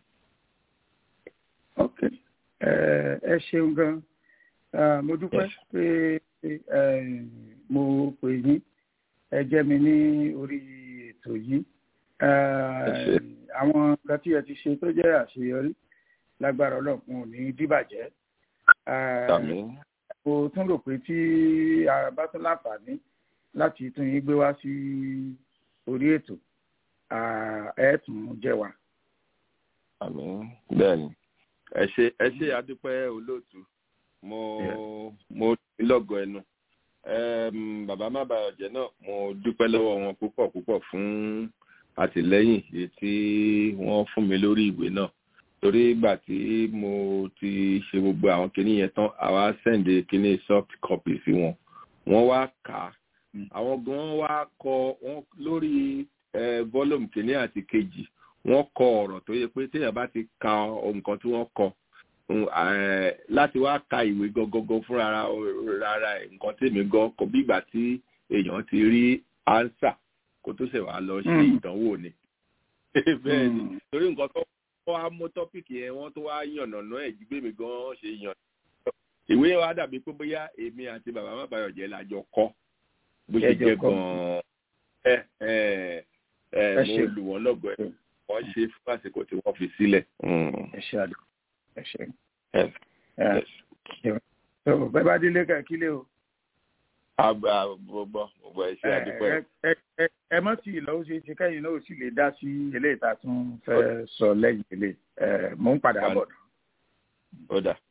ok ẹ ṣeun gan mo dúpẹ́ pé mo pè yín ẹ jẹ́ mi ní orí ètò yìí àwọn nǹkan tí ẹ ti ṣe tó jẹ́ àṣeyọrí lágbára ọlọ́run ò ní dìbàjẹ́ mo tún rò pé tí a bá tún láǹfààní láti tún yín gbé wá sí orí ètò ẹ tún jẹ wá. bẹ́ẹ̀ni ẹ ṣe ẹ ṣe adúpẹ́ olóòtú mo mo lọ́gọ̀ ẹnu bàbá má bàa jẹ́ náà mo dúpẹ́ lọ́wọ́ wọn púpọ̀ púpọ̀ fún àtìlẹ́yìn èyí tí wọ́n fún mi lórí ìwé náà torí ìgbà tí mo ti ṣe gbogbo àwọn kinní yẹn tán àwa sẹ́ǹdì kinní soft copy sí wọn wọ́n wá kà á àwọn gan wá kọ wọn lórí volume kinní àti kejì wọ́n kọ ọ̀rọ̀ tó yẹ pé téèyàn bá ti ka nǹkan tí wọ́n kọ láti wá ka ìwé gangan fúnra rárá ẹ̀ nǹkan tèmi gan kọ bí ìgbà tí èèyàn ti rí ánsà kó tó ṣẹ̀ wá lọ ṣe ìdánwò ni bẹ́ẹ̀ ni torí nǹkan tó wọ́n á mú tọ́pìkì yẹn wọ́n tó wá yànnàná ẹ̀ jí gbèmí gan ṣe yàn. ìwé wa dàbí pé bóyá èmi àti bàbá má bàyọ̀ jẹ́ lájọ kọ́ bó ṣe jẹ́ gan-an ẹ ẹ ẹ mo lù wọ́n lọ́gọ̀ ẹ̀ wọ́n ṣe fún àsìkò tí wọ́n fi sílẹ̀. ẹ ṣe àdó ẹ ṣe. bẹ́ẹ̀ bá délé ká kílé o. àgbà gbogbo gbogbo ẹ ṣe àdúpẹ́. ẹ mọ́ sí ìlọ́wọ́ ṣe ṣe kẹ́yìn náà ó sì lè dá sí eléyìí tá a tún fẹ́ sọ lẹ́yìn ilé mò ń padà bọ̀. ó dà.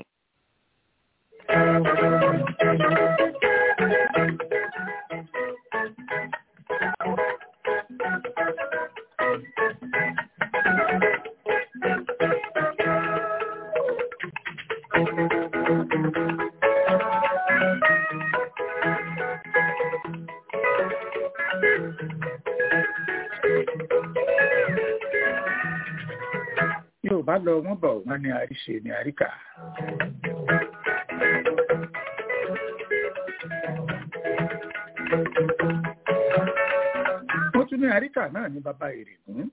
yóò bá lọ wọn bọ wọn ní àríṣe ní àríkà. wọ́n tún ní àríkà náà ní bàbá ìrègùn.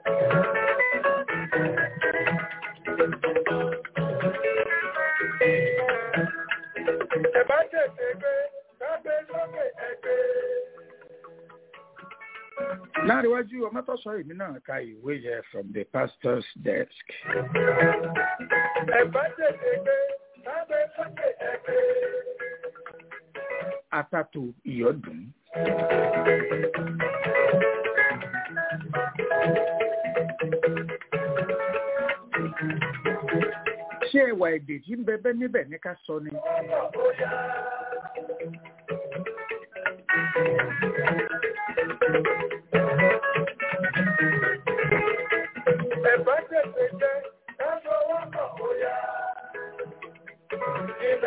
ẹ bá tètè gbé kágbé sókè ẹgbẹ́. láríwájú ọmọtọ́sọ èmi náà ka ìwé yẹn from the pastor's desk. ẹ bá tètè gbé kágbé sókè ẹgbẹ́. atato ìyọdún. ṣé ẹwà èdè tí ń bẹbẹ níbẹ̀ ní ká sọ ni. ẹ bá tètè jẹ ká fọwọ́ kàn bóyá.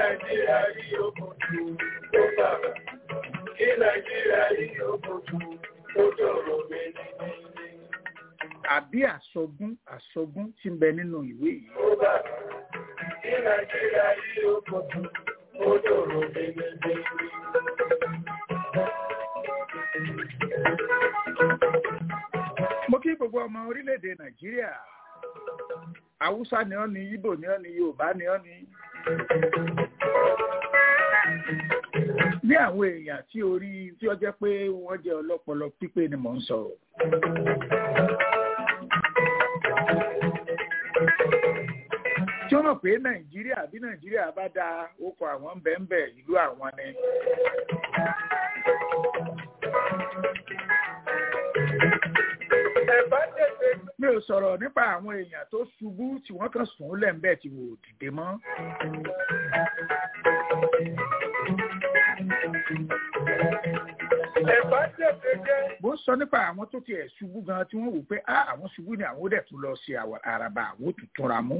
kí Nàìjíríà yìí ó kojú ó tòrò méjì. àbí àsọgún àsọgún tí ń bẹ nínú ìwé yìí. Ó bá kí Nàìjíríà yìí ó kojú ó tòrò méjì. mo kí gbogbo ọmọ orílẹ̀-èdè nàìjíríà haúsá ni ọ́ ni ibo ni ọ́ ni yorùbá ni ọ́ ni. ní àwọn èèyàn tí orí tí ó jẹ́ pé wọ́n jẹ́ ọlọ́pọlọ pípé ni mò ń sọ̀rọ̀. tí wọ́n mọ̀ pé nàìjíríà bí nàìjíríà bá da okọ̀ àwọn bẹ́ẹ̀ ìlú àwọn ni. Ẹ̀bá tètè mi ò sọ̀rọ̀ nípa àwọn èèyàn tó ṣubú tí wọ́n kàn sùn lẹ́ǹbẹ̀ tí wò ó dìde mọ́. ẹ̀bá tètè jẹ́. bó ń sọ nípa àwọn tó tiẹ̀ ṣubú gan tí wọ́n wò pé á àwọn ṣubú ni àwọn ó dẹ̀ tún lọ ṣe àwọ̀- àràbà àwọn ó tún túnra mú.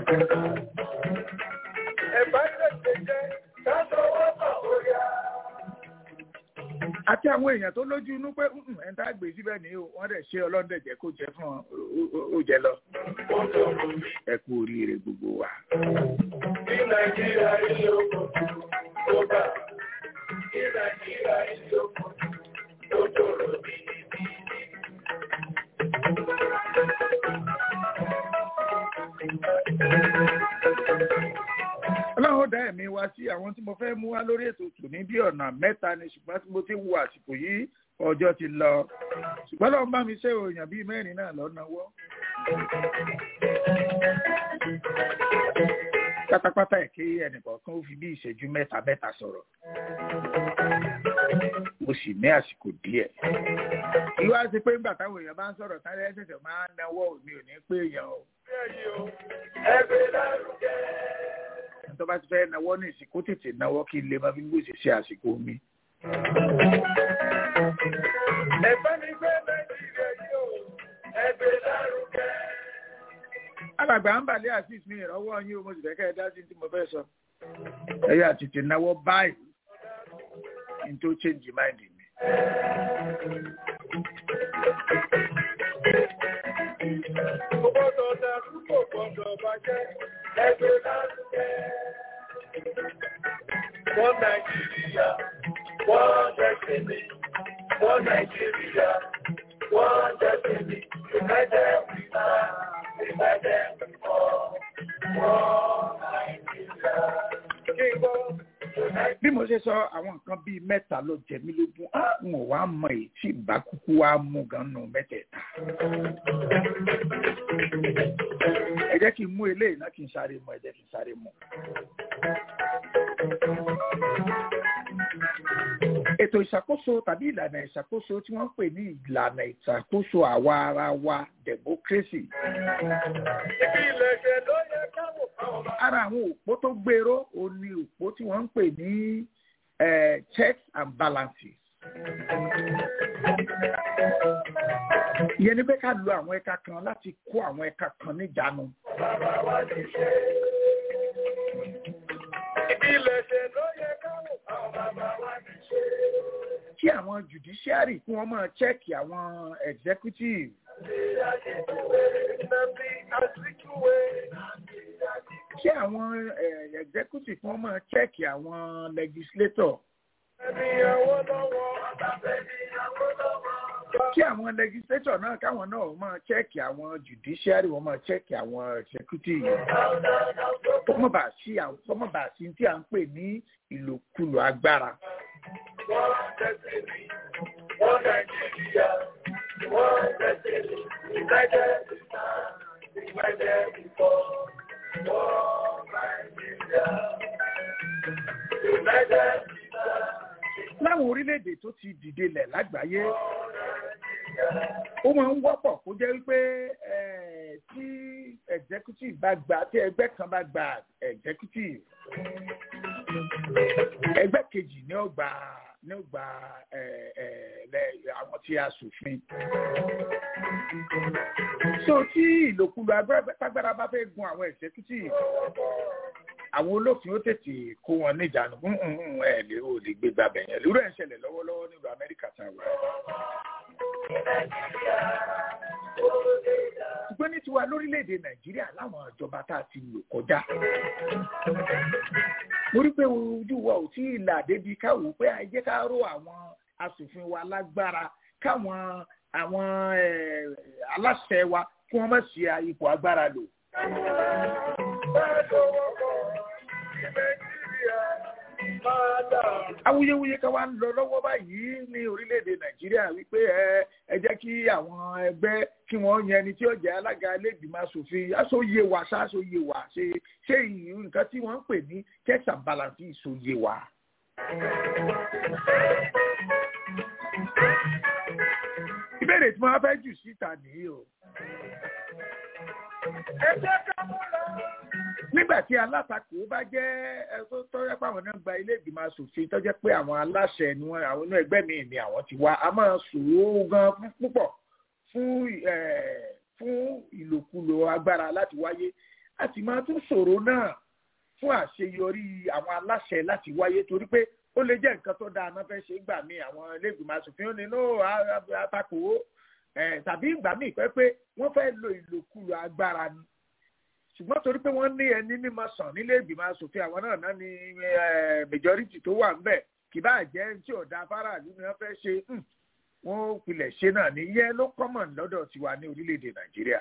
Ẹ̀bá tètè jẹ́. Ká sọwọ́ pọ̀ ó yá. àti àwọn èèyàn tó lójú inú pé "Mm, ẹni tá a gbé síbẹ̀ ni o wọ́n dẹ̀ ṣe ọlọ́dẹ jẹ́ kó jẹ́ fún ọ ó- ó- ó jẹ lọ. Ó tòrò méjì. ẹ kú oríire gbogbo wa. Kí Nàìjíríà yìí ó kojú ó bá. Kí Nàìjíríà yìí ó kojú ó tòrò méjì. ọlọ́run ó dá ẹ̀mí wa sí àwọn tí mo fẹ́ mú wá lórí ètò tò ní bí ọ̀nà mẹ́ta ni ṣùgbọ́n tí mo ti wo àsìkò yìí ọjọ́ ti lọ ṣùgbọ́n lọ́run bá mi ṣe òòyàn bíi mẹ́rin náà lọ́nàwọ́. pátápátá ẹ̀ kí ẹnìkọ̀ọ̀kan ó fi bí ìṣẹ́jú mẹ́ta mẹ́ta sọ̀rọ̀ mo sì ní àsìkò díẹ̀. ìwà ti pé nígbà táwọn èèyàn bá ń sọ̀rọ̀ sáré ẹ̀ṣẹ̀ṣẹ̀ máa ń náwó òní ò ní pé èèyàn o Ẹgbẹ́ lárugẹ. tó bá ti fẹ́ náwó ní ìsìnkú tètè náwó kí n lè máa fi gbèsè ṣe àsìkò mi. Ẹ̀bá mi gbé Nàìjíríà yìí ó. Ẹgbẹ́ lárugẹ. alàgbà ń bàlẹ́ àti ìsinmi ìrànwọ́ yín o mo sì fẹ́ kẹ́ ẹ dá sí tí mo fẹ́ sọ. ẹ̀yà tètè náwó báyìí n tó change mind mi. Kò gbọ́dọ̀ dàrú kò gbọ́dọ̀ bàjẹ́. Ẹgbẹ́ lárugẹ. Wọ́n Nàìjíríà, wọ́n jẹ́sìn mi. Wọ́n Nàìjíríà, wọ́n jẹ́sìn mi. United we stand, united we fall. Wọ́n Nàìjíríà. Kí n gbọ́. bí mo ṣe sọ àwọn nǹkan bíi mẹ́ta ló jẹ mí lógún á n ò wá mọ èyí tí ìbá kúkú wá mú gan nù mẹ́tẹ̀ẹ̀ta. ẹ jẹ́ kí n mú eléyìí náà kí n sáré mọ ẹ jẹ́ kí n sáré mọ. ètò ìṣàkóso tàbí ìlànà ìṣàkóso tí wọ́n ń pè ní ìlànà ìṣàkóso àwa ara wa democracy Ibi ìlẹ̀kẹ̀ ló yẹ káwọ̀ káwọn bá. ara àwọn òpó tó gbèrò ó ní òpó tí wọ́n ń pè ní eh, checks and balances. ìyẹn ni pé ká lo àwọn ẹ̀ka kan láti kó àwọn ẹ̀ka kan níjàánu. Bàbá wa ti ṣe. Ibi ìlẹ̀kẹ̀ ló yẹ káwọ̀ káwọn bàbá wa ti ṣe. kí àwọn judiciary kí wọ́n máa chẹ́ẹ̀kì àwọn executive Nnamdi Azikiwe. kí àwọn eh, executive kí wọ́n máa chẹ́ẹ̀kì àwọn legislator Ẹni àwọn lọ́wọ́. Ẹni àwọn lọ́wọ́. kí àwọn legislator náà káwọn náà máa chẹ́ẹ̀kì àwọn judiciary wọ́n máa chẹ́ẹ̀kì àwọn executive kọ́mọ̀bà sí àwọn kọ́mọ̀bà sí tí à ń pè ní ìlòkulò agbára. Wọ́n tẹ̀sí mi. Wọ́n Nàìjíríà. Wọ́n tẹ̀sí mi. United we stand. United we fall. Wọ́n Nàìjíríà. United we stand. láwọn orílẹ̀-èdè tó ti dìde lẹ̀ lágbàáyé ó máa ń wọ́pọ̀ kó jẹ́ wípé eh, tí executive bá gba tí ẹgbẹ́ kan bá gba executive ẹgbẹ́ kejì ní ó gba ní ó gba eh, eh, lẹ- àwọn tí a ṣòfin. so tí ìlòkulò agbára bá fẹ́ gun àwọn executive àwọn olófin ó tètè kó wọn níjànú fún ẹ lè ò lè gbé gbàbẹ̀ yẹn lórí ẹ̀ ń ṣẹlẹ̀ lọ́wọ́lọ́wọ́ nílùú amẹ́ríkà tá a wà. ṣùgbọ́n ní tiwa lórílẹ̀‐èdè nàìjíríà láwọn ìjọba tá a ti lò kọjá mo rí pé ojú wa ò tí ì là débi káwò pé ẹ jẹ́ ká ró àwọn asòfin wa lágbára káwọn àwọn aláṣẹ wa kí wọ́n má ṣe ipò agbára lò. awuyewuye kan wá ń lọ lọ́wọ́ báyìí ní orílẹ̀-èdè nàìjíríà wípé ẹ ẹ jẹ́ kí àwọn ẹgbẹ́ kí wọ́n yan ẹni tí ó jẹ́ alága lẹ́gbìmọ̀ asòfin aṣòye wa ṣáṣòye wa ṣe ṣé nǹkan tí wọ́n ń pè ní checks and balances ìṣòye wa. ìbéèrè tí wọ́n fẹ́ jù síta nìyí o. ẹ jẹ́ ká mú lọ nígbà tí alátakò bá jẹ́ ẹ̀sọ́ tọ́jọ́ pé àwọn náà gba ilé ìgbìmọ̀ asòfin tọ́jọ́ pé àwọn aláṣẹ ni wọ́n àwọn inú ẹgbẹ́ mi ni àwọn ti wá a máa ṣòro gan púpọ̀ fún fún ìlòkulò agbára láti wáyé a sì máa tún ṣòro náà fún àṣeyọrí àwọn aláṣẹ láti wáyé torí pé ó lè jẹ́ nǹkan tó dáa náà fẹ́ ṣe gbà mí àwọn ilé ìgbìmọ̀ asòfin ó ní no atakò tàbí ìgbà míì pẹ́ pé wọ́n fẹ́ lo ìlòkulò agbára ni ṣùgbọ́n torí pé wọ́n ní ẹni mímọ sàn nílé ìgbìmọ̀ asòfin àwọn náà náà ní majority tó wà ńbẹ̀ kì bá jẹ́ tí ọ̀dà fáráàlú ni wọ́n fẹ́ ṣe wọ́n pilẹ̀ ṣe náà ní yẹ ló common lọ́dọ̀ tiwa ní orílẹ̀-èdè nàìjíríà.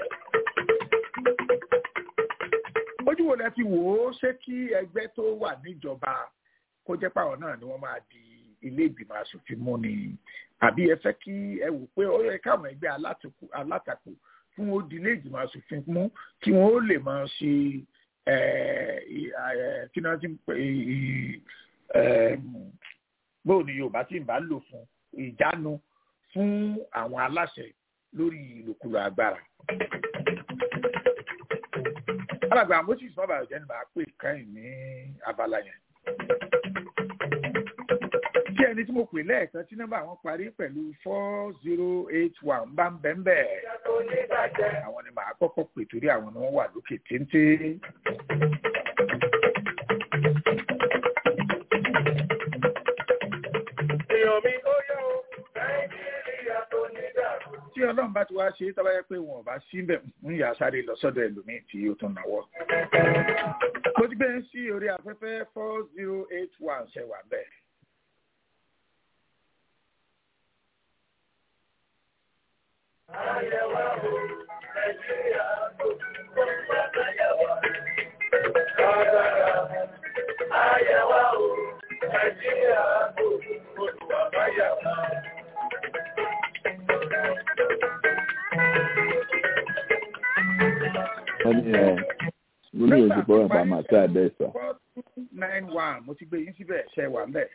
ojú wo lẹ fi wò ó ṣé kí ẹgbẹ́ tó wà níjọba kó jẹ́ pàwọn náà ni wọ́n máa di ilé ìgbìmọ̀ asòfin mú ni àbí ẹ fẹ́ kí ẹ wò pé ó yẹ káwọn ẹgbẹ́ alátakò fún ó di ilé ìgbìmọ̀ asòfin mú kí wọ́n ó lè máa ṣe kí wọ́n ti pè bóò ni yorùbá tí ń bá lò fún ìjánu fún àwọn aláṣẹ lórí ìlòkulò agbára. alàgbà moses bàbá ọ̀jẹ̀ ni màá pè káyìn ní abala yẹn. kí ẹni tí mo pè lẹ́ẹ̀kan tí nọ́mbà wọn parí pẹ̀lú four zero eight one bá ń bẹ́ẹ̀ bẹ́ẹ̀. àwọn ni màá kọ́kọ́ pè torí àwọn ni wọ́n wà lókè téńté. èèyàn mi ó yọ ó nàìjíríà tó ní dàrú. tí ọlọ́run bá ti wá ṣe é tọ́ba yẹ pé wọn ò bá síbẹ̀ ń yà sáré lọ sọ́dọ̀ ẹlòmíì tí ó tún náwó. mo ti gbé sí orí afẹ́fẹ́ four zero eight one ṣẹ̀wà bẹ́ẹ̀. Ayẹ̀wò Nàìjíríà tó àyẹ̀wò. Ayẹ̀wò Nàìjíríà tó olùwàbáyàwó. wọ́n ní ẹ̀ mo ní ojú pọ̀ nípa màá tí a bẹ́ẹ̀ sọ. four two nine one mo ti gbé yín síbẹ̀ ṣẹ̀wà bẹ́ẹ̀.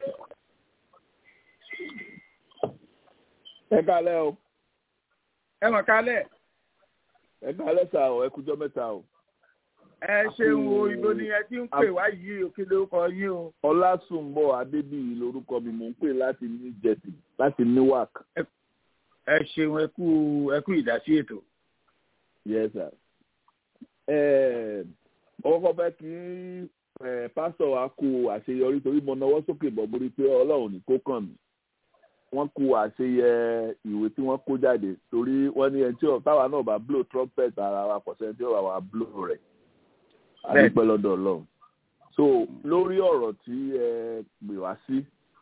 ẹ kálẹ́ o ẹ mọ̀ kálẹ̀ ẹ kálẹ́ sà o ẹ kújọ́ mẹ́ta o. ẹ ṣeun o ibo ni ẹ ti ń pè wá yìí o kí ló kọ yín o. ọlásùnbọ̀ adébíyì lorúkọ mi mò ń pè láti new jersey láti newark. ẹ ṣeun ẹ kú ẹ kú ìdásí ètò. yes sir. ẹ ọkọ̀ fẹ́ kí pásítọ̀ wa kú àṣeyọrí torí mo náwó sókè bọ̀ borí pé ọlọ́run ní kó kàn mí wọ́n kú àṣeyẹ ìwé tí wọ́n kó jáde torí wọ́n ní ẹni tí táwa náà bá blow trumpet ara wa pọ̀ sẹ́ni tí ó wà wá blow rẹ̀ àdúpẹ́ lọ́dọ̀ ọlọ́run so lórí ọ̀rọ̀ tí ẹ pè wá sí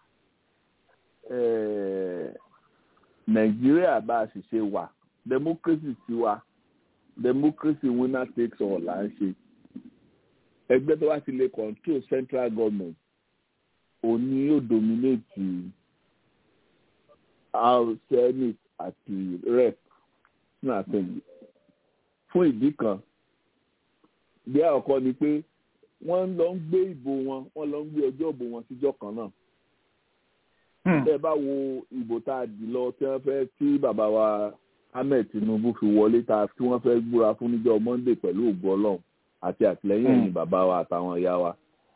nàìjíríà bá a sì ṣe wà democracy ti wà democracy winner takes all là ń ṣe ẹgbẹ́ tó bá ti lè control central government òní yóò dominate house senate àti rep ní assembly fún ìdí kan bí àkọ́kọ́ ni pé wọ́n lọ ń gbé ìbò wọn wọ́n lọ ń gbé ọjọ́ ìbò wọn síjọ́ kan náà. bẹ́ẹ̀ bá wo ìbò tá a dì lọ tí wọ́n fẹ́ tí bàbá wa ahmed tinubu fi wọlé ta tí wọ́n fẹ́ gbúra fún níjọ́ monday pẹ̀lú ògbó ọlọ́run àti àtìlẹ́yìn ẹ̀yìn bàbá wa àtàwọn ìyá wa.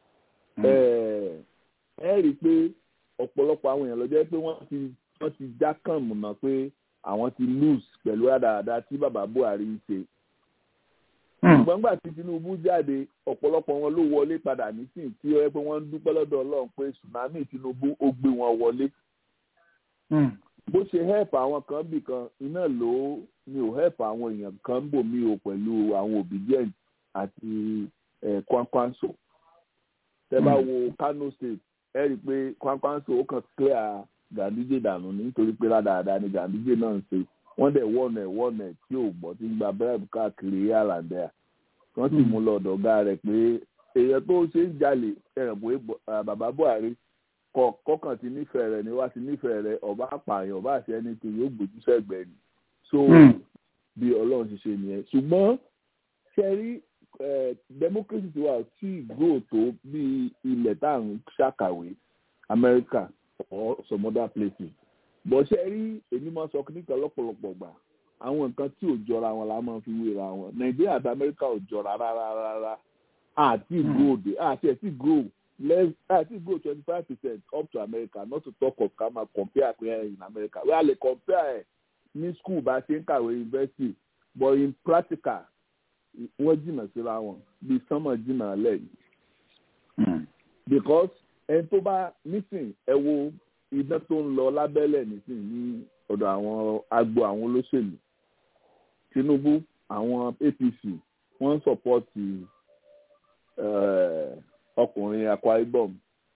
ẹ rí i pé ọ̀pọ̀lọpọ̀ àwọn èèyàn ló jẹ́ pé wọ́n ti wọ́n ti já kàn mọ̀nà pé àwọn ti lose pẹ̀lú àdáadáa tí bàbá buhari ń ṣe ṣùgbọ́n gbà tí Tinubu jáde ọ̀pọ̀lọpọ̀ wọn ló wọlé padà nísìn tí ó yẹ pé wọ́n ń dúpẹ́ lọ́dọ̀ Ọlọ́run pé tsunami Tinubu ó gbé wọn wọlé bó ṣe help àwọn kan bì kan iná ló ni ò help àwọn èèyàn kan bò mí o pẹ̀lú àwọn obedient àti Kwankwanso tẹ́ bá wo Kano State ẹ rí i pé Kwankwanso ó kàn clear Ganduje dànù nítorí pé rádaràda ni Ganduje náà ń ṣe wọ́n dẹ̀ wọ́ọ̀nù ẹ̀ wọ́ọ̀nù ẹ̀ tí ò gbọ́ tí ń gba bẹ́ẹ̀bù káàkiri àlàndẹ́ à wọ́n sì mú lọ́dọ̀ ọ̀gá rẹ̀ pé èèyàn tó ṣe ń jalè ẹ̀ràn pé bàbá Buhari kọ̀ọ̀kan ti nífẹ̀ẹ́ rẹ̀ ni wá ti nífẹ̀ẹ́ rẹ̀ ọba àpààyàn ọba àṣẹ ẹni tí yóò gbójú sẹ́gbẹ̀ẹ́ ni so bí Ọlọ́run ṣe ṣe nìyẹn ṣùgbọ́n ṣe rí democracy ti wà tí grow tó bí ilẹ̀ tá à ń ṣàkàwé America or some other places bọ̀ ṣe rí èmi máa sọ nípa lọ́pọ̀lọpọ̀ gbà àwọn nǹkan tí ò jọra wọn la máa fi wéra wọn Nàìjíríà àti Amẹ́ríkà ò jọra rárá rárá àti grow de àti ẹ̀ tí grow less àti grow twenty five percent up to America not to talk of ká máa compare pé in America wíwá lè compare ẹ̀ ní school bá ṣe ń kàwé university but in practical wọ́n jìnnà síra wọn bí sánmọ̀ jìnnà lẹ́yìn because ẹni tó bá nísìn ẹ wo iná tó ń lọ lábẹ́lẹ̀ nísìn ní ọ̀dọ̀ àwọn agbo àwọn olóṣèlú Tinubu àwọn APC wọ́n ń sọ̀pọ́tì ọkùnrin Akwa Ibom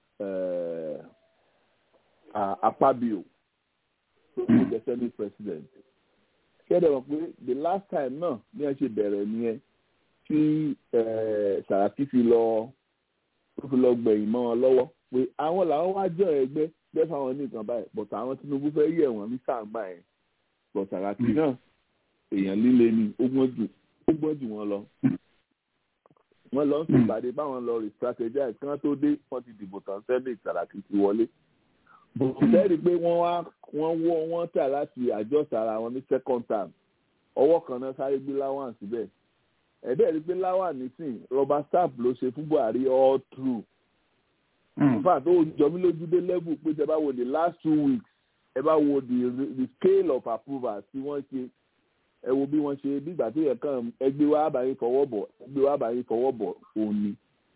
Akpabio tó ń jẹ́ senate president kẹ́dẹ̀ wọ́n pé the last time náà ní ẹ ṣe bẹ̀rẹ̀ nìyẹn tí Sàràkí fi lọ tó fi lọ gbẹ̀yìn mọ́ ọ lọ́wọ́ pé àwọn làwọn wá jọ ẹgbẹ́ bẹ́ẹ̀ fáwọn ní nǹkan báyìí bọ̀tà àwọn Tinubu fẹ́ yẹ̀ wọ́n ní sàǹgbà yẹn bọ̀tà Sàràkí náà èèyàn líle ni ó gbọ́n jù wọ́n lọ. wọ́n lọ ń ṣèpàdé báwọn lọ rí strategize kí wọ́n tó dé wọ́n ti dìbò tán Senate Sàràkí ti wọlé. bọ̀tẹ́rì pé wọ́n wá wọ́n wọ́ wọ́n tà láti àjọsà ara wọn ní second term ọwọ́ kan náà sáré gbé láwọn síbẹ̀ ẹ̀dẹ́ rí pé láwọn nísìn rọba staff ló ṣe fún Buhari all through in fact ó jọ mí lójú dé level pé tẹ bá wo the last two weeks ẹ bá wo the the scale of approval tí wọ́n ṣe ẹ wo bí wọ́n ṣe bí ìgbà tó yẹ kàn ẹgbẹ́ wa àbáyé fọwọ́ bọ̀ ẹgbẹ́ wa àbáyé fọwọ́ bọ̀ òun ni.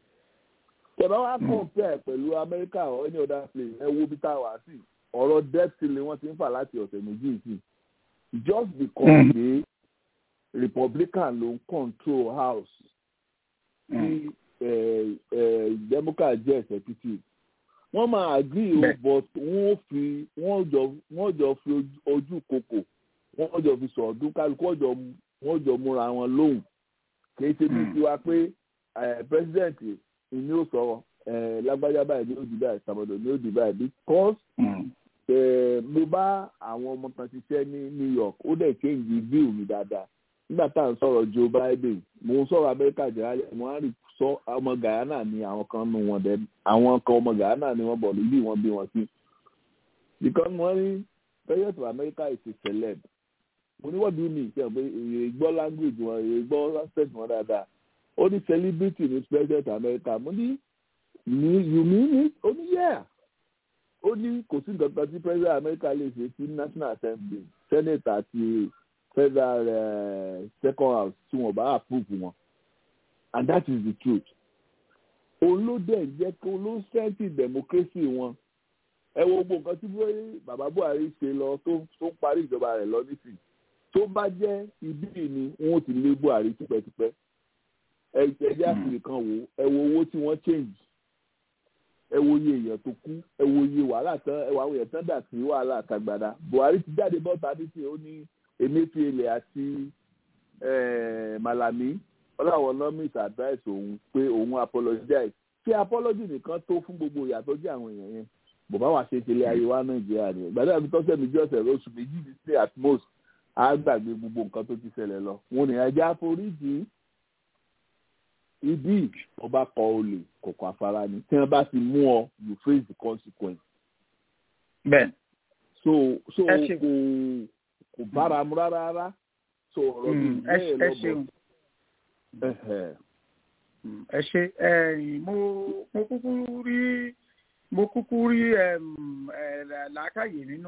tẹ bá wá compare pẹ̀lú America or any other place ẹ wo bí tá a wà sí ọ̀rọ̀ debt ceiling wọ́n ti ń fà láti ọ̀sẹ̀ méjì sí just because pé Republican ló ń control house tí Democrat jẹ́ executive wọ́n máa agree o but wọ́n fi wọ́n jọ wọ́n jọ fi ojú kòkò wọ́n jọ fi sọ̀ọ́dún kálukú wọ́n jọ múra wọn lóhùn kì í ṣe bí tiwa pé president ni ó sọ lágbájá báyìí ní ó di báyìí sàmọ̀dọ̀ ní ó di báyìí because mo bá àwọn ọmọ kan ṣiṣẹ́ ní New York ó dẹ̀ change view mi dáadáa nígbà tá à ń sọ̀rọ̀ Joe Biden mo ń sọ̀rọ̀ Amẹ́ríkà jẹ́rẹ́ mo á rí sọ ọmọ Guyana ni àwọn kan nù wọn dẹ àwọn kan ọmọ Guyana ni wọ́n bọ̀ níbí wọ́n bí wọn sí. because wọ́n ní president of America is a celeb mo ní what do you mean ṣe pé èyí gbọ́ language wọn èyí gbọ́ accent wọn dáadáa ó ní celebrity ní president of America mo ní you mean it ó ní yeah ó ní kò sí nǹkan kan tí president America lè ṣe sí National Assembly Senate àti federal uh, second house tí wọ́n bá approve wọn and that is the truth. olódẹ jẹ́ kó ló sẹ́ńtì democracy wọn ẹ wo gbogbo nǹkan tí bàbá Buhari ṣe lọ tó tó ń parí ìjọba rẹ̀ lọ nísìnyí tó bá jẹ́ ibí ni wọ́n ti lé Buhari tipẹ́tipẹ́ ẹ jẹ́ àfihàn kan wò ẹ wo owó tí wọ́n change ẹ wo iye èèyàn tó kú ẹ wo iye wàhálà tán ẹ wo àwọn èèyàn tán dà sí wàhálà àtàgbàdà Buhari ti jáde bọ́ta nísìnyí ó ní Emefiele àti Malami ọláwọ̀ lọ́mìs advice òun pé òun apologize ṣé apology nìkan tó fún gbogbo ìyàtọ̀ jẹ́ àwọn èèyàn yẹn bàbá wa ṣe tẹ̀lé ayé wa Nàìjíríà ni ìgbàdàn àbí tọ́sẹ̀ méjì ọ̀sẹ̀ oṣù méjì ní sí at most á gbàgbé gbogbo nǹkan tó ti ṣẹlẹ̀ lọ wọn ní ajá foríjì ibi ọba kọ olè kọ̀kọ̀ afárá ni tí wọ́n bá ti mú ọ you face the consequence. bẹ́ẹ̀. so so kò kò bára mu rárá rárá so ọ̀rọ̀ bíi bẹ́ẹ̀ lọ́bọ̀ ẹ ṣe mo mo kúkú rí mo kúkú rí làákàyè nínú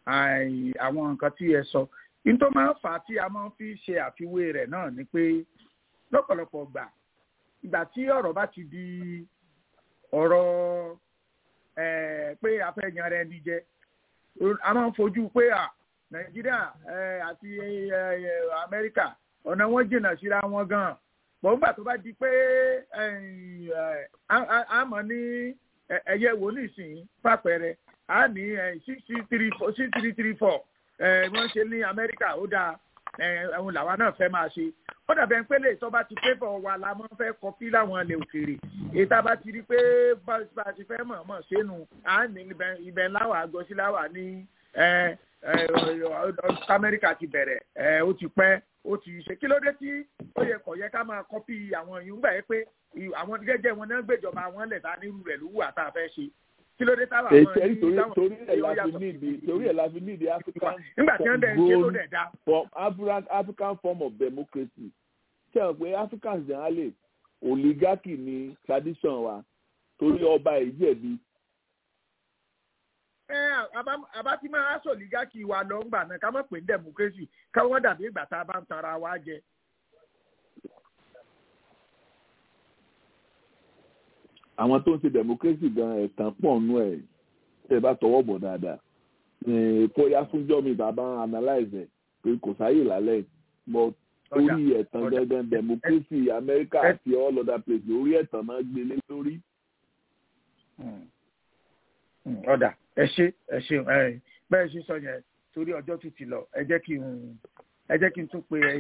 àwọn nǹkan tí ẹ sọ nítorí máa ń fà á tí a máa fi ṣe àfiwé rẹ̀ náà ni pé lọ́pọ̀lọpọ̀ gbà ìgbà tí ọ̀rọ̀ bá ti di ọ̀rọ̀ pé a fẹ́ yan ara ẹni jẹ a máa ń fojú pé à nàìjíríà àti amẹ́ríkà ọ̀nà wọn jìnnà síra wọn gan-an bọ̀ nígbà tó bá di pé a mọ̀ ní ẹ̀yẹ wò nísìnyí pàpẹrẹ a ní six three four six three three four wọ́n ṣe ní amẹ́ríkà ó dáa ẹ̀hún làwa náà fẹ́ máa ṣe ó dàbẹ̀ ń pélé tó bá ti pépọ̀ wa la máa ń fẹ́ kọfí láwọn ilẹ̀ òkèèrè èyí tá a bá ti rí pé bá a ti fẹ́ mọ̀ mọ̀ sínú à ń ní ibẹ̀ láwà àgọ́sí láwà ní amẹ́ríkà ti bẹ̀rẹ̀ ó ti pẹ́ ó ti ṣe kí ló dé tí ó yẹ kọ̀ yẹ ká máa kọ́pì àwọn èèyàn gbà yẹ pé àwọn gẹ́gẹ́ wọn náà gbèjọba àwọn lẹ̀ ta nírú rẹ̀ lówó àtà fẹ́ ṣe kí ló dé táwọn àwọn èyí táwọn torí ẹ̀ la fi nídi torí ẹ̀ la fi nídi african nígbà tí wọ́n dẹ̀ ń ṣe ló dẹ̀ dá. form african african form of democracy ṣe hàn pé africans generally oligarchy ni tradition wa torí ọba ìjẹ̀bi àbá tí máa sọ olùgákì wa lọ ńgbà náà ká má pè ní democracy káwọn dàbí ìgbà tá a bá ń tanra wa jẹ. àwọn tó ń ṣe democracy gan ẹ̀tàn pọ̀ nù ẹ̀ tẹ́ bá tọwọ́ bọ̀ dáadáa kóyá fúnjọ́ mi bàbá analyze ẹ̀ pé kò sáyè lálẹ́ but orí ẹ̀tàn gangan democracy America àti all other places orí ẹ̀tàn náà gbélé lórí. ọ̀dà ẹ ṣe ẹ ṣe bẹ́ẹ̀ ṣe sọ yẹn torí ọjọ́ tún ti lọ ẹ jẹ́ kí n ẹ jẹ́ kí n tún pe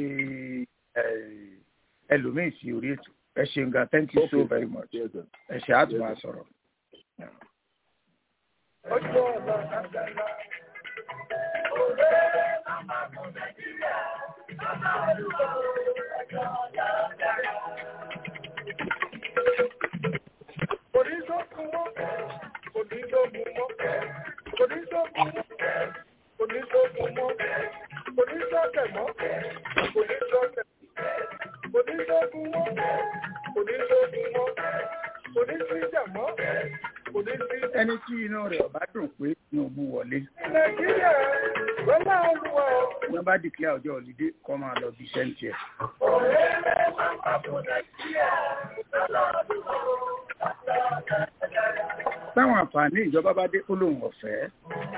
ẹlòmíì sí orí ètò ẹ ṣeun gan thank you so very much ẹ ṣe á tún máa sọ̀rọ̀. ọjọ́ ọ̀la àgbàlá òwe màmá mọ̀ nàìjíríà màmá olùkọ́ ẹ̀jọ̀ ọ̀la àgbàlá. kò ní sọ́kùn mọ́ kò ní sọ́kùn mọ́ kò ní sọ́kùn mọ́ kò ní sọ́kùn mọ́ kò ní sọ́kẹ̀ mọ́ kò ní sọ́kẹ̀ kò ní sọ́kùn mọ́ kò ní sọ́kùn mọ́ kò ní síjà mọ́ kò ní sí. ẹni tí inú rẹ̀ ọ̀bá dùn pé Tinubu wọlé. nàìjíríà wọlé olúwa. wọ́n bá dìklẹ́ ọjọ́ òlídé kọ́ máa lọ bí sẹ́ńtì ẹ̀. ọ̀rẹ́ rẹ̀ máa ń pàbò nàìjíríà wọlé olúwa. táwọn àǹfààní ìjọba bá dé kó lóun ọ̀fẹ́.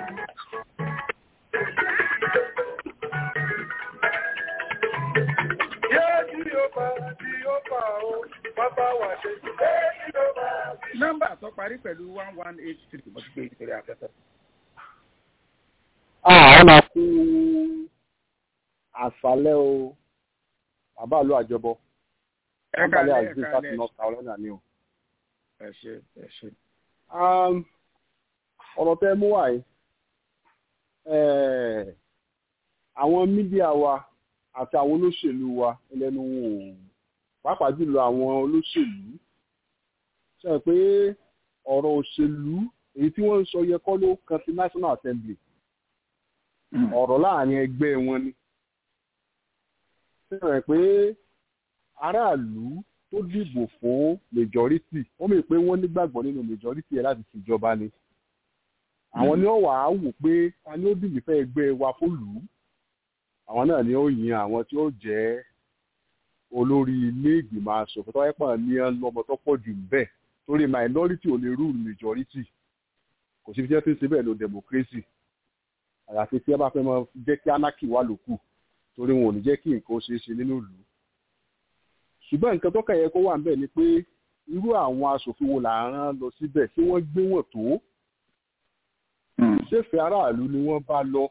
nọ́mbà tó parí pẹ̀lú one one eight three mo ti gbé ìtòrí afẹ́fẹ́. àwọn máa kú àṣálẹ́ o bàbá àlọ́ àjọbọ ẹ àbálẹ̀ kálẹ̀ ẹ àti láti kálẹ̀ north carolina ni o. ẹ ṣe ẹ ṣe. Um, ọ̀rọ̀ tẹ́ mú wáyé eh, àwọn mídíà wa àti àwọn olóṣèlú wa ẹlẹ́nu wò ó pàápàá jùlọ àwọn olóṣèlú ṣe pé ọ̀rọ̀ òṣèlú èyí tí wọ́n ń sọ yẹ kọ́ ló kan sí national assembly ọ̀rọ̀ láàrin ẹgbẹ́ wọn ni ṣe rẹ̀ pé aráàlú tó dìbò fún majority wọ́n mọ̀ pé wọ́n nígbàgbọ́ nínú majority ẹ̀ láti ṣèjọba ni àwọn ni ó wà á wò pé ta ni ó dìbò fẹ́ ẹgbẹ́ wa fún lù ú àwọn náà ni ó yan àwọn tí ó jẹ́ olórí ilé ìgbìmọ̀ asòfin tó wáyé ní lọ́mọ tó pọ̀ jù bẹ́ẹ̀ torí minority ò lè rule majority kò sí fi jẹ́ tí ń ṣe bẹ́ẹ̀ lo democracy àyàfi tí ẹ bá fẹ́ mọ jẹ́ kí anarchy wà lókù torí wọn ò ní jẹ́ kí nǹkan ó ṣeé ṣe nínú ìlú ṣùgbọ́n nǹkan tó kẹ̀yẹ kó wà níbẹ̀ ni pé irú àwọn asòfin wo là ń rán lọ síbẹ̀ tí wọ́n gbé wọn tó ṣèfẹ́ aráàlú ni wọ́n bá lọ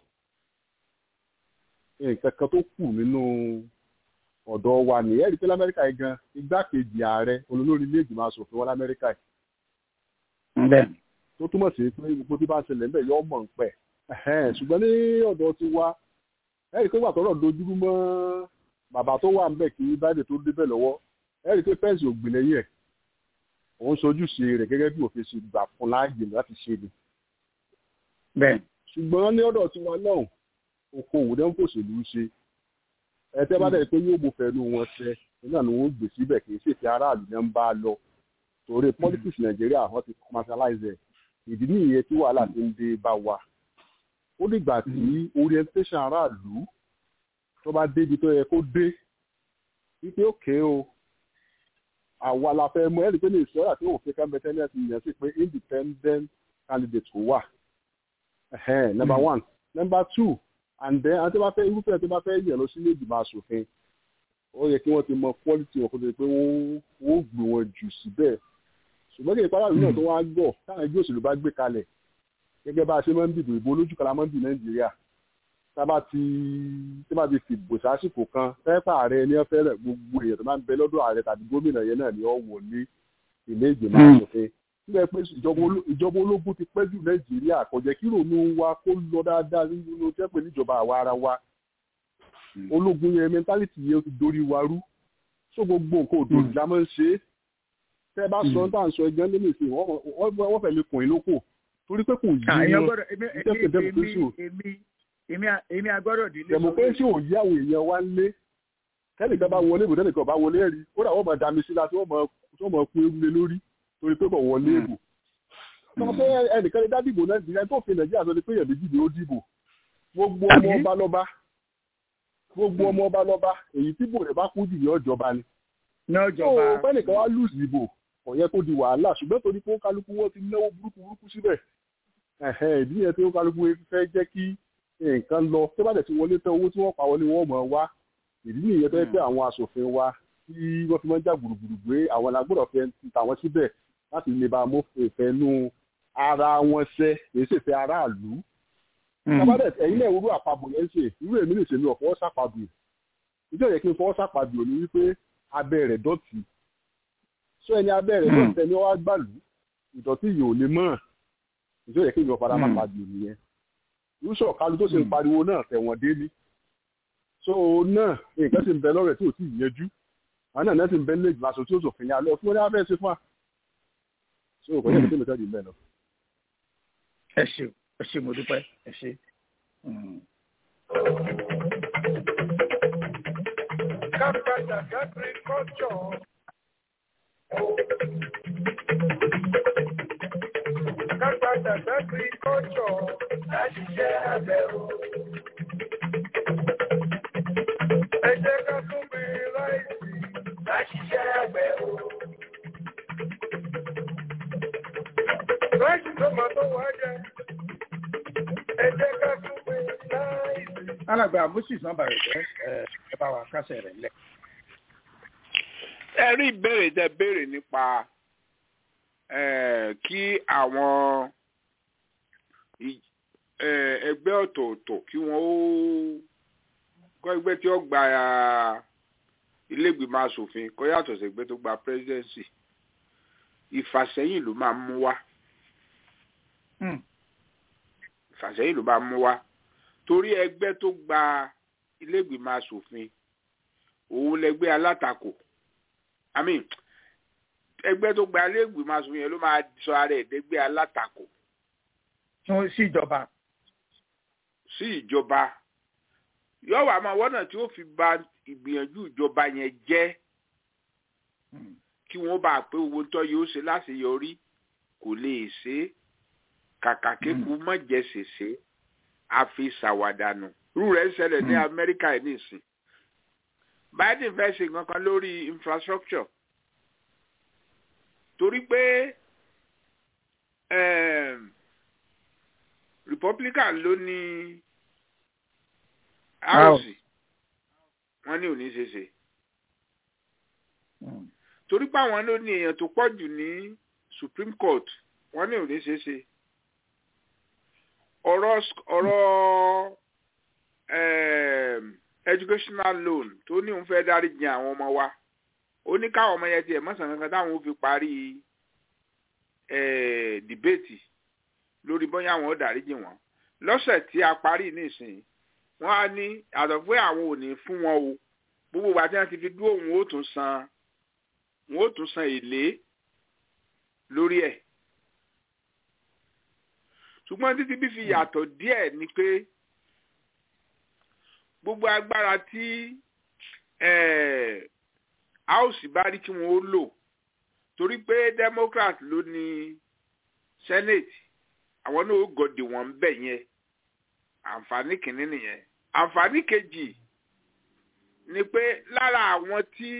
nǹkan kan tó kù nínú ọ̀dọ̀ wa nìyẹn rí pé lamẹ́ríkà yìí gan igbákejì ààrẹ olólórí ilé ìgbìmọ̀ asòfin wọn lamẹ́ríkà yìí bẹ́ẹ̀ tó túmọ̀ sí pé gbogbo tí bá ń ṣẹlẹ̀ ńbẹ̀ yọ mọ̀ ń pẹ̀ ṣùgbọ́n ní ọ̀dọ̀ ti wa ẹ rí pé wà tọ́rọ̀ dojúrú mọ́ bàbá tó wà ńbẹ̀ kí báyìí tó débẹ̀ lọ́wọ́ ẹ rí pé pẹ́ǹsì ò gbìn lẹ́yìn ẹ̀ òun sojúṣe rẹ̀ gẹ́gẹ́ bí òfin ṣe gbà fún láàyè láti ṣe ni bẹ́ẹ̀ ṣùgbọ́n ní ọ̀dọ̀ tiwa náà okòwò dẹ́ ń fòṣèlú ṣe ẹtẹ́ bá dẹ̀ pé yóò mú fẹ́nu wọn ṣẹ nígbà ni wọ́n gbé síbẹ̀ kì í ṣètì aráàlú náà ń bá a lọ torí politics nàìjíríà wọ́n ti commercialize ẹ̀ ìdí nìyẹn tí wàhálà ti ń dé bá wa ó dìgbà tí orientation aráàlú tó bá débi tó yẹ kó dé wípé òkè o àwa la fẹ́ mú ẹ̀rí pé ní ìṣọ́ra tí òfin kẹ́mbẹ́tẹ́ ní ẹ̀sìn yẹn sí pé independent candidate kò wà number one number two and then àti bá fẹ́ irúfẹ́ tó bá fẹ́ yẹ̀ lọ sílé ìgbìmọ̀ asòfin ó yẹ kí wọ́n ti mọ quality wọn kó tó di pé wọ́n gbé wọn jù síbẹ̀ ṣùgbọ́n kí ìpárá ìlú náà tó wá gbọ́ táwọn ẹgbẹ́ òṣèlú bá gbé kalẹ̀ gẹ́gẹ́ bá a ṣe máa ń dìbò ìbò olójú kala máa ń dì nàìjíríà tábà ti tí bá ti fìbò sásìkò kan fẹ́ẹ́fà ààrẹ ní ẹ fẹ́rẹ̀ gbogbo èèyàn tó máa ń bẹ lọ́dọ̀ ààrẹ tàbí gómìnà yẹn náà ni ó wò ní ilé ìgbìmọ̀ asòfin nígbà pé ìjọba ológun ti pẹ́ jù nàìjíríà kò jẹ́ kí rònú wa kó lọ dáadáa nínú tẹ́ pé níjọba àwa ara wa ológun yẹn mẹntálítì yẹn ti dorí wa rú so gbogbo nǹkan òdòdó la máa ń ṣe é tẹ́ bá sọ tá à ń sọ ẹgbẹ́ nínú ìsìn wọ́n fẹ́ lè kùn ín lóko torí pé kò yí wọn èmi agbọ́dọ̀ dílé democracy ò yí àwọn èèyàn wá lé kẹ́nìkan bá wọlé ìbò tẹ́nìkan bá wọlé ẹ̀rí ó dà wọ́n mọ̀ dami sí láti wọ́n mọ̀ kú ewu lé lórí torí pé kò wọlé ìbò sọ pé ẹnìkan lè dá dìbò nàìjíríà tó fi nàìjíríà sọ ni pé èèyàn méjì ni ó dìbò gbogbo ọmọ ọba lọ́ba gbogbo ọmọ ọba lọ́ba èyí tí bòrè bá kú jù ní ọjọba ni. ní ọjọba ó fẹ́nìkan wá lùsì ìbò kò yẹ kó di wàhálà ṣùgbọ́n torí pé ó kálukú wọn ti náwó burúkú burúkú síbẹ̀ ìdí yẹn tí ó kálukú fẹ́ jẹ́ kí nǹkan lọ tó bá dẹ̀ ti wọlé tán owó tí wọ́n pa wọlé wọ́n mọ̀ wá ìdí nìyẹn tó yẹ pé àwọn asòfin wa tí wọ́n fi máa ń jà gbùrùgbùrù gbé àwọn alágbọ́dọ̀ fẹ́ tàwọn síbẹ̀ láti lè bá amófin nú ara wọn ṣẹ kì í sì fẹ́ aráàlú sábàdẹ̀ ẹ̀yin náà irú àpapọ̀ yẹn ṣe irú èmi lè ṣe mi ọ̀fọwọ́ sàpàdù ìjọ yẹ kí n fọwọ́ sàpàdù ò ní wípé abẹ́ rẹ̀ dọ̀tí sọ ẹni abẹ́ rẹ̀ dọ̀tí ẹni wá gbàlú ìdọ̀tí yìí ò lè mọ̀ ìjọ yẹ kí n fọdà má pàdù nìyẹn irúṣọ̀ kálu tó ṣe ń pariwo náà tẹ̀wọ̀n dé ní so náà nǹkan sì ń bẹ lọ́rẹ̀ tí ò tí ì yẹjú àwọn náà sì ń bẹ lé ìgbà tí ó sòfin yà lọ fún wọn ní abẹ́ ṣe fún wa so kò yẹ kí n tẹ́lẹ̀ bẹ́ẹ̀ lọ. ẹ ṣe ẹ ṣe mo dúpẹ́ ẹ ṣe. Kápẹ́tà agriculture. Kápẹ́tà agriculture. Láti jẹ́ abẹ́ o. Ẹ jẹ́ ká tún bí láìsí. Láti jẹ́ abẹ́ o. Láìsí tó máa tó wá jẹ. Ẹ jẹ́ ká tún bí láìsí. alàgbà moses nọmba rẹ jẹ ẹ bá wa kásẹ̀ rẹ̀ lẹ̀. ẹ rí ìbéèrè tẹ béèrè nípa kí àwọn ẹgbẹ́ ọ̀tọ̀ọ̀tọ̀ kí wọ́n ó kọ́ ẹgbẹ́ tí ó gba ilégbìmọ̀ asòfin kó yàtọ̀ sí ẹgbẹ́ tó gba presidency ìfàsẹ́yìn ló máa mú wá ìfàsẹ́yìn ló máa mú wá torí ẹgbẹ́ tó gba ilégbìmọ̀ asòfin òun lẹgbẹ́ alátakò i mean ẹgbẹ́ tó gba ilégbìmọ̀ asòfin yẹn ló máa sọ ara ẹ̀ dẹ́gbẹ́ alátakò. fún sí ìjọba. sí ìjọba yóò wá máa wọ́nà tí ó fi ba ìgbìyànjú ìjọba yẹn jẹ́ kí wọ́n bá pé owó tó yóò ṣe láṣeyọrí kò lè ṣe é kàkà kéku mọ̀jẹ̀ ṣèṣe àfi ṣàwàdànù irú rẹ̀ ń ṣẹlẹ̀ ní amẹ́ríkà ẹ̀ nísìn biden fẹ́ ṣe nǹkan kan lórí infrastructure torí pé republican ló ní house wọ́n ní òní ṣe ṣe torí pé àwọn ló ní èèyàn tó pọ̀ jù ní supreme court wọ́n ní òní ṣe ṣe ọ̀rọ̀ ọ̀rọ̀ educational loan tó ní òun fẹ́ dárí jìn àwọn ọmọ wa ó ní káwọn ọmọ yẹn tiẹ̀ mọ́sàn kankan táwọn ó fi parí dìbéètì lórí bóyá àwọn ó dárí jìn wọ́n lọ́sẹ̀ tí a parí nísìnyí wọ́n á ní àtọ̀ pé àwọn ò ní fún wọn o gbogbo ìgbà tí wọ́n ti fi dúró òun ó tún san òun ó tún san èlé lórí ẹ̀ ṣùgbọ́n títí bí fi yàtọ̀ díẹ̀ ni pé gbogbo agbára tí house bá rí kí wọ́n ó lò torí pé democrat ló ní senate àwọn náà ó gòdì wọ́n bẹ̀ yẹn àǹfààní kìíní nìyẹn àǹfààní kejì ni pé lára àwọn tí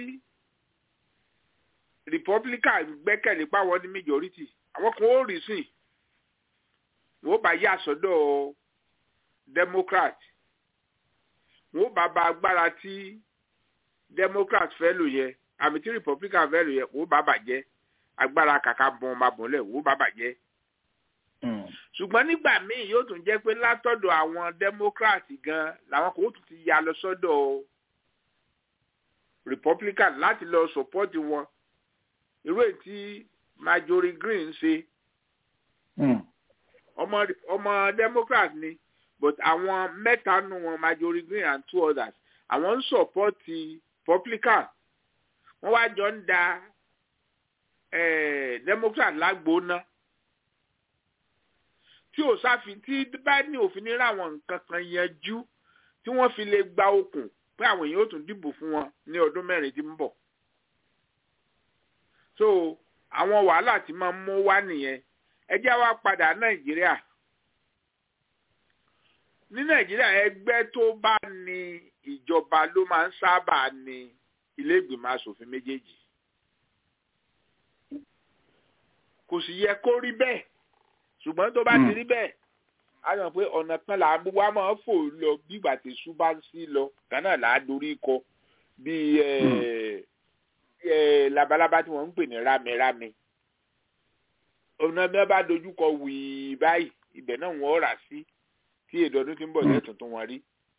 republican gbẹ́kẹ̀lé páwọn ní majority àwọn kan ó rí sìn wọ́n bá yà sọ́dọ̀ democrat wọ́n bá ba agbára tí democrat fẹ́ lò yẹ àmì tí republican fẹ́ lò yẹ wọ́n bá bàjẹ́ agbára kàkà bọ́n máa bọ̀ lẹ̀ wọ́n bá bàjẹ́ ṣùgbọ́n nígbà míì yóò tún jẹ́ pé látọ̀dọ̀ àwọn democrat gan làwọn kò tún ti ya lọ sọ́dọ̀ republican láti lọ support wọn irú èyí tí marjorie green ṣe ọmọ ọmọ democrat ni but àwọn mẹ́ta nù wọn marjorie green and two others àwọn ń support republican wọ́n wá jọ ń da eh, democrat lágbóná tí ò sáfin tí bá ní òfin ní ráwọn nǹkan kan yanjú tí wọ́n fi lè gba okùn pé àwọn èèyàn ó tún dìbò fún wọn ní ọdún mẹ́rin tí ń bọ̀. so àwọn wàhálà tí máa ń mú wá nìyẹn ẹ jẹ́ wá padà nàìjíríà ní nàìjíríà ẹgbẹ́ tó bá ní ìjọba ló máa ń sábà ní ilé ìgbìmọ̀ asòfin méjèèjì kò sì yẹ kó rí bẹ́ẹ̀ ṣùgbọ́n tó bá ti rí bẹ́ẹ̀ a yàn pé ọ̀nà kan là ń wá máa fò lọ bí ìgbà tí ṣú bá ń sí lọ kan náà là á dorí kọ bí labalábá tí wọ́n ń pè ní rámírámí ọ̀nà bí wọ́n bá dojú kọ wìí báyìí ibẹ̀ náà wọ́n rà sí tí èdè ọdún tí ń bọ̀ lẹ́tùn tó wọn rí.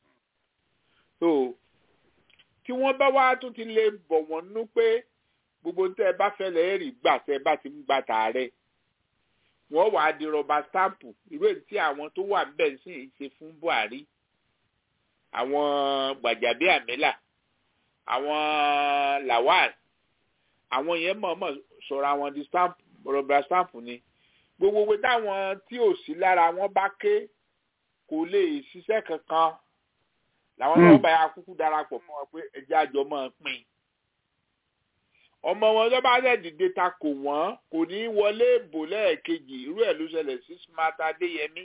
tí wọ́n bá wá tún ti lè bọ̀ wọ́n nú pé gbogbo tẹ́ ẹ bá fẹ́ lẹ́ẹ̀rì gbà tẹ́ ẹ bá ti ń gbà tààrẹ wọ́n wàá di rọba stampu irú èyí tí àwọn tó wà níbẹ̀ sì ń ṣe fún buhari àwọn gbàjàbí àmìlà àwọn lawal àwọn yẹn mọ̀ọ́mọ̀ sọ̀rọ̀ àwọn di stamp rọba stampu ni gbogbo pé táwọn tí ò sí lára wọn bá ké kò lè ṣiṣẹ́ kankan làwọn náà bá yà kúkú darapọ̀ mọ́ wọn pé ẹjẹ́ àjọ máa pín ọmọ wọn tó bá dẹ̀ dìde ta kò wọ́n kò ní í wọlé ìbò lẹ́ẹ̀kejì irú ẹ̀ ló ṣẹlẹ̀ sí smart adéyẹmí.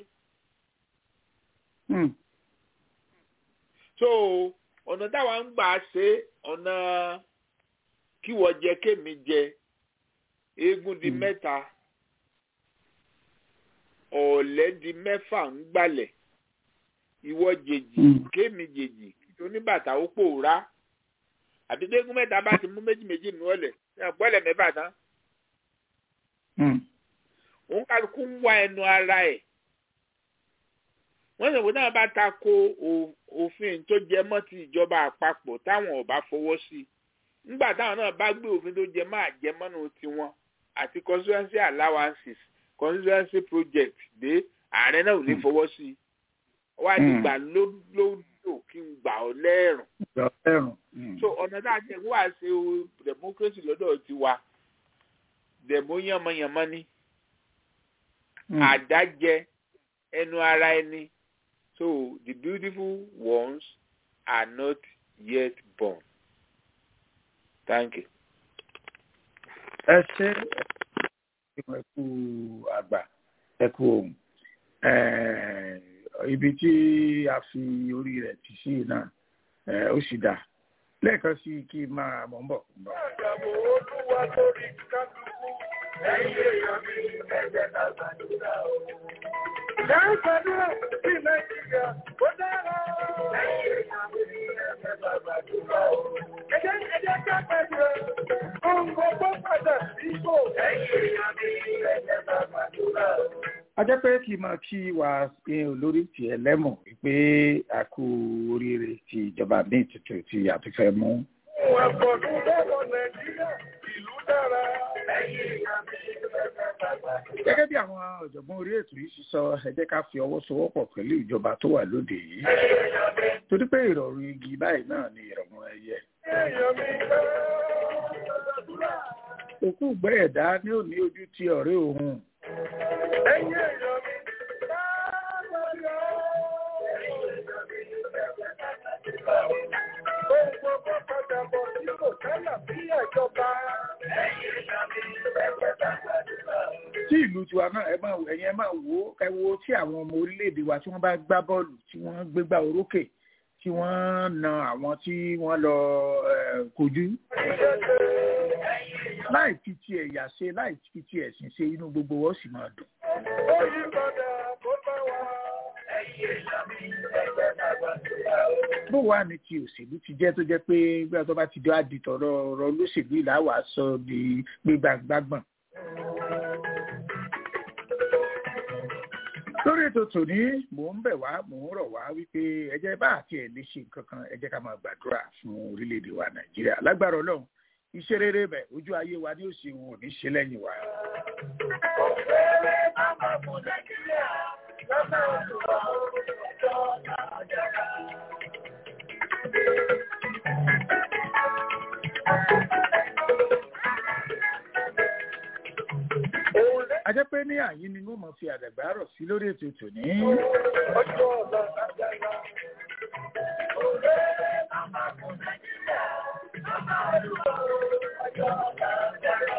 so ọ̀nà táwa ń gbà ṣe ọ̀nà kíwọ́ jẹ kémi jẹ eégún di mẹ́ta ọ̀lẹ́ di mẹ́fà ń gbalẹ̀ ìwọ jèjì kémi jèjì oníbàtà ó pòórá àbí dégún mẹ́ta bá ti mú méjì méjì nù ọ̀lẹ̀ gbọ́lẹ̀ mẹ́fà tán. òun kálukú ń wá ẹnu ara ẹ̀. wọ́n sọ̀rọ̀ náà bá ta ko òfin tó jẹ mọ́ ti ìjọba àpapọ̀ táwọn ò bá fọwọ́ sí i. nígbà táwọn náà bá gbé òfin tó jẹ mọ́ àjẹmọ́nù tiwọn àti constituency allowances constituency project dé ààrẹ náà ò ní fọwọ́ sí i. wọ́n á ti gbà lódò kí n gbà ọ́ lẹ́rùn so ọ̀nà tá a ti wá ṣe o democracy lọ́dọ̀ ti wa dẹ̀mó yànmọ́yànmọ́ ni àdájẹ ẹnu ara ẹni so the beautiful ones are not yet born thank you. ẹ ṣe ẹ kú àgbà ẹ kú ohun ibi tí a fi orí rẹ̀ tì sí náà ó sì dáa lẹ́ẹ̀kan sí kí n máa mọ̀ ń bọ̀. Àdàbò olúwa lórí kálukú, ẹ̀yìn èèyàn mi ẹ̀jẹ̀ ká gbàdúrà o. Ìyá ń gbàdúrà sí Nàìjíríà, ó dára. Ẹ̀yìn èèyàn mi ẹ̀jẹ̀ ká gbàdúrà o. Ẹ̀jẹ̀ ẹ̀jẹ̀ ká gbàdúrà. Ohun gbogbo padà síbò. Ẹ̀yìn èèyàn mi ẹ̀jẹ̀ ká gbàdúrà o. a jẹ́ pé kí n máa kí wa olórí tiẹ̀ lẹ́mọ̀ pé a kú oríire ti ìjọba míì tuntun tí a ti fẹ́ mú. Wọ́n gbọ́dọ̀ lọ́wọ́ Nàìjíríà, ìlú dára. Ẹ̀yìn èèyàn mi ẹ̀jẹ̀ ká gbàdúrà. gẹ́gẹ́ bí àwọn ọ̀jọ̀gbọ́n orí ètò yìí sísọ ẹ jẹ́ ká fi ọwọ́ sowọ́pọ̀ pẹ̀lú ìjọba tó wà lóde yìí torí pé ìrọ̀rùn igi báyìí náà ni ìrọ̀rùn ẹyẹ. Èèyàn mi fẹ́ gbàdúrà. òkú gbẹ́ ẹ̀dá ní òní ojú ti ọ̀rẹ́ òun. Ẹ̀yìn èèyàn mi gbàdúrà. Ẹ̀yìn èèyàn mi ẹ̀jẹ̀ ká gbàdúrà. Ohun gbogbo padà bọ̀ sí kò tẹ́lẹ̀ bí ẹ̀jọba. Ẹ̀yìn èèyàn mi ẹ̀jẹ̀ ká gbàdúrà. tí ìlú tiwa náà ẹ máa ẹ̀yin ẹ máa wo ẹ wo tí àwọn ọmọ orílẹ̀-èdè wa tí wọ́n bá gbá bọ́ọ̀lù tí wọ́n gbégbá orókè tí tí wọ́n na àwọn tí wọ́n lọ kojú láì fi ti ẹ̀yà ṣe láì fi ti ẹ̀sìn ṣe inú gbogbo wọn sì máa dùn. bó wàá ní ti òṣèlú ti jẹ́ tó jẹ́ pé bí wọ́n bá ti dọ́ àdìtọ̀rọ̀ ọ̀rọ̀ olóṣèlú ìlà wàá sọ di gbígbàgbàgbọ̀n. lórí ètò tòní mò ń bẹ̀ wá mò ń rọ̀ wá wípé ẹ jẹ́ bá àti ẹ̀ lè ṣe nǹkan kan ẹ jẹ́ ká máa gbàdúrà fún orílẹ̀-èdè wa nàìjíríà lágbára ọlọ́run iṣẹ́ rere bẹ̀ ojú ayé wa ní òsì wọn ò ní ṣe lẹ́yìn wa. Ọ̀rẹ́ máma fún Nàìjíríà lọ́nà òṣùwọ̀n ọjọ́ nàìjíríà. a jẹ́ pé ní àyín ni wọ́n mọ̀ fi àdàgbà rọ̀ sí lórí ètò tòní. Ọjọ́ ọ̀la nàìjíríà. Ọ̀rẹ́ máma fún Nàìjíríà lọ́nà òṣùwọ̀n ọjọ́ nàìjíríà.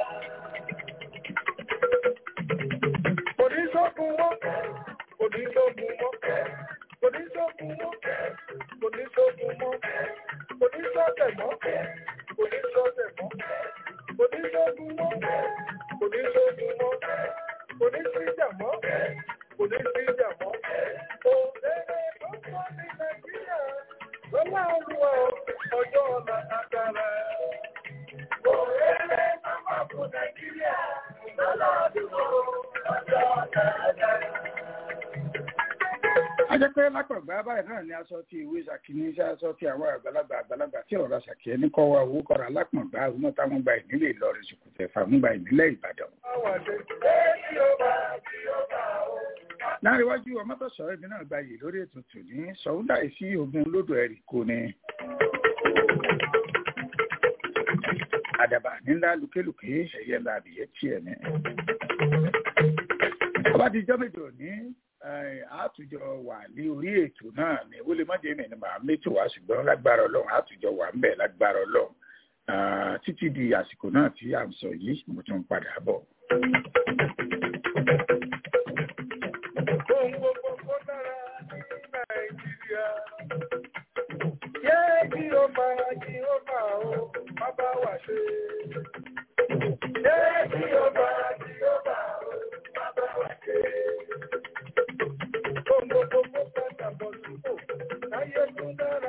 Oníṣògùn wọn, oníṣògùn wọn, oníṣògùn wọn, oníṣògùn wọn, oníṣọ́tẹ̀ mọ́, oníṣọ́tẹ̀ mọ́, oníṣògùn wọn, oníṣògùn wọn, oníṣíjà mọ́, oníṣíjà mọ́. Òṣèré tó pọ̀ ní Nàìjíríà lọ́lá olúwa ọjọ́ ọ̀la àkàrà. Òṣèré tó pọ̀ fún Nàìjíríà lọ́lá olúwa ọjọ́ ọ̀la àkàrà. a jẹ́ pé lápàgbà báyìí náà ni aṣọ ti ìwé ṣàkíní sí aṣọ ti àwọn àgbàlagbà àgbàlagbà tí ọ̀rọ̀ ṣàkíyẹ ní kọ́ wa owó kọ́ra lápàgbà àwọn náà táwọn gba ìnílẹ̀ Ìlọrin ṣùkùtẹ̀ fàmúgba ìnílẹ̀ Ìbàdàn. láàrin iwájú ọmọtọ̀sọ̀ ẹbí náà gba yìí lórí ètò tòní sọ̀húndà ìsí ogun lódò ẹ̀rì kò ní. àdàbà nílá lùkélùké ẹ̀yẹ làbìyẹ tiẹ̀ ní. ọba ti jọ́ méjì òní àtújọ wà ní orí ètò náà ní wọlé mọ́jẹ́ mi ni màá mẹ́tò wá ṣùgbọ́n lágbára ọlọ́run àtújọ wà ń bẹ̀ lágbára ọlọ́run títí di àsìkò náà tí à ń sọ yìí mo tún padà bọ̀. Ohun gbogbo kó dára ní Nàìjíríà. Yé kí ó máa kí ó máa ó má bá wà ṣe. Yé kí ó máa kí ó máa ó má bá wà ṣe. Ohun gbogbo kó padà bọ̀ sípò láyé tún dára.